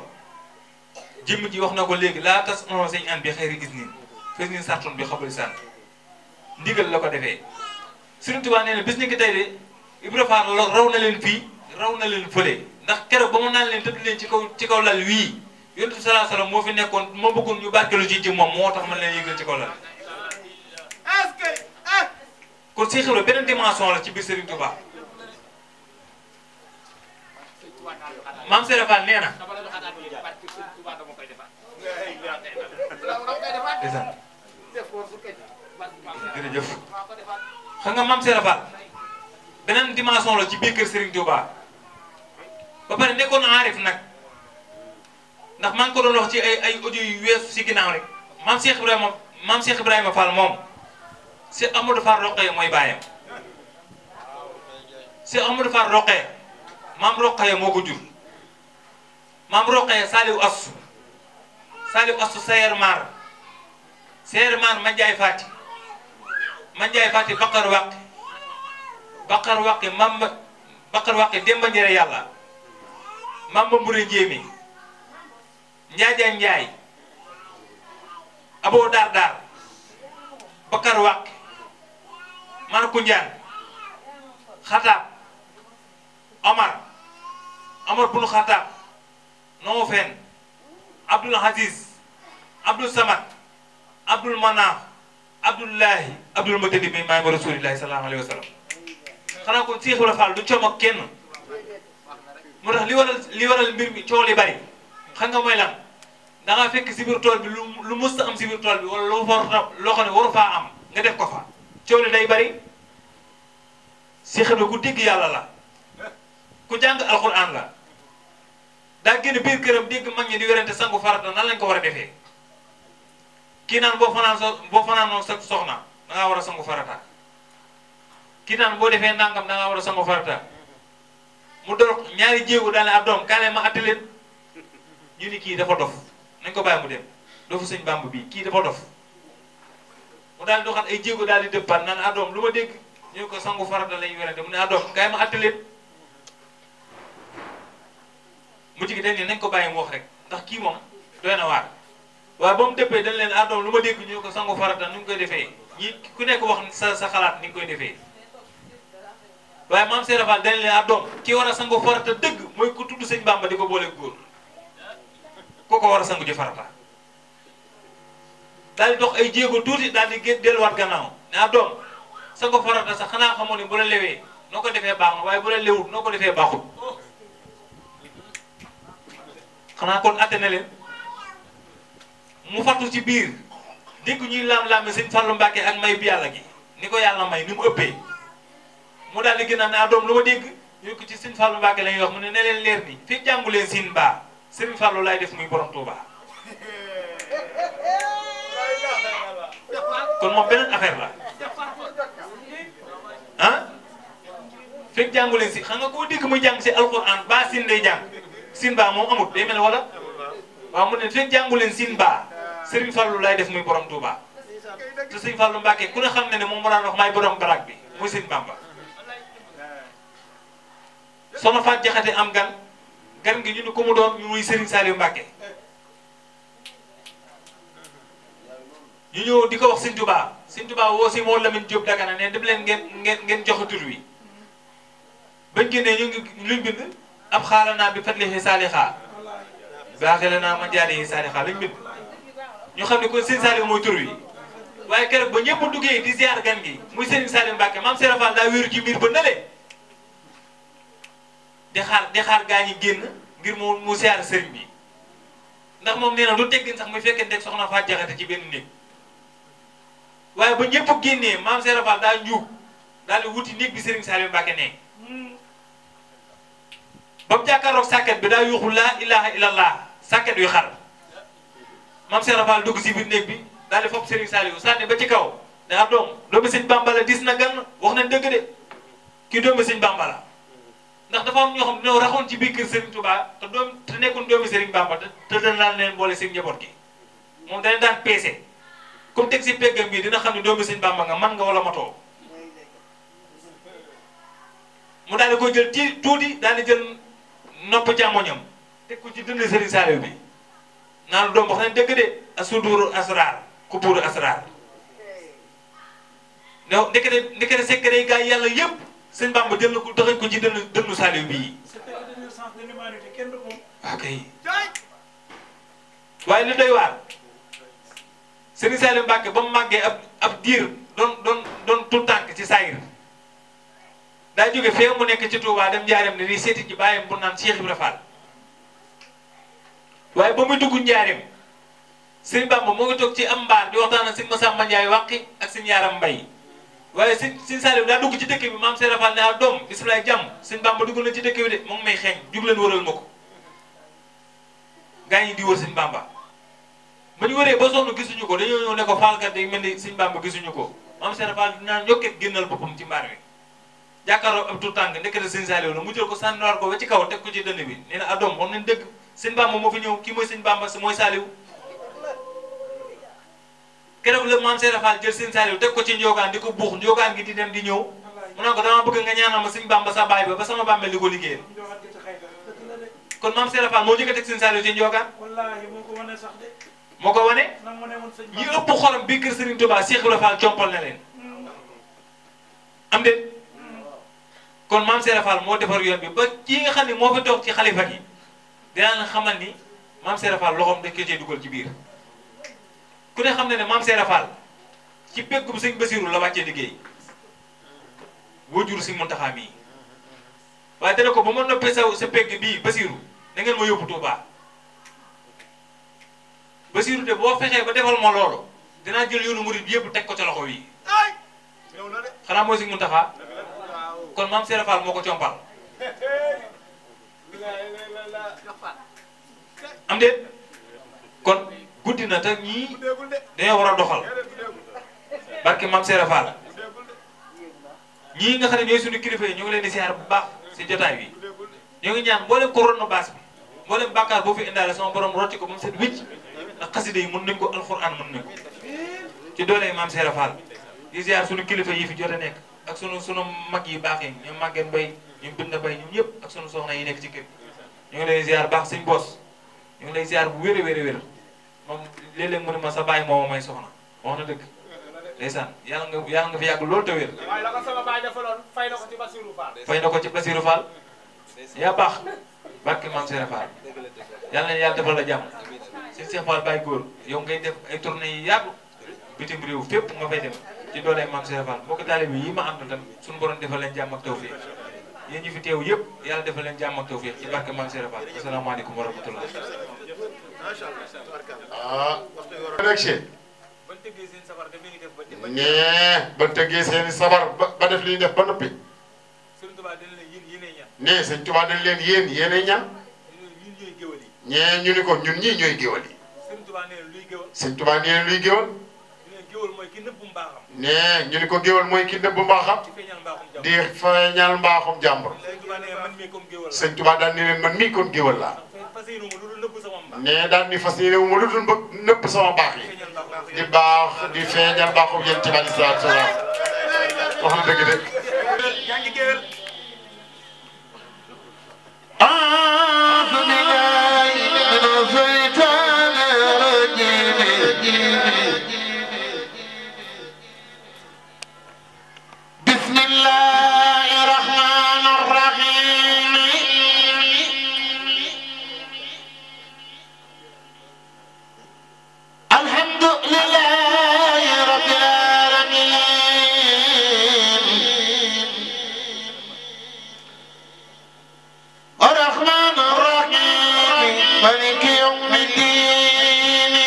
jëmm ji wax na ko léegi laa tas non sañ an bi xëyri gis niin fes niin sarton bi xabali sant ndigal la ko defee Serigne Touba nee na bis ni ki tey de Ibra Fall raw na leen fii raw na leen fële ndax keroog ba mu naan leen tëdd leen ci kaw ci kaw lal wii yonent bi sallallahu alayhi wasallam moo fi nekkoon moo bëggoon ñu barkelu ci ci moom moo tax man leen yëgal ci kaw lal kon Cheikh Ibra beneen dimension la ci biir Serigne Touba maam Serigne Fall nee na jërëjëf xam nga maam Serigne Fall beneen dimension la ci biir kër Serigne Touba ba pare nekkoon aarif nag ndax maa ngi ko doon wax ci ay ay audio yu weesu si ginnaaw rek maam Cheikh Ibrahima maam Cheikh Ibrahima Fall moom si Amadou Fall Roqee mooy baayam si Amadou Fall Roqee maam Roqee moo ko jur maam Roqee Saliou Assou Saliou Assou Sayer Mar Sayer Mar Mandiaye Fati Mandiaye Fati Bakar Waqi Bakar Waqi mam Bakar Waqi Demba Njere yàlla Mamba Mbure Njéemi Njaaja Njaay Abo Dar Dar Bakar Waqi Man Kunjaan Xataab Omar Omar bunu Xataab Noo Fen Abdul Aziz Abdul Samad Abdul Manaf Abdullahi Abdul Muttalib bi maay ma rasulillahi sallallahu alayhi wa sallam xanaa kon Cheikh Ibra Fall du coom ak kenn moo tax li waral li waral mbir mi coow li bari xam nga mooy lan da nga fekk si biir tool bi lu lu mës a am si biir tool bi wala lu war loo xam ne waru faa am nga def ko fa coow li day bari Cheikh Ibra ku dégg yàlla la ku jàng alxuraan la daa génn biir këram dégg mag ñi di werante sangu farata nan lañ ko war a defee kii naan boo fanaan so boo fanaanoo sa soxna da ngaa war a sangu farata kii naan boo defee nangam da ngaa war a sangu farata mu door ñaari jéego daal ne ab doom kaale ma atte leen ñu ni kii dafa dof nañ ko bàyyi mu dem dofu sëñ bàmb bii kii dafa dof mu daal di doxal ay jéego daal di dëppaat naan ab doom lu ma dégg ñu ko sangu farata lañu werante mu ne ab doom kaay ma atte leen mu jigi dañ ne nañ ko bàyyi mu wax rek ndax kii moom doy na waar waaye ba mu dëppee dañ leen ah doom lu ma dégg ñu ko sangu farata ni ñu koy defee ñi ku nekk wax sa sa xalaat ni nga koy defee waaye maam Seera Fall dañ leen ah doom ki war a sangu farata dëgg mooy ku tudd sëñ Bamba di ko boole góor ku ko war a sangu ji farata daal di dox ay jéego tuuti daal di gé delluwaat gannaaw ne ah doom sangu farata sax xanaa xamoo ni bu la lewee noo ko defee baax na waaye bu la lewut noo ko defee baaxul xanaa kon atte na leen mu fattu ci biir dégg ñuy laam-laame sëñ Fallou Mbacke ak may bi yàlla gi ni ko yàlla may ni mu ëppee mu daal di gën a ne ah doom lu ma dégg ñu ko ci sëñ Fallou Mbacke la ñuy wax mu ne ne leen leer ni fi jàngu leen siin baa sëriñ Fallou laay def muy borom Touba kon moom beneen affaire la ah fekk jàngu leen si xam nga koo dégg muy jàng si alxuraan baa siin day jàng siin baa moom amut day mel wala waaw mu ne fekk jàngu leen siin baa Serigne Fallou lay def muy borom Touba te Serigne Fallou Mbacke ku ne xam ne ne moom moo daan wax maay borom barak bi muy Serigne Bamba soxna Faat Jaxate am gan gan gi ñu ne ko mu doon ñu muy Serigne Saliou Mbacke ñu ñëw di ko wax Serigne Touba Serigne Touba woo si moo Lamine Diop Dagana ne dem leen ngeen ngeen ngeen joxe tur wi bañ génnee ñu ngi luñ bind ab xaala naa bi fatlihi saalixa baaxee naa ma jaari saalixa lañ bind ñu xam ne kon Serigne Saliou mooy tur wi waaye keroog ba ñëpp duggee di ziar gan gi muy Serigne Saliou Mbacke maam Serap Fall daa wéeru ci mbir ba nële di xaar di xaar gaa ñi génn ngir mu mu ziar Serigne bi ndax moom nee na du teggin sax muy fekkente soxna Faat Jaxate ci benn néeg waaye ba ñëpp génnee maam Serap Fall daa njuug daal di wuti néeg bi Serigne Saliou Mbacke ne ba mu jàkkaaroog sàkket bi daa yuuxu laa ilaha illallah sàkket yu xar maam Serap Fall dugg si biir néeg bi daal di fopp Serigne Saliou sànni ba ci kaw daa doom doomu sëñ Bamba la dis na gan wax nañ dëgg de kii doomu sëñ Bamba la ndax dafa am ñoo xam ne raxoon ci biir kër Serigne Touba te doom te nekkoon doomu Serigne Bamba te te dana daan leen boole seen njaboot gi moom dañ daan peese comme teg si peggam bi dina xam ne doomu sëñ Bamba nga man nga wala matoo mu daal di ko jël ci tuuti daal di jël nopp càmmoñam teg ko ci dënd Serigne Saliou bi naan doom wax nañ dëgg de asuduuru asraar kubuuru asraar ne ndekete ndekete secret gaa yi yàlla yëpp sëñ Bamba jël na ko doxañ ko ci dënnu dënnu Saliou bii ok waaye li doy waar Serigne Saliou Mbacke ba mu màggee ab ab diir doon doon doon tout tànk ci saayir daa jóge fee mu nekk ci Touba dem njaareem ne di seeti ci bàyyam bu naan Cheikh Ibra Fall waaye ba muy dugg njaareem Serigne Bamba moo ngi toog ci am mbaar di waxtaan ak Serigne Massamba Ndiaye wàqi ak Serigne Yaram Mbay waaye Serigne Serigne Saliou daa dugg ci dëkk bi maam Serigne Fall ne ah doom bisimilah jàmm Serigne Bamba dugg na ci dëkk bi de mu ngi may xeeñ jug leen wëral ma ko gaa ñi di wër Serigne Bamba ba ñu wëree ba sonn gisuñu ko dañoo ñëw ne ko faalkat yi mel ni Serigne Bamba gisuñu ko maam Serigne Fall naan yokket génnal boppam ci mbaar mi jàkkaarloo ab tout tànk ndekete Serigne Saliou la mu jël ko sànniwaat ko ba ci kaw teg ko ci dënn bi nee na ah doom xam nañ dëgg Serigne Bamba moo fi ñëw kii mooy Serigne Bamba mooy Saliou keroog la maam Serigne Fall jël Serigne Saliou teg ko ci njogaan di ko buux njogaan gi di dem di ñëw mu ne ko dama bëgg nga ñaanal ma Serigne Bamba sa baay ba ba sama bàmmeel di ko liggéeyal kon maam Serigne Fall moo jëkk a teg Serigne Saliou ci njogaan moo ko wane ñi ëpp xolam bii kër Serigne Touba Cheikh Ibrahima Fall compal na leen am de kon maam Serigne Fall moo defar yoon bi ba kii nga xam ne moo fi toog ci xalifa gi dinaa la xamal ni maam Serigne Fall loxoom dañ ko cee dugal ci biir ku ne xam ne ne maam Serigne Fall ci peggum sëñ Basiru la wàccee liggéey boo jur si Muntaxa mii waaye dana ko ba ma noppee sa sa pegg bii Basiru da ngeen ma yóbbu Touba Basiru de boo fexee ba defal ma loolu dinaa jël yoonu murid bi yëpp teg ko ca loxo wi xanaa mooy si Muntaxa kon maam Serigne Fall moo ko compal am de kon guddi na te ñii dañoo war a doxal barke maam Serigne Fall ñii nga xam ne ñooy suñu kilifa yi ñu ngi leen di siyaar bu baax si jotaay bi ñoo ngi ñaan mboolem corona baas bi mboolem bàkkaar boo fi indaale sama borom rotti ko ba mu set wicc ndax xasida yi mën nañ ko alxuraan mën nañ ko ci doole maam Serigne Fall di siyaar suñu kilifa yi fi jot a nekk ak sunu sunu mag yi baax yi ñoom Maguette Mbaye ñoom Binda Mbaye ñoom ñëpp ak sunu soxna yi nekk ci kër ñu ngi lay ziar baax suñ bos ñu ngi lay ziar bu wér a wér a wér moom léeg-léeg mu ne ma sa bàyyi moo may soxna wax na dëgg ndeysaan yàlla nga yàlla nga fi yàgg loolu te wér waaye la ko sama baay defaloon fay na ko ci Basirou Fall. fay na ko ci Basirou Fall yaa baax barke maam Serigne Fall yàlla na yàlla defal la jàmm si Cheikh Fall Baye góor yow ngay def ay tournée yi yàgg bitim réew fépp nga fay dem ci dooley maam Serigne Fall mbokk taalibe yi ma àndal tam suñu borom defal leen jàmm ak tawfiq yéen ñi fi teew yëpp yàlla defal leen jàmm ak tawfiq ci barke maam Serigne Fall asalaamaaleykum wa rahmatullah ah. élection. ban tëggee seen sabar daf leen def ba def. nee ba tëggee seeni sabar ba ba def li ñu def ba noppi. Sëriñ Tuubaa dina leen yéen yéenay ñan. nee sëñ Tuubaa dañ leen yéen yéenay ñan. ñun ñooy géwal yi. ñee ñu ni ko ñun ñii ñooy géwal yi. Sëriñ Tuubaa nee na luy géwal. sëñ Tuubaa nee na luy géwal. ñu ne géwal mooy ki nëbbu mbaaxam. nee ñu ni ko géwal mooy ki nëbb mbaaxam. di feeñal mbaaxum jàmm. di feeñal mbaaxum jàmbur. Sëriñ Tuubaa nee na man mii comme géwal la. sëñ Tuubaa daan ni leen man mii kon géwal laa. fas yéene ma lu dul nëbbu sama mbaax. nee daan ni fas yéene wu ma lu dul bëgg nëpp sama baax yi. di baax di feeñal mbaaxum yéen ci alayhi salaatu salaam wax na dëgg de. yaa ngi géwal. أعوذ بالله من الشيطان الرجيم بسم الله الرحمن الرحيم الحمد لله رب العالمين الرحمن الرحيم مالك يوم الدين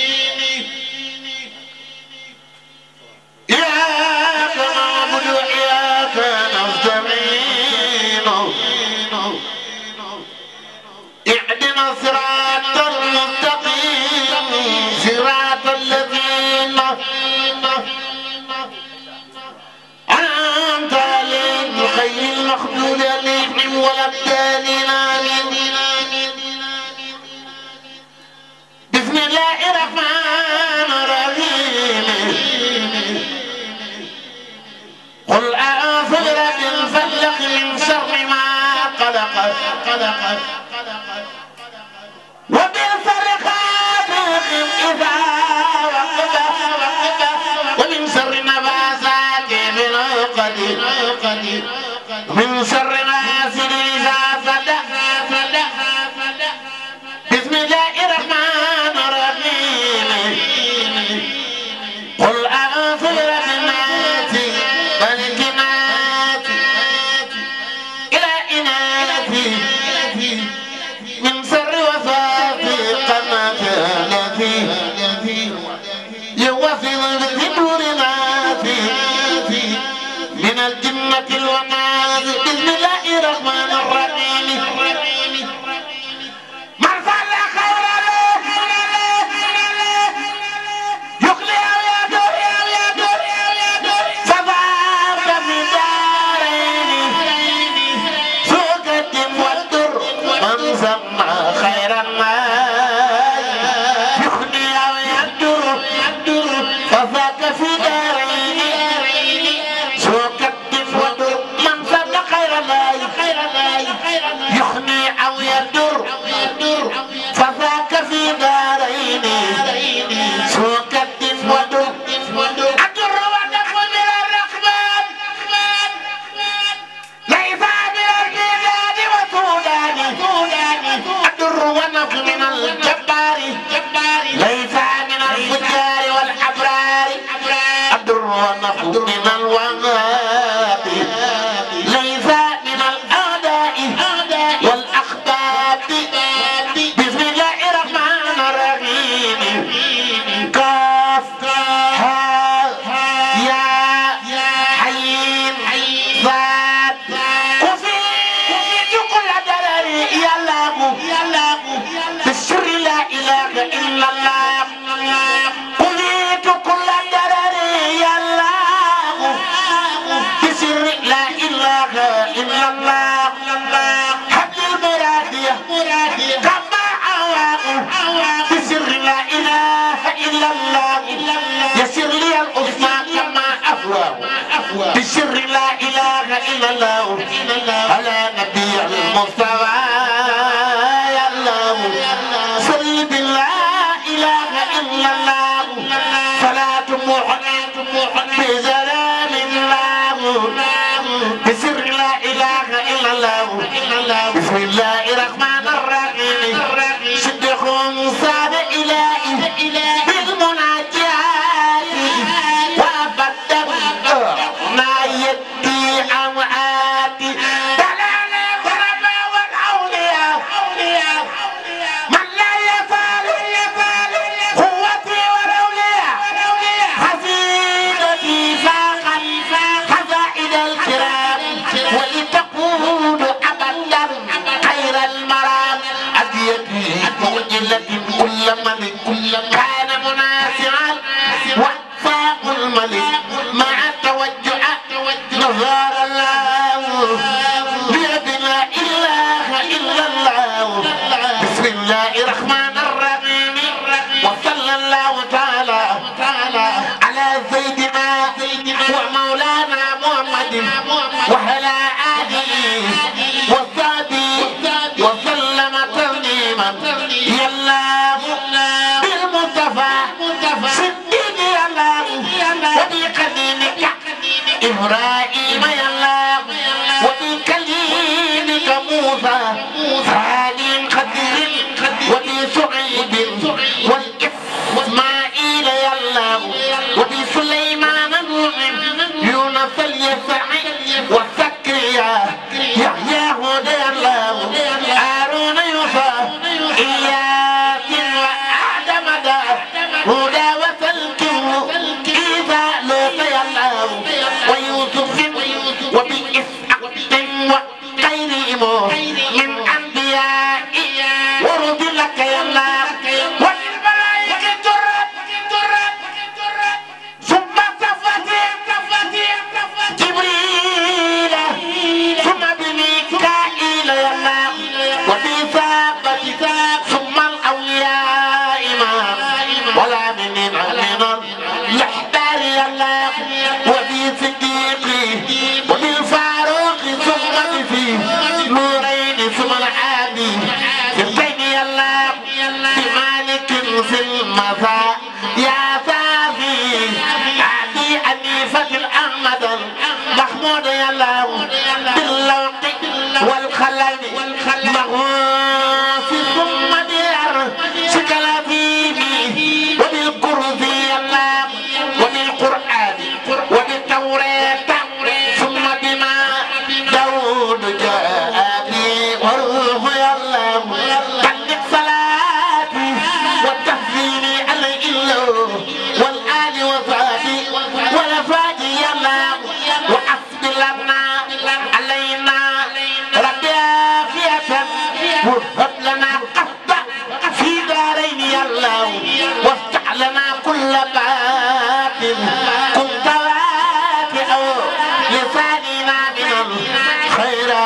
إياك نعبد وإياك نستعين اهدنا الصراط المستقيم صراط الذين أنعمت عليهم غير المغضوب عليهم ولا الضالين آمين بسم الله الرحمن الرحيم قل أعوذ برب الفلق من شر ما خلق خلق وبالفرقات إذا وقب ومن شر النفاثات من شر حاسد إذا صدق بسم الله الرحمن الرحيم قل أعوذ برب الناس ملك الناس إلى إناث من شر وسواس القناة الذي يوصل بصدور الناس من الجنة والناس بسم الله الرحمن الرحيم من صلى خيرا يقلي أو يدور فذاك في دارين سوق الدم والدر من سمى خيرا ما يخلي أو يدر فذاك في دارين سوق الدم والدر من سمى خيرا ما يخني أو يدر فذاك في دارين سوق الدم والدر الدر والنفع من الرحمن ليس من البلاد وسودان الدر والنفع من الجبار ليس من الفجار والأبرار الدر والنفع من الوهاب ليس من الأعداء والأخباب بسم الله الرحمن الرحيم كاف ها يا حين ذات كفي كفيت كل درر يا الله بالسر لا إله إلا الله كفيت كل درر يا الله بسر لا إله إلا الله حبل المراد كما أواه بسر لا إله إلا الله يسر لي الأسماء كما أفواه بسر لا إله إلا الله على نبي المصطفى يا الله صل بالله إله إلا الله صلاة محمد بسلام الله بسر لا إله إلا الله بسم الله الرحمن الرحيم صدقهم صاد إلهي بالمناجات وأبدا ما يدي أمعاتي دلال الغرباء والأولياء من لا يزال قوتي والأولياء حفيدتي فاقا خزائن الكرام ولتقود أبدا خير المرام أديتي مؤجلة كل ملك كان مناسعا وفاق الملك مع التوجع نظار الله بيد لا إله إلا الله بسم الله الرحمن الرحيم وصلى الله تعالى على سيدنا ومولانا محمد وعلى آله وصحبه وسلم تسليما يا الله بالمصطفى صديق يا الله وبقديمك إبراهيم يا الله وبكليمك موسى سالم خدير وبشعيب والإسماعيل يا الله وبسليمان نوح يونس اليسع وزكريا يحيى هدى الله هارون يوسف إياس وآدم دا هدى وسلكه إذا لوط يا الله ويوسف وبإسحاق وغيرهم من أنبياء ورد لك يا الله وللملائكة الرب ثم صفت جبريل ثم بميكائيل يا الله وبثابت ثم الأولياء إمام ولا من من الأحبار يا الله وبصديق وبالفاروق ثم بفي نورين ثم العادي سبتين يا الله بمالك في المساء يا صافي عدي أنيفة الأحمد محمود يا الله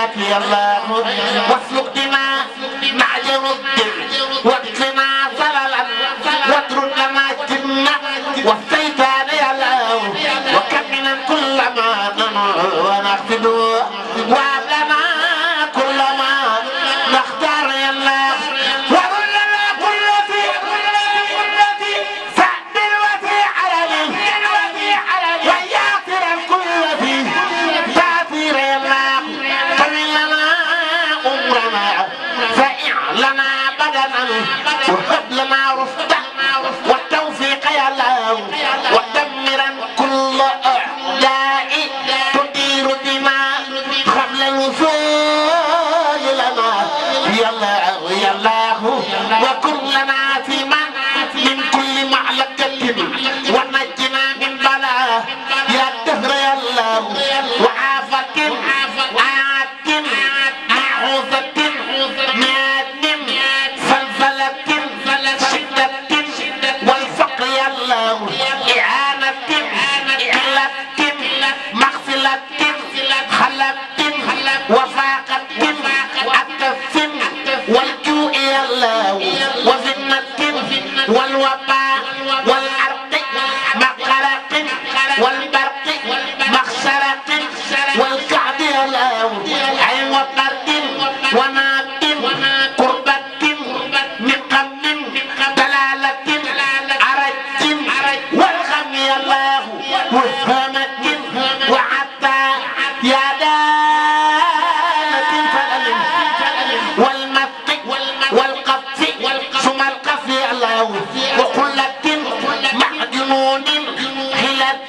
يا الله واسلك دماء معجن الدم واكفنا صللا واترك لنا الجنة والشيطان يا الله وكمنا كل ما ننوي ونخفض وهب لنا كل ما نختار يا الله وكل لنا كل في سعد وفي علم ويغفر الكل في تأثير يا الله طويل لنا عمرنا فإع لنا بدنا وهب لنا رفدا والتوفيق يا الله ودمرا كل أعداء تدير دماء قبل الوصول لنا يا الله يا الله وكن لنا في من من كل معلقة ونجنا من بلاء يا الدهر يا الله وعافة عاد معوذة ماد فلفلة شدة والفقر يا الله إعانة قلة مغفلة خلة وفاقة التف والجوع يا الله وذمة والوباء والعرق مقرق والبرق مخسرة والكعب يا الله عين وقرد وناب قربة نقم دلالة عرج والغم يا الله وهمة وعطا يا دالة فلل والمسق والقف ثم القف يا الله وقلة معجنون حلة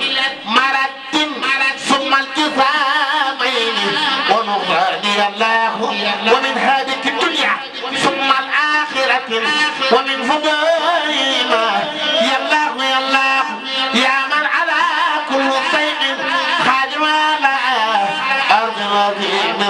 مرد ثم الجثامين ونغران يا الله ومن هذه الدنيا ثم الآخرة ومن فضائما يا الله يا الله يا من على كل شيء قادر على أرض العظيم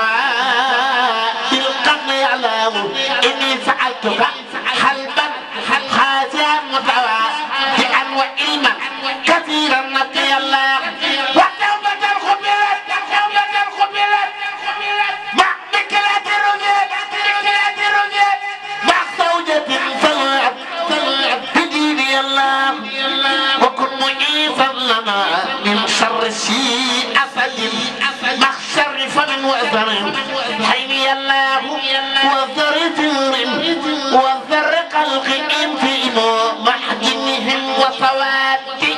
استواء بالقدر يا الله إني سألتك حلبا خاسئا متواضعا وعلما كثيرا نقي الله وتوبة قبلت توبة قبلت مع بكرة رجل بكرة رجل مع زوجة سلعت بدين الله وكن معيذا لنا من شر شيء أسد مع شر فم وأثر حين الله وذر ثور وذر قلق في محجنهم وسواد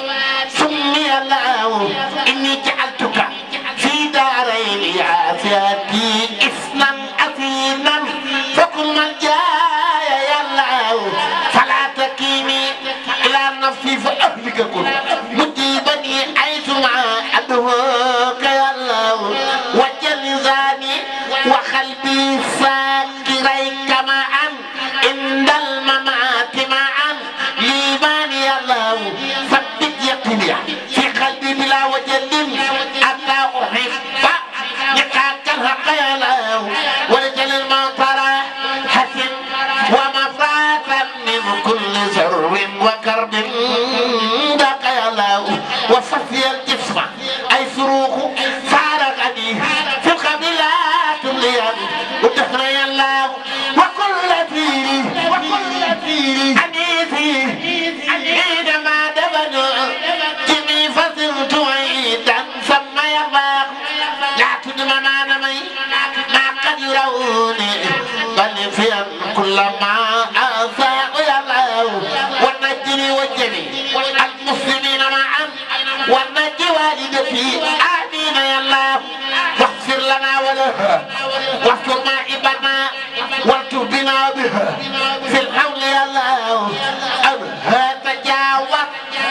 سمي الله إني جعلتك في دارين عافيتي إثما أثيما فكن من جاء يا الله فلا تكيني إلى نفسي فأهلك كل مجيبني حيثما أدعوك يا الله وجلزاني وقلبي ساكريك معا عند الممات معا ليمان يا الله ثبت يقيني في قلبي بلا وجل أتى أحب لقاك الحق يا الله ولجل المطر حسن ومفاتا من كل شر وكرب ذاك يا الله وصفي الجسم أي صروخ فارقني في القبلات الليل والدهر يا الله وكل فيري وكل فيري أنيسي حينما دبنوا جمي فصلت عيدا سمى يا الله لا تدم ما نمي ما قد يروني بل في كل ما أساء يا الله ونجني وجني المسلمين معا ونجي والدتي آمين يا الله واغفر لنا ولها واستر مائبنا والتف بنا بها في الحول يا الله أبها تجاوز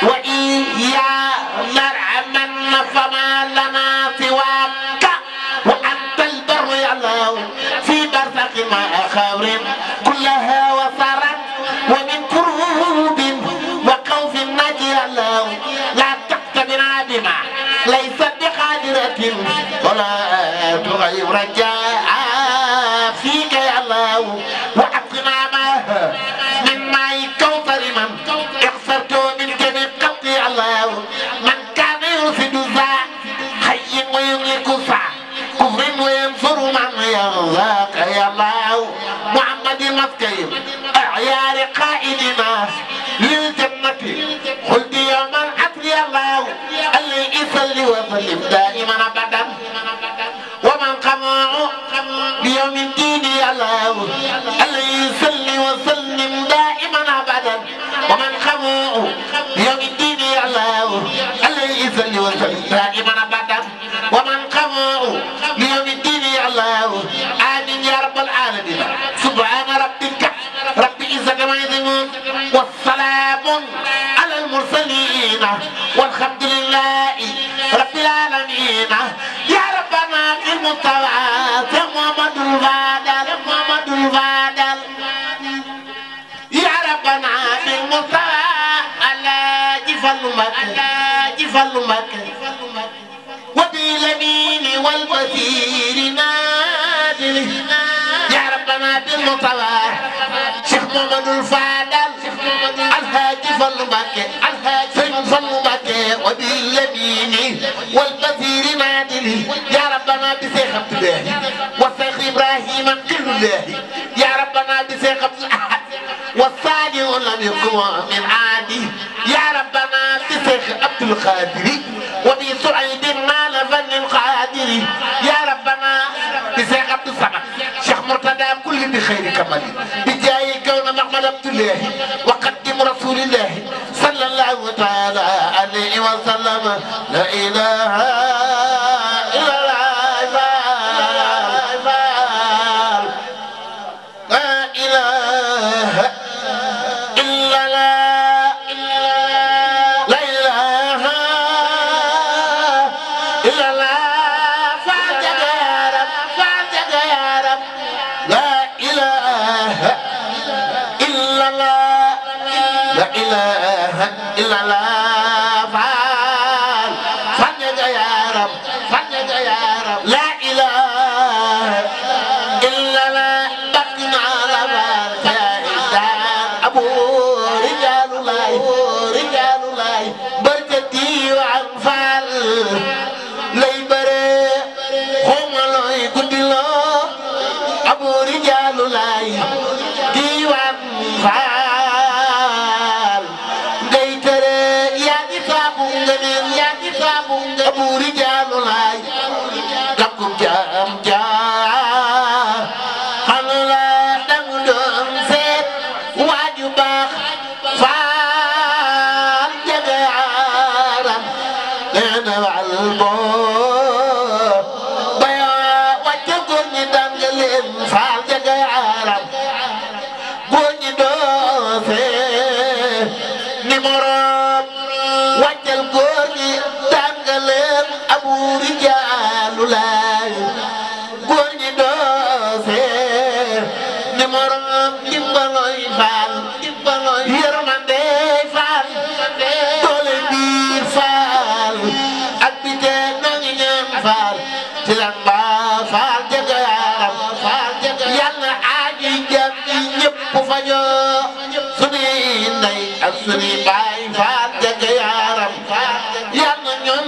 وإيا نرعمن فما لنا سواك وأنت البر يا الله في برزق ما خبر كلها وصرا ومن كروب وخوف النجي يا الله لا تقتبنا بما ليس بقادرة ولا تغير رجاء فيك يا الله وعقنا ما من ماء كوثر من اخسرت من جميع قطع الله من كان يرفد ذا حي ويملك ذا كفر وينفع عليه صل وسلم دائما ابدا ومن قمعه بيوم الدين يا الله عليه صل وسلم دائما ابدا ومن قمعه بيوم الدين يا الله عليه صل وسلم دائما ابدا ومن قمعه بيوم الدين يا الله امين يا رب العالمين سبحان ربك رب العزه ما يصفون والسلام على المرسلين والحمد لله رب العالمين يا ربنا في المستوى يا محمد الفادل يا محمد الفادل يا ربنا في المستوى على جفل مكة على جفل مكة وباليمين والبصير نادل يا ربنا بالمطوى شيخ محمد الفادل الهادي فلمكة الهادي فلمكة وباليمين والبصير نادل يا ربنا بشيخ عبد الله والشيخ ابراهيم كل الله يا ربنا بشيخ عبد الاحد والصالح لم يكن من عادي يا ربنا بشيخ عبد القادر وبسعيد مال فن القادر يا ربنا بشيخ عبد الصمد شيخ مرتضى كل بخير كمال بجاي كون محمد عبد الله وقدم رسول الله صلى الله تعالى عليه وسلم لا اله الا الله لا اله الا الله لا اله الا الله فاتك يا رب فاتك يا رب لا اله الا الله لا اله الا الله فعال فاتك يا رب فاتك يا رب لا اله الا الله بقنا على بارك يا إنسان ابو رجال الله رجال الله بركتي وعنفال lay bare xawma looy guddi loo abu rijaalu laay diiwaan faal ngay tere yaa ngi saabu nga neen yaa ngi saabu nga abu rijaalu laay lakkum jaam jaa xanu la dangu doon seet waaju baax faal jagaaram neena wal boo bayo wàcce góor ñi daan nga leen faal jagaaram góor ñi doose ni moroom wàccal góor ñi daan nga leen abu rijaalu laay góor ñi doose ni moroom dimbaloy faal dimbaloy yërmande faal doole biir faal ak bi tee nangi ñaan faal ci lan ba faal jaga yaaram faal jaga yàlla aaji jam ñi ñëpp fajoo sunuy ndey ak sunuy baay faal jaga yaaram yàlla ñoom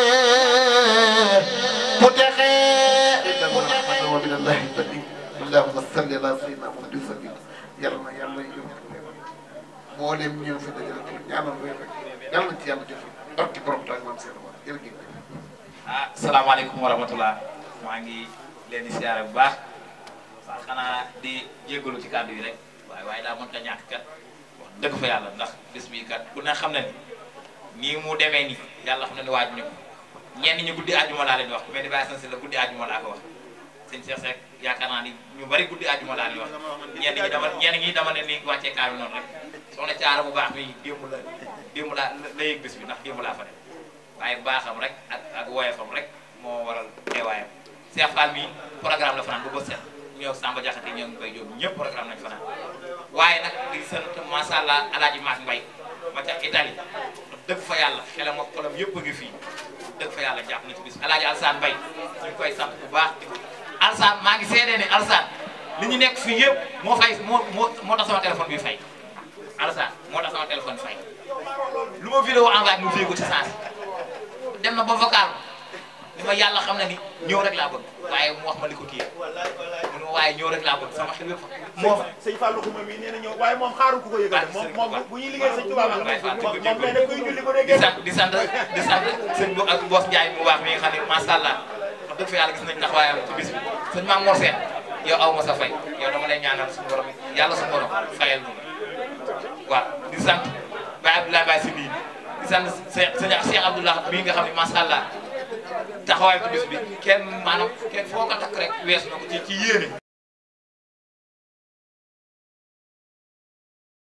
ñee bu texee ومن الله البديع اللهم صل على سيدنا محمد وسلم yàlla na yàlla yóbbu mboolem ñëw fi dajale pour ñaanal réew rek yàlla na ci yàlla jëf barki borom taag maam seen waa jërëjëf ah salaamaaleykum wa rahmatulah maa ngi leen di siyaare bu baax waaw xanaa di jégalu ci kàddu yi rek waaye waaye daa mënta ñàkk kat wax dëgg fa yàlla ndax bis bii kat ku ne xam na ni nii mu demee nii yàlla xam na ni waaj ñu ko ñenn ñi guddi àjjuma laa leen di wax mais di bàyyi san si la guddi àjjuma laa ko wax sëñ Cheikh Seck yaakaar naa ni ñu bari guddi àjjuma laa leen wax ñenn ñi dama ñenn ñi dama ne ni wàccee kaar bi noonu rek soxna caara bu baax mi démb la démb laa la yëg bis bi ndax démb laa fa dem waaye baaxam rek ak ak woyefam rek moo waral teewaayam Cheikh Fall mi programme la fanaan bu bët set ñëw Samba Diakhaté ñëw ngi bay jóob ñëpp programme nañ fanaan waaye nag di sant macha allah alaaji Maak Mbay ma ca Italie dëgg fa yàlla xelam ak xolam yëpp a ngi fii dëgg fa yàlla jàpp na ci bis alaaji Alsaan Mbay ñu ngi koy sant bu baax di ko Alsaan maa ngi seedee ne Alsaan li ñu nekk fii yëpp moo fay moo moo moo tax sama téléphone bi fay Alsaan moo tax sama téléphone fay lu ma vidéo envoyé mu fii ko ci sens dem na ba vocal ni ma yàlla xam na ni ñëw rek laa bëgg waaye mu wax ma li ko kii mu ne ma waaye ñëw rek laa bëgg sama xel yëpp moo fa sëñ Fallou Xuma mi nee na ñëw waaye moom xaarul ku ko yëgal moom moom bu ñuy liggéey sëñ Tuubaa moom moom nee na kuy julli bu dee di sant di sant di sant sëñ bo ak Boos Njaay mu baax mi nga xam ne macha allah wax dëgg fa yàlla gis nañ taxawaayam ci bis bi sëñ Maam Mor Seen yow aw ma sa fay yow dama lay ñaanal suñu borom yàlla suñu borom fayal nu waaw di sant Baye Abdoulaye Baye si bii di sant sëñ Cheikh Abdoulaye mii nga xam ne macha allah taxawaay ci bis bi kenn maanaam kenn foo ko takk rek weesu na ko ci ci yéene